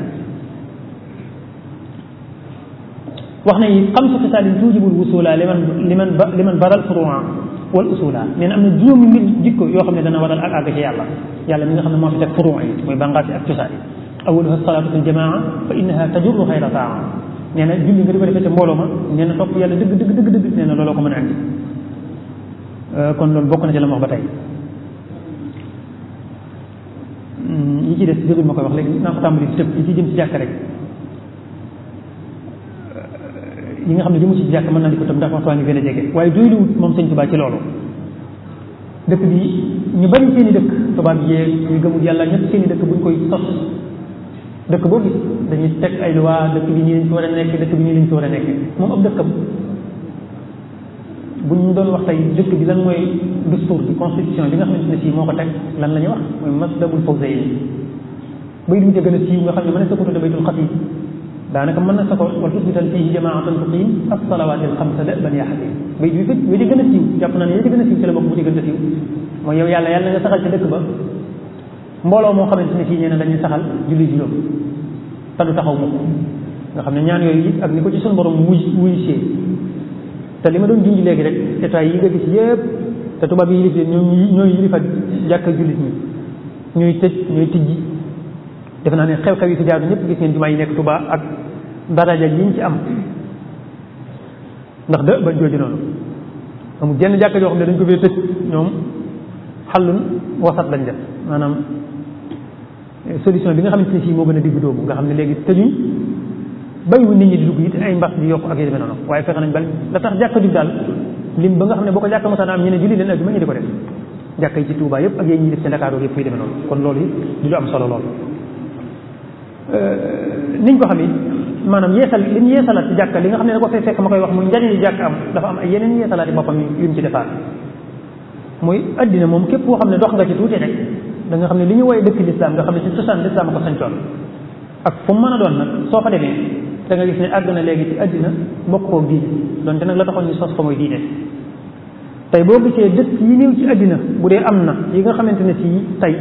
wax na it xam su xisaalin tuujibul wusula liman liman liman baral furua wal usula nee na am na juróomi mbir jikko yoo xam ne dana waral ak àgg ci yàlla yàlla mi nga xam ne moo fi teg furuu yi mooy bànqaas yi ak cosaan yi awaluha salaatu fi ljamaa fa innaha tajurru xayra taa nee na julli nga di ko defee ca mbooloo ma nee na topp yàlla dëgg dëgg dëgg dëgg nee na looloo ko mën a andi kon loolu bokk na ci la ma wax ba tey yi ci des jëgul ma koy wax léegi naa ko tàmbali tëb yi ci jëm ci jàkk rek yi nga xam ne jëmu ci jàkk mën naa di ko tëb ndax waxtu waa ngi gën a jege waaye doyluwut moom sëñ Tuubaa ci loolu dëkk bi ñu bari seen i dëkk tubaab yeeg ñu gëmul yàlla ñëpp seen i dëkk buñ koy sos dëkk boo gis dañuy teg ay loi dëkk bi nii lañ fi war a nekk dëkk bi nii lañ fi war a nekk moom ab dëkkam bu ñu doon wax tey dëkk bi lan mooy dustuur bi constitution bi nga xamante ne sii moo ko teg lan la ñuy wax mooy maslabul fawzayni bay du gën a siiw nga xam ne mën na sa ko tudde baytul xatim daanaka mën na sa ko wal tusbitan fihi jamaatan tuqim as-salawaati al-xamsa da'ban yaa xatim bay du gën wi di gën a siiw jàpp naa ne yooyu di gën a siiw ci la bokk bu ci gën a siiw mooy yow yàlla yàlla nga saxal ci dëkk ba mbooloo moo xamante ne fii nee na dañuy saxal julli juróom te du taxaw mukk nga xam ne ñaan yooyu it ak ni ko ci suñu borom wuy wuy see te li ma doon junj léegi rek état yi nga gis yëpp te tubaab yi yilif leen ñooy ñooy yilifa jàkka jullit ñi ñooy tëj ñooy tijji defe naa ne xew-xew yi fi jaar ñëpp gis ngeen jumaa yi nekk Tuubaa ak daraja yi ñu ci am ndax de ba jooju noonu amul jenn jàkka joo xam ne dañ ko fee tëj ñoom xallun wasat lañ def maanaam solution bi nga xamante ne sii moo gën a digg doomu nga xam ne léegi tëjuñ bàyyiwu nit ñi di dugg it ay mbas di yokk ak yu demee noonu waaye fexe nañ bal la tax jàkka jub daal lim ba nga xam ne boo ko jàkka mosaan am ñu ne julli leen ajuma ñu di ko def jàkka yi ci Touba yëpp ak yéen ñi def ci Dakar yëpp fuy demee noonu kon loolu it di lu am solo lool niñ ko xam it maanaam yeesal li ñu yeesalaat ci jàkka li nga xam ne da ko fay fekk ma koy wax muy njariñ jàkk am dafa am ay yeneen yeesalaat yi boppam yu mu ci defaat muy addina moom képp koo xam ne dox nga ci tuuti rek da nga xam ne li ñu woye dëkk lislaam nga xam ne ci cosaan lislaam a ko sañcoon ak fu mu mën a doon nag soo fa demee da nga gis ne àgg na léegi ci àddina bokk koo diine donte nag la taxoon ñu sos ko mooy diine tey boo gisee dëkk yi néew ci àddina bu dee am na yi nga xamante ne si tey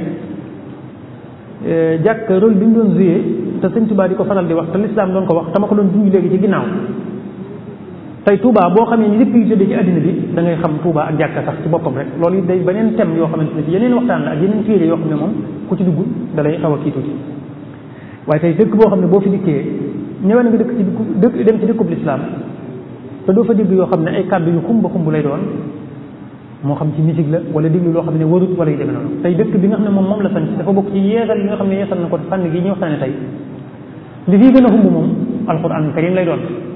jàkk rôle bi mu doon joué te sëñ Tuubaa di ko faral di wax te lislaam doon ko wax tama ko doon junj léegi ci ginnaaw tey Touba boo xamee ni lépp yu tëddee ci àddina bi da ngay xam Touba ak jàkka sax ci boppam rek loolu it day beneen thème yoo xamante ne si yeneen waxtaan la ak yeneen téere yoo xam ne moom ku ci dugg da lay xaw a kii tuuti waaye tey dëkk boo xam ne boo fi dikkee ñëwee na nga dëkk ci dëkk dem ci dëkkub lislaam te doo fa dégg yoo xam ne ay kàddu yu xumba xumb lay doon moo xam ci musique la wala déglu loo xam ne warut wala yu demee noonu tey dëkk bi nga xam ne moom moom la sanc dafa bokk ci yeesal yi nga xam ne yeesal na ko fànn gi ñu waxtaane tey li fii gën a xumb moom alquran karim lay doon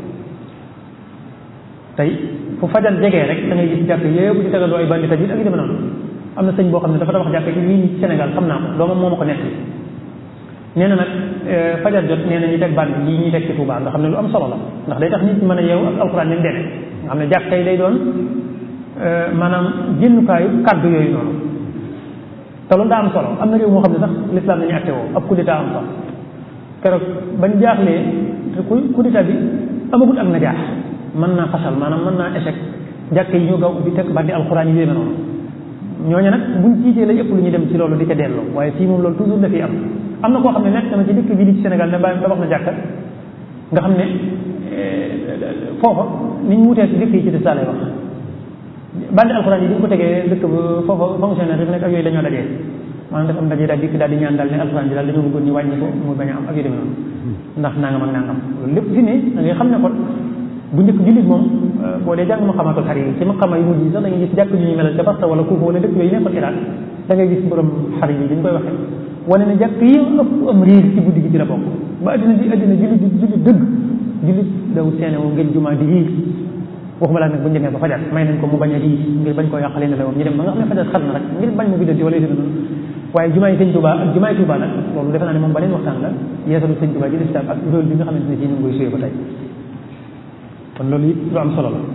tey fu fajal jegee rek da ngay gis jàkk yëpp di tegaloo ay bandi tajit ak yu demee noonu am na sëñ boo xam ne dafa tabax jàkk ci lii ci Sénégal xam naa ko doomam moo ma ko nekk nee na nag fajar jot nee na ñu teg band yi ñuy teg ci Touba nga xam ne lu am solo la ndax day tax nit ñi mën a yeewu ak alxuraan ni mu demee nga xam ne jàkk tey day doon maanaam génnukaayu kàddu yooyu noonu te loolu daa am solo am na réew moo xam ne sax l'islam dañuy acté woo ab coup d'état am sax keroog bañ jaaxlee te coup d'état bi amagut ak na jaax mën naa fasal maanaam mën naa échec jàkk yi ñu gaaw ubbi teg bandi alxuraan yi yéeme noonu ñooñu nag buñ jiitee lay ëpp lu ñu dem ci loolu di ko delloo waaye fii moom loolu toujours dafay am am na koo xam ne nekk na ci dëkk bii di ci Sénégal ne bàyyi tabax na jàkka nga xam ne foofa ni ñu wutee ci dëkk yi ci des laa lay wax bandi alxuraan yi bi ñu ko tegee dëkk ba foofa fonctionnaire yi nekk ak yooyu dañoo dajee maanaam def am dajee daal dikk daal di ñaan daal ne alxuraan bi daal dañoo bëggoon ñu wàññi ko muy bañ a am ak yu demee noonu ndax nangam ak nangam loolu lépp fi ne da ngay xam ne kon bu njëkk jullit moom boo dee jàng ma xamaatul xar yi ci ma xama yu mujj yi sax da ngay gis jàkk ñu ñu melal ca Barta wala Kuufa wala dëkk yooyu nekkoon Irak da ngay gis borom xar yi dañ koy waxee wane ne jàkk yi ëpp am riir ci guddi gi ci la bokk ba addina di addina jullit jullit dëgg jullit daw seene woo ngeen jumaa di riir waxuma laa nag bu njëkkee ba fajar may nañ ko mu bañ a riir ngir bañ koo yàqalee ne la woon ñu dem ba nga xam ne fajar xat na rek ngir bañ mu biddanti wala noonu waaye jumaa yi sëñ Tuubaa ak jumaa yi Tuubaa nag loolu defe naa ne moom beneen waxtaan la yeesalu sëñ Tuubaa ci lislaam ak rôle bi nga xamante ne ci ñu ngi koy suyee ba tey kon loolu it lu am solo la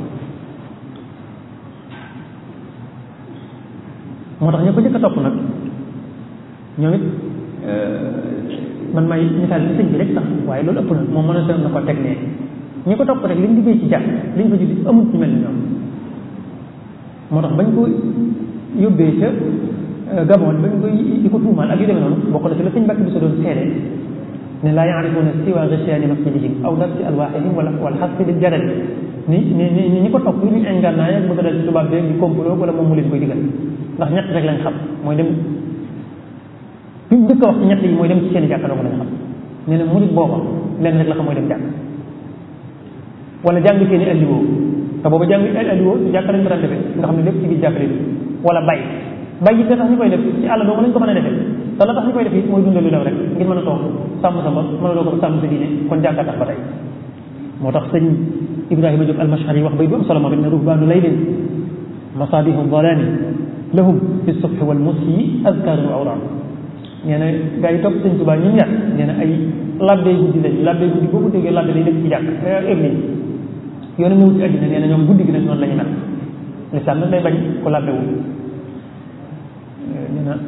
moo tax ña ko njëkk a topp nag ñoom it man may misaal ci sëñ bi rek sax waaye loolu ëpp na moom mën a na ko teg nee ñi ko topp rek liñ liggéey ci jàkk liñ ko julli amut ñu mel ni ñoom moo tax bañ ko yóbbee ca Gabon bañ koy di ko tuumaal ak yu demee noonu bokk na ci la sëñ Mbàkke bi sa doon seede ne laa yaarifuuna siwa ghishyaani masjidihim aw darsi alwaaxihim wala wala xasfi bil jaral ni ni ni ñi ko topp lu ñu ingànnaay ak bëgg a dal ci tubaab bi di complot wala moom mu leen koy digal ndax ñett rek lañ xam mooy dem fi ñu njëkk a wax ci ñett yi mooy dem ci seen jàkka dong lañ xam nee na murit booba lenn rek la xam mooy dem jàkk wala jàng seen i alliwoo te booba jàng alliwoo ci jàkka lañ ko daan defee nga xam ne lépp ci biir jàkka lay wala bay bay it tax ñu koy def ci àll dong lañ ko mën a defee te la tax ñu koy def it mooy dundal lu daw rek ngir mën a toog sàmm sa bopp mën a doo ko sàmm sa diine kon jàkka tax ba tey moo tax sëñ Ibrahima Diop almashar yi wax bay bu am solo moom it ne ruhbaanu laylin masaabihu dalaani lahum fi subhi wal musyi azkaarun wa awraan nee na gaa yi topp sëñ Tuubaa ñun ñaar nee na ay labbee guddi lañ labbee guddi boo ko déggee labbe lay dëkk ci jàkk église yoonu ñëw ci àddina nee na ñoom guddi gi nag noonu la ñu mel lislaam nag day bañ ko labbewul nee na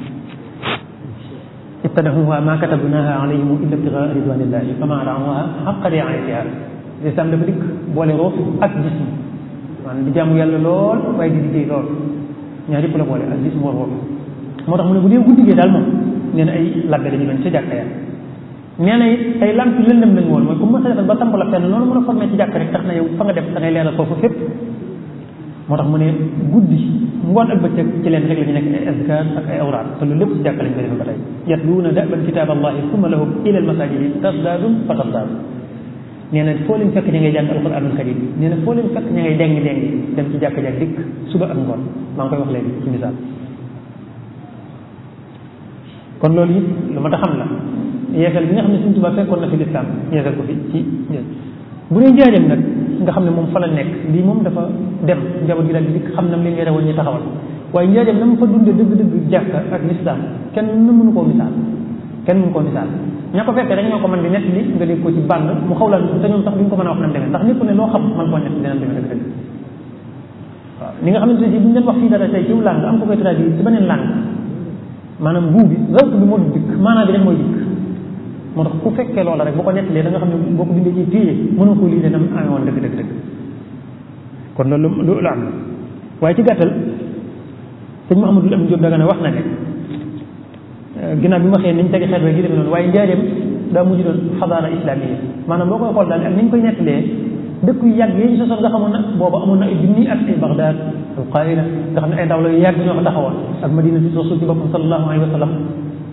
ibtadahuha ma katabnaha alayhim illa ibtigaa ridwanillahi fama raamuha xaqa riayatiha lislaam dafa dikk boole ruux ak jism maanaam di jaamu yàlla lool waaye di liggéey lool ñaar yëpp la boole ak jism war ruux moo tax mu ne bu dee guddi gi daal moom nee na ay labbe la ñu doon ca jàkka ya nee na it ay lamp lëndëm lañu woon mooy ku mës a defal ba samp la fenn noonu mën a formé ci jàkk rek tax na yow fa nga def da ngay leeral foofu fépp moo tax mu ne guddi ngoon ak bëccëg ci leen rek la ñu nekk ay azkar ak ay awraat te loolu lépp ci jàkk lañ koy defee ba tey yatluuna daban kitaab allahi summa lahum ila al masajidi tasdaadum fa tasdaadu nee na foo leen fekk ña ngay jàng alquranul karim nee na foo leen fekk ña ngay dengi dengi dem ci jàkk jak dikk suba ak ngoon maa ngi koy wax léegi ci misaal kon loolu it lu ma ta xam la yeesal bi nga xam ne Sëñ Tuubaa fekkoon na fi lislaam yeesal ko fi ci bu dee njaareem nag nga xam ne moom fa la nekk lii moom dafa dem njaboot gi daal di dikk xam na mu leen yore woon ñu taxawal waaye njaareem na mu fa dunde dëgg-dëgg jàkka ak lislaam kenn nu mënu koo misaal kenn mënu koo misaal ña ko fekkee rek ñoo ko mën di nett li nga dégg ko ci bànn mu xaw laa te ñoom sax duñ ko mën a wax nam demee ndax nit ku ne loo xam mën koo nett dinañ demee dëgg-dëgg waaw ni nga xamante ne si bu ñu leen wax fii dara tey ciw langue am ko koy traduire ci beneen langue maanaam guu bi zawk bi moo du dikk maanaam bi rek mooy dikk moo tax ku fekkee loola rek boo ko nettalee da nga xam ne boo ko bindee ci téye mënoo ko lii de nam amee woon dëgg dëgg dëgg kon loolu lu lu am la waaye ci gàttal sëñ Mouhamadou Amine Diop daga ne wax na ne ginnaaw bi ma xëyee niñ tegi xeet gi demee noonu waaye njaareem daa mujj doon xadaara islamiyya maanaam boo koy xool daal ak niñ koy nettalee dëkk yu yàgg yi ñu sosoon nga xamoon na booba amoon na ay junni ak ay Bagdad al Qaahira nga xam ne ay ndaw la yu yàgg ñoo fa taxawoon ak Madina ci rasul ci boppam sallallahu alayhi wa sallam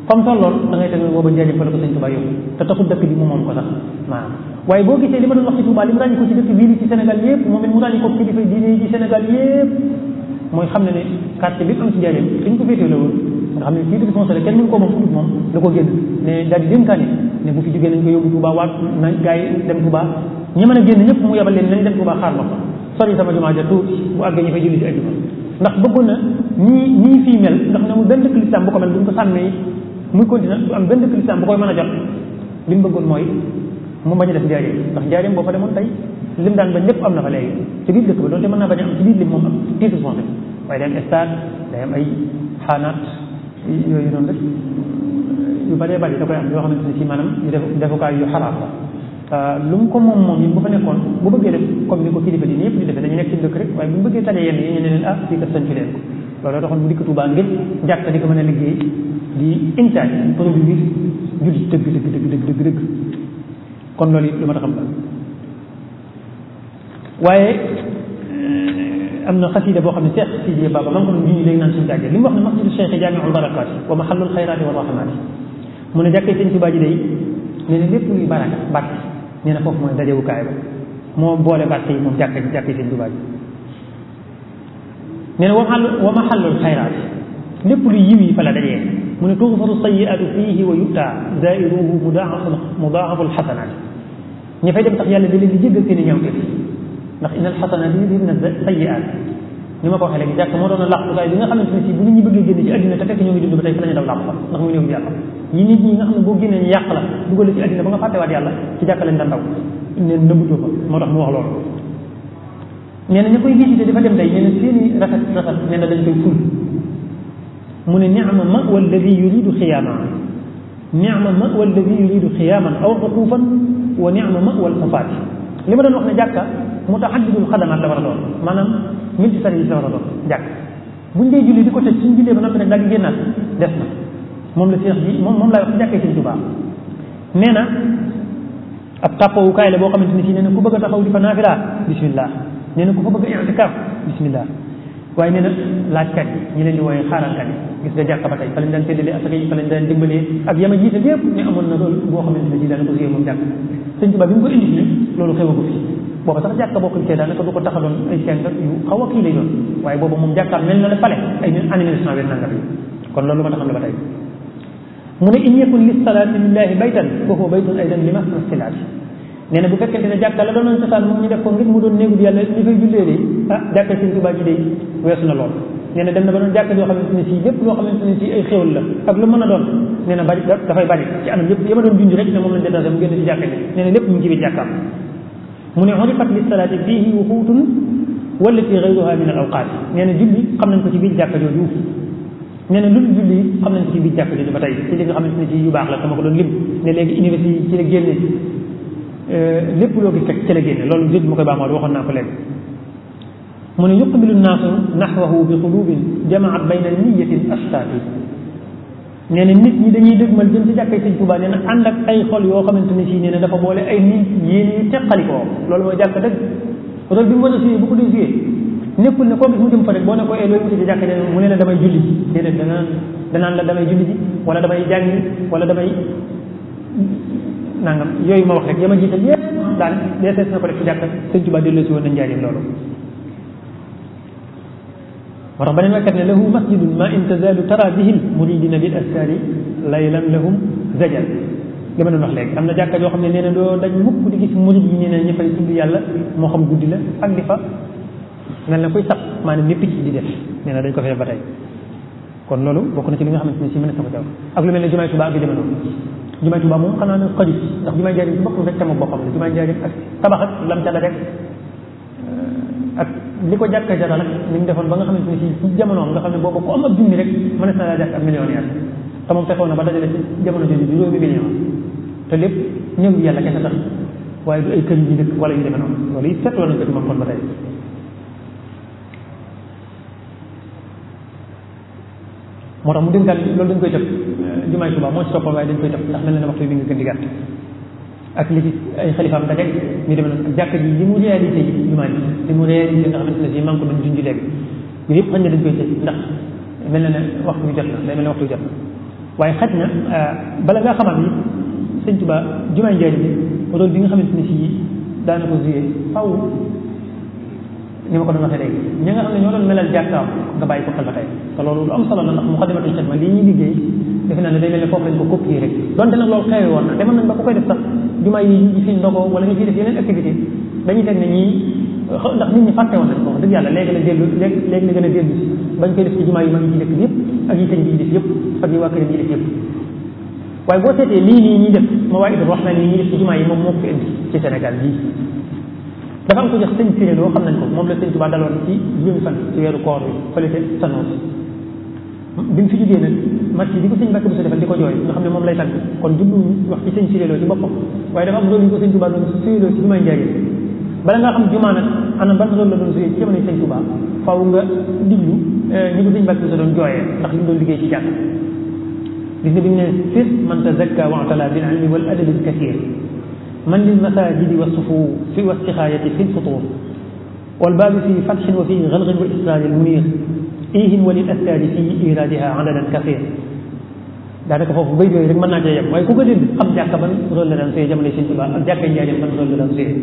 comme tolloon da ngay teg booba njëriñ fa la ko sëñ Touba yóbbu te taxul dëkk bi mu moom ko sax maanaam waaye boo gisee li ma doon wax ci Touba li mu ràññi ko ci dëkk bii ci Sénégal yëpp moom it mu ràññi ko kilifa diine yi ci Sénégal yëpp mooy xam ne ne quartier bi am ci njëriñ dañ ko féetee la woon nga xam ne kii di conseillé kenn mënu ko moom fu moom da ko génn ne daal di dénkaane ne bu fi jógee nañ ko yóbbu Touba waat na gars yi dem Touba ñi mën a génn ñëpp mu yebal leen nañ dem Touba xaar ma ko sori sama jumaa ja tuuti bu àggee ñu fay julli ci ajjuma ndax bëggoon na ñii ñii fii mel ndax ne mu benn dëkk lislaam bu ko mel bu ñu ko sàmmee muy continuer du am benn dëkk lislaam bu koy mën a jot li mu bëggoon mooy mu bañ a def njaareem ndax njaareem boo fa demoon tey lim daan bañ lépp am na fa léegi ci biir dëkk ba doonte mën naa bañ a am ci biir lim moom am titre foncier waaye day am stade day am ay xaanaat yooyu noonu rek yu bëree bëri da koy am yoo xamante ne si maanaam yu def defukaay yu xaraam la lu mu ko moom moom yi bu fa nekkoon bu bëggee def comme ni ko kilifa di ñëpp di defee dañu nekk ci dëkk rek waaye bu ñu bëggee tane yenn yi ñu ne leen ah fii kat sañ ci leen ko loolu taxoon mu dikk Tuubaa ngir jàkka di ko mën a liggéey di intaaj produire jullit dëgg dëgg dëgg dëgg dëgg dëgg kon loolu it lu ma taxam la waaye am na xasida boo xam ne Cheikh Sidiye Baba maa ngi ko doon junj léegi naan suñu jàggee li mu wax ne masjidu Cheikh jaamiul barakaat wa mahallul xayraati wa rahmaati mu ne jàkkee sëñ Tuubaa ji day nee na lépp luy baraka barke nee na foofu mooy dajewukaay ba moo boole barke yi moom jàkka jàkkee sëñ Tuubaa ji nee na wa mahallul xayraat lépp lu yiw yi fa la dajee mu ne tuxfaru sayiatu fiihi wa yutta zairuhu mudaafu mudaafu alxasanaat ñi fay dem tax yàlla da leen di jéggal seen i ñawteef ndax inna alxasanaat yudhibna sayiat ni ma ko waxee léegi jàkk moo doon a làqukaay bi nga xamante ne si bu nit ñi bëggee génn ci àddina te fekk ñoo ngi dund ba tey fa la ñu daw làqu fa ndax muy néew bi yàlla yi nit ñi nga xam ne boo génnee ñu yàq la dugal ci àddina ba nga fàttewaat yàlla ci jàkka leen daan daw neen nëbbutoo fa moo tax mu wax loolu nee na ña koy visité dafa dem day nee na seeni rafet rafet nee na dañ koy ful mu ne ni'ma ma walladi yuridu xiyaaman ni'ma ma walladi yuridu xiyaaman aw uquufan wa ni'ma ma wal xufaati li ma doon wax ne jàkka mutahaddidul xadamaat la war a doon maanaam multi service la war a doon jàkk buñ dee julli di ko tëj suñ jullee ba noppi nag daal di génnaat des na moom la seex bi moom moom laay wax ci jàkkee sëñ Tuubaa nee na ab tàppawukaay la boo xamante ni si nee na ku bëgg a taxaw di fa naafila bismillah nee na ku fa bëgg a i'tikaaf bismillah waaye nee na laajkat yi ñi leen di wooyee xaaralkat yi gis nga jàkka ba tey fa lañ daan séddalee asaka yi fa lañ daan dimbalee ak yama jiite yépp ne amoon na loolu boo xamante ne si daana ko siyee moom jàkk sëñ Tuubaa bi mu ko indi fii loolu xewagu fi booba sax jàkka bokk ci daanaka du ko taxaloon ay seng yu xaw a kii lay doon waaye booba moom jàkkaam mel na la pale ay année mille cent vingt nangam yi kon loolu ma taxam la ba tey mu ne in yakun lis salaati lillahi baytan fa huwa baytun aydan li masfilaati nee na bu fekkente ne jàkka la doonoon cosaan moom ñu def ko ngir mu doon néegu bi yàlla ñu fay jullee de ah jàkka sëñ Tuubaa ji de weesu na lool nee na dem na ba doon jàkka yoo xamante ne si lépp loo xamante ne si ay xéwal la ak lu mën a doon nee na bari dafay bari ci anam yëpp yama doon junj rek ne moom lañ détaché mu génn ci jàkka ji nee na lépp mu ngi ci biir jàkkaam mu ne xurifat li salaati fiihi wuquutun wallati gayruha min al awqaat nee na julli xam nañ ko ci biir jàkka jooju nee na lu dul julli xam nañ ko ci biir jàkka jooju ba tey ci li nga xamante ne ci yu baax la sama ko doon lim ne léegi université yi ci la génne lépp loo gis rek ci la génne loolu jëj ma koy baax moo waxoon naa ko léegi mu ne yuqbilu nnaasu naxwahu bi qulubin jamaat bayna niyatin ashtaati nee na nit ñi dañuy dëgmal jëm ci jàkkay sëñ Tuubaa nee na ànd ak ay xol yoo xamante ne si nee na dafa boole ay nit yéen yu teqalikoo loolu mooy jàkk dëgg rôle bi mu war a suyee bu ko dee suyee nekkul ne koo gis mu jëm fa rek boo ne ko ee looy wuti ci jàkk ne mu ne la damay julli ji déedéet danaan danaan la damay julli ji wala damay jàngi wala damay nangam yooyu ma wax rek yama jiital yépp daal deesees na ko def ci jàkk sëñ Tuubaa delloo si woon na njaarim loolu moo tax beneen waykat ne lahu masjidun ma in tazalu tara bihil muridina bil askari laylan lahum zajal li ma doon wax léegi am na jàkka joo xam ne nee na doo dañ mukk di gis murid yi nee na ñu fay tudd yàlla moo xam guddi la ak di fa mel na kuy sax maanaam ni picc di def nee na dañ ko fi def ba tey kon loolu bokk na ci li nga xamante ne si mën na sama jaw ak lu mel ne jumaay Tuubaa ak yu demee noonu jumaay Tuubaa moom xanaa na xajut ndax jumaay Njaaréem ci boppam rek sama boppam la jumaay Njaaréem ak tabax ak lam ca la rek ak li ko jàkka jara nag ni mu defoon ba nga xamante ne si ci jamonoom nga xam ne boobu ku am ab junni rek mënees na laa jàkk ak millionnaire te moom fekkoon na ba dajale ci jamono jooju juróomi million te lépp ñëw yàlla kese tax waaye du ay kër yi dëkk wala yu demee noonu loolu it seetloo nañ ko ci moom kon ba tey moo tax mu dénkaat loolu dañ koy tëb jumaay Tuubaa moo ci toppal waaye dañ koy tëb ndax mel na ne waxtu bi nga gën di gàtt ak li ci ay xalifaam daje ñu demee noonu ak jàkka ji li mu réalisé yi jumaa ji li mu réalisé nga xamante ne si maa ngi ko doon junj léegi yooyu yëpp xañ na dañ koy tëj ndax mel na ne waxtu bi jot na day mel ne waxtu bi jot na waaye xaj na bala ngaa xamal ni sëñ Tuba jumaay njëriñ rôle bi nga xamante ni fii daana ko joué faw ni ma ko doon waxee léegi ñi nga xam ne ñoo doon melal jàkkaam nga bàyyi ko xel ba tey te loolu lu am solo la ndax Muxaddamatul Xidma lii ñuy liggéey defe naa ne day mel ne foofu lañ ko copier rek donte nag loolu xewe woon na demoon nañ ba ku koy def sax jumaa yi ñu fi ndogoo wala ñu fi def yeneen activité dañuy teg ne ñii ndax nit ñi fàtte woon nañ ko wax dëgg yàlla léegi la dellu léegi léegi la gën a dellu si bañ koy def ci jumaa yi mag yi ci dëkk bi yëpp ak yi sëñ bi def yëpp ak yi waa këram yi def yëpp waaye boo seetee lii nii ñuy def ma waaye wax na ni ñuy def ci jumaa yi moom moo ko fi indi ci Sénégal bii dafa am ko jox sëñ Siré loo xam nañ ko moom la sëñ Tuubaa daloon ci juróomi fan ci weeru koor bi fële ca Sanoos bi mu fi jógee nag match bi ko sëñ Mbàkke bu sa defal di ko jooy nga xam ne moom lay tàgg kon jublu wax ci sëñ Siré loo ci boppam waaye dafa am loolu ñu ko sëñ Tuubaa doon suyee loo ci jumaay Njaaréem bala nga xam jumaa nag ana ban loolu la doon suyee ci jamono sëñ Tuubaa faaw nga diglu ñi ko sëñ Mbàkke bu sa doon jooyee ndax li mu doon liggéey ci jàkk gis nga bi mu ne fir man tazakka wa atala bil ilmi wal adabi al kathir من للمساجد والصفوف في والسخاية في الفطور والباب في فتح وفي غلغ والإسرار المنير إيه وللأستاذ في إيرادها عددا كثير daanaka foofu bay yooyu rek mën naa cee yem waaye ku ko dégg xam jàkka ban rôle la daan suyee jamono Sëñ Tuubaa ak jàkka njaareem ban rôle la daan suyee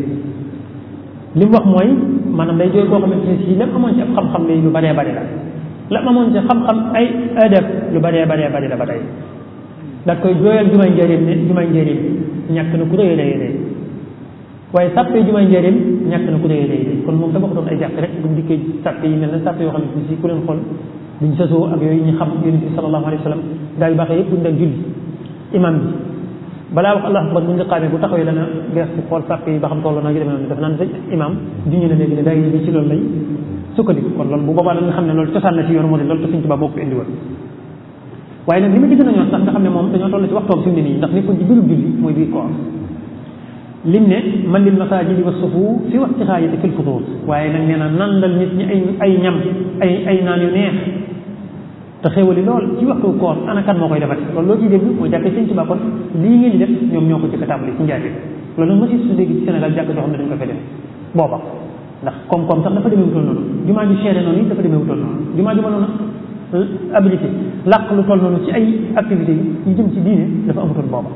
li mu wax mooy maanaam day jooy koo xamante ne si lépp amoon ci ab xam-xam lay lu baree bari la la amoon ci xam-xam ay adab lu baree baree bari la ba tey daal koy jooyal jumaay njaareem ne jumaay njaareem ñàkk na ku rëy rëy rëy waaye sàppe jumaay njaareem ñàkk na ku rëy rëy rëy kon moom tabaxutoon ay jàkk rek bu mu dikkee sàppe yi mel na sàppe yoo xam ne si ku leen xool duñ sasoo ak yooyu ñu xam yonent bi sallallahu alayhi wa sallam daal yu baaxee yëpp buñ daan julli imam bi balaa wax allah akbar bu nga xaamee bu taxawee dana gestu xool sàppe yi ba xam tolloo naa gi demee noonu def naan sa imam duñu ne léegi ne daay bi ci loolu lay sukkandiku kon loolu bu boobaa la nga xam ne loolu cosaan na ci yoonu moo de loolu te Sëñ Tuubaa moo ko indi woon waaye nag li ma gis nañoo sax nga xam ne moom dañoo toll ci waxtoom fi mu ne nii ndax nekkoon ci biirum julli mooy biir koor lim ne man lil masajidi wa sufu fi wastixaayati fil futur waaye nag nee na nandal nit ñi ay ay ñam ay ay naan yu neex te xéwali lool ci waxtu koor ana kan moo koy defati loolu loo ciy dégg mooy jàkk Sëñ Tuubaa kon lii ngeen di def ñoom ñoo ko jëkk a tàmbali ci njaate loolu nag ma si su dégg ci Sénégal jàkk joo xam ne dañ ko fay def booba ndax koom-koom sax dafa demee wutoon noonu jumaa ju seere noonu yi dafa demee wutoon noonu jumaa ju mënoon a habilité làq lu toll noonu ci ay activités yi jëm ci diine dafa amutoon booba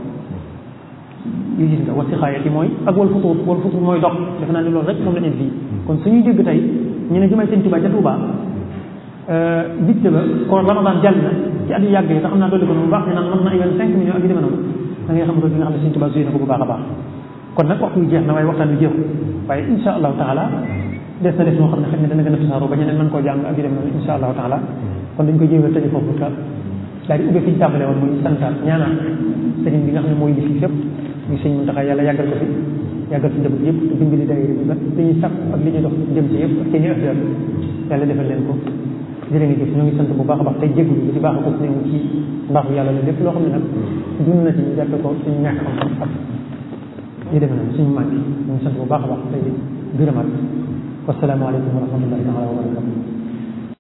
yu gis nga wasi xaayati mooy ak wal futuur wal futuur mooy dox defe naa ne loolu rek moom la ñu fii kon suñuy dégg tey ñu ne jumaay Sëñ Tuubaa ca Tuubaa digte ba kon Ramadan jàll na ci at yu yàgg yi te xam naa dolli ko noonu bu baax ne naan mën na ay vingt cinq millions ak yu demee noonu da ngay xam loolu bi nga xam ne Sëñ Tuubaa suyee na ko bu baax a baax kon nag waxtu yu jeex na waaye waxtaan wi jeexu waaye insha allahu taala des na def moo xam ne xëy na dana gën a tasaaroo ba ñeneen mën koo jàng ak yu demee noonu insha allahu taala kon dañ ko jéem a tëje foofu ka daal di ubbee fi ñu tàmbalee woon muy santaat ñaanal sëriñ bi nga xam ne mooy li fii fépp muy sëñ Muntaxa yàlla yàggal ko fi yàggal fi njaboot yëpp te dimbali daayira bi ba li ñuy sàkk ak li ñuy dox jëm ci yëpp ak seen i affaire yàlla defal leen ko jërë nga jëf ñoo ngi sant bu baax a baax tey jégalu bi ci baax a ko ne ci mbaaxu yàlla la lépp loo xam ne nag dund na ci ñu jàppe ko suñu ñàkk xam-xam ak ñu demee noonu suñu màgg ñu ngi sant bu baax a baax tey gërëmaat wasalaamaaleykum wa rahmatullahi taala wa barakatu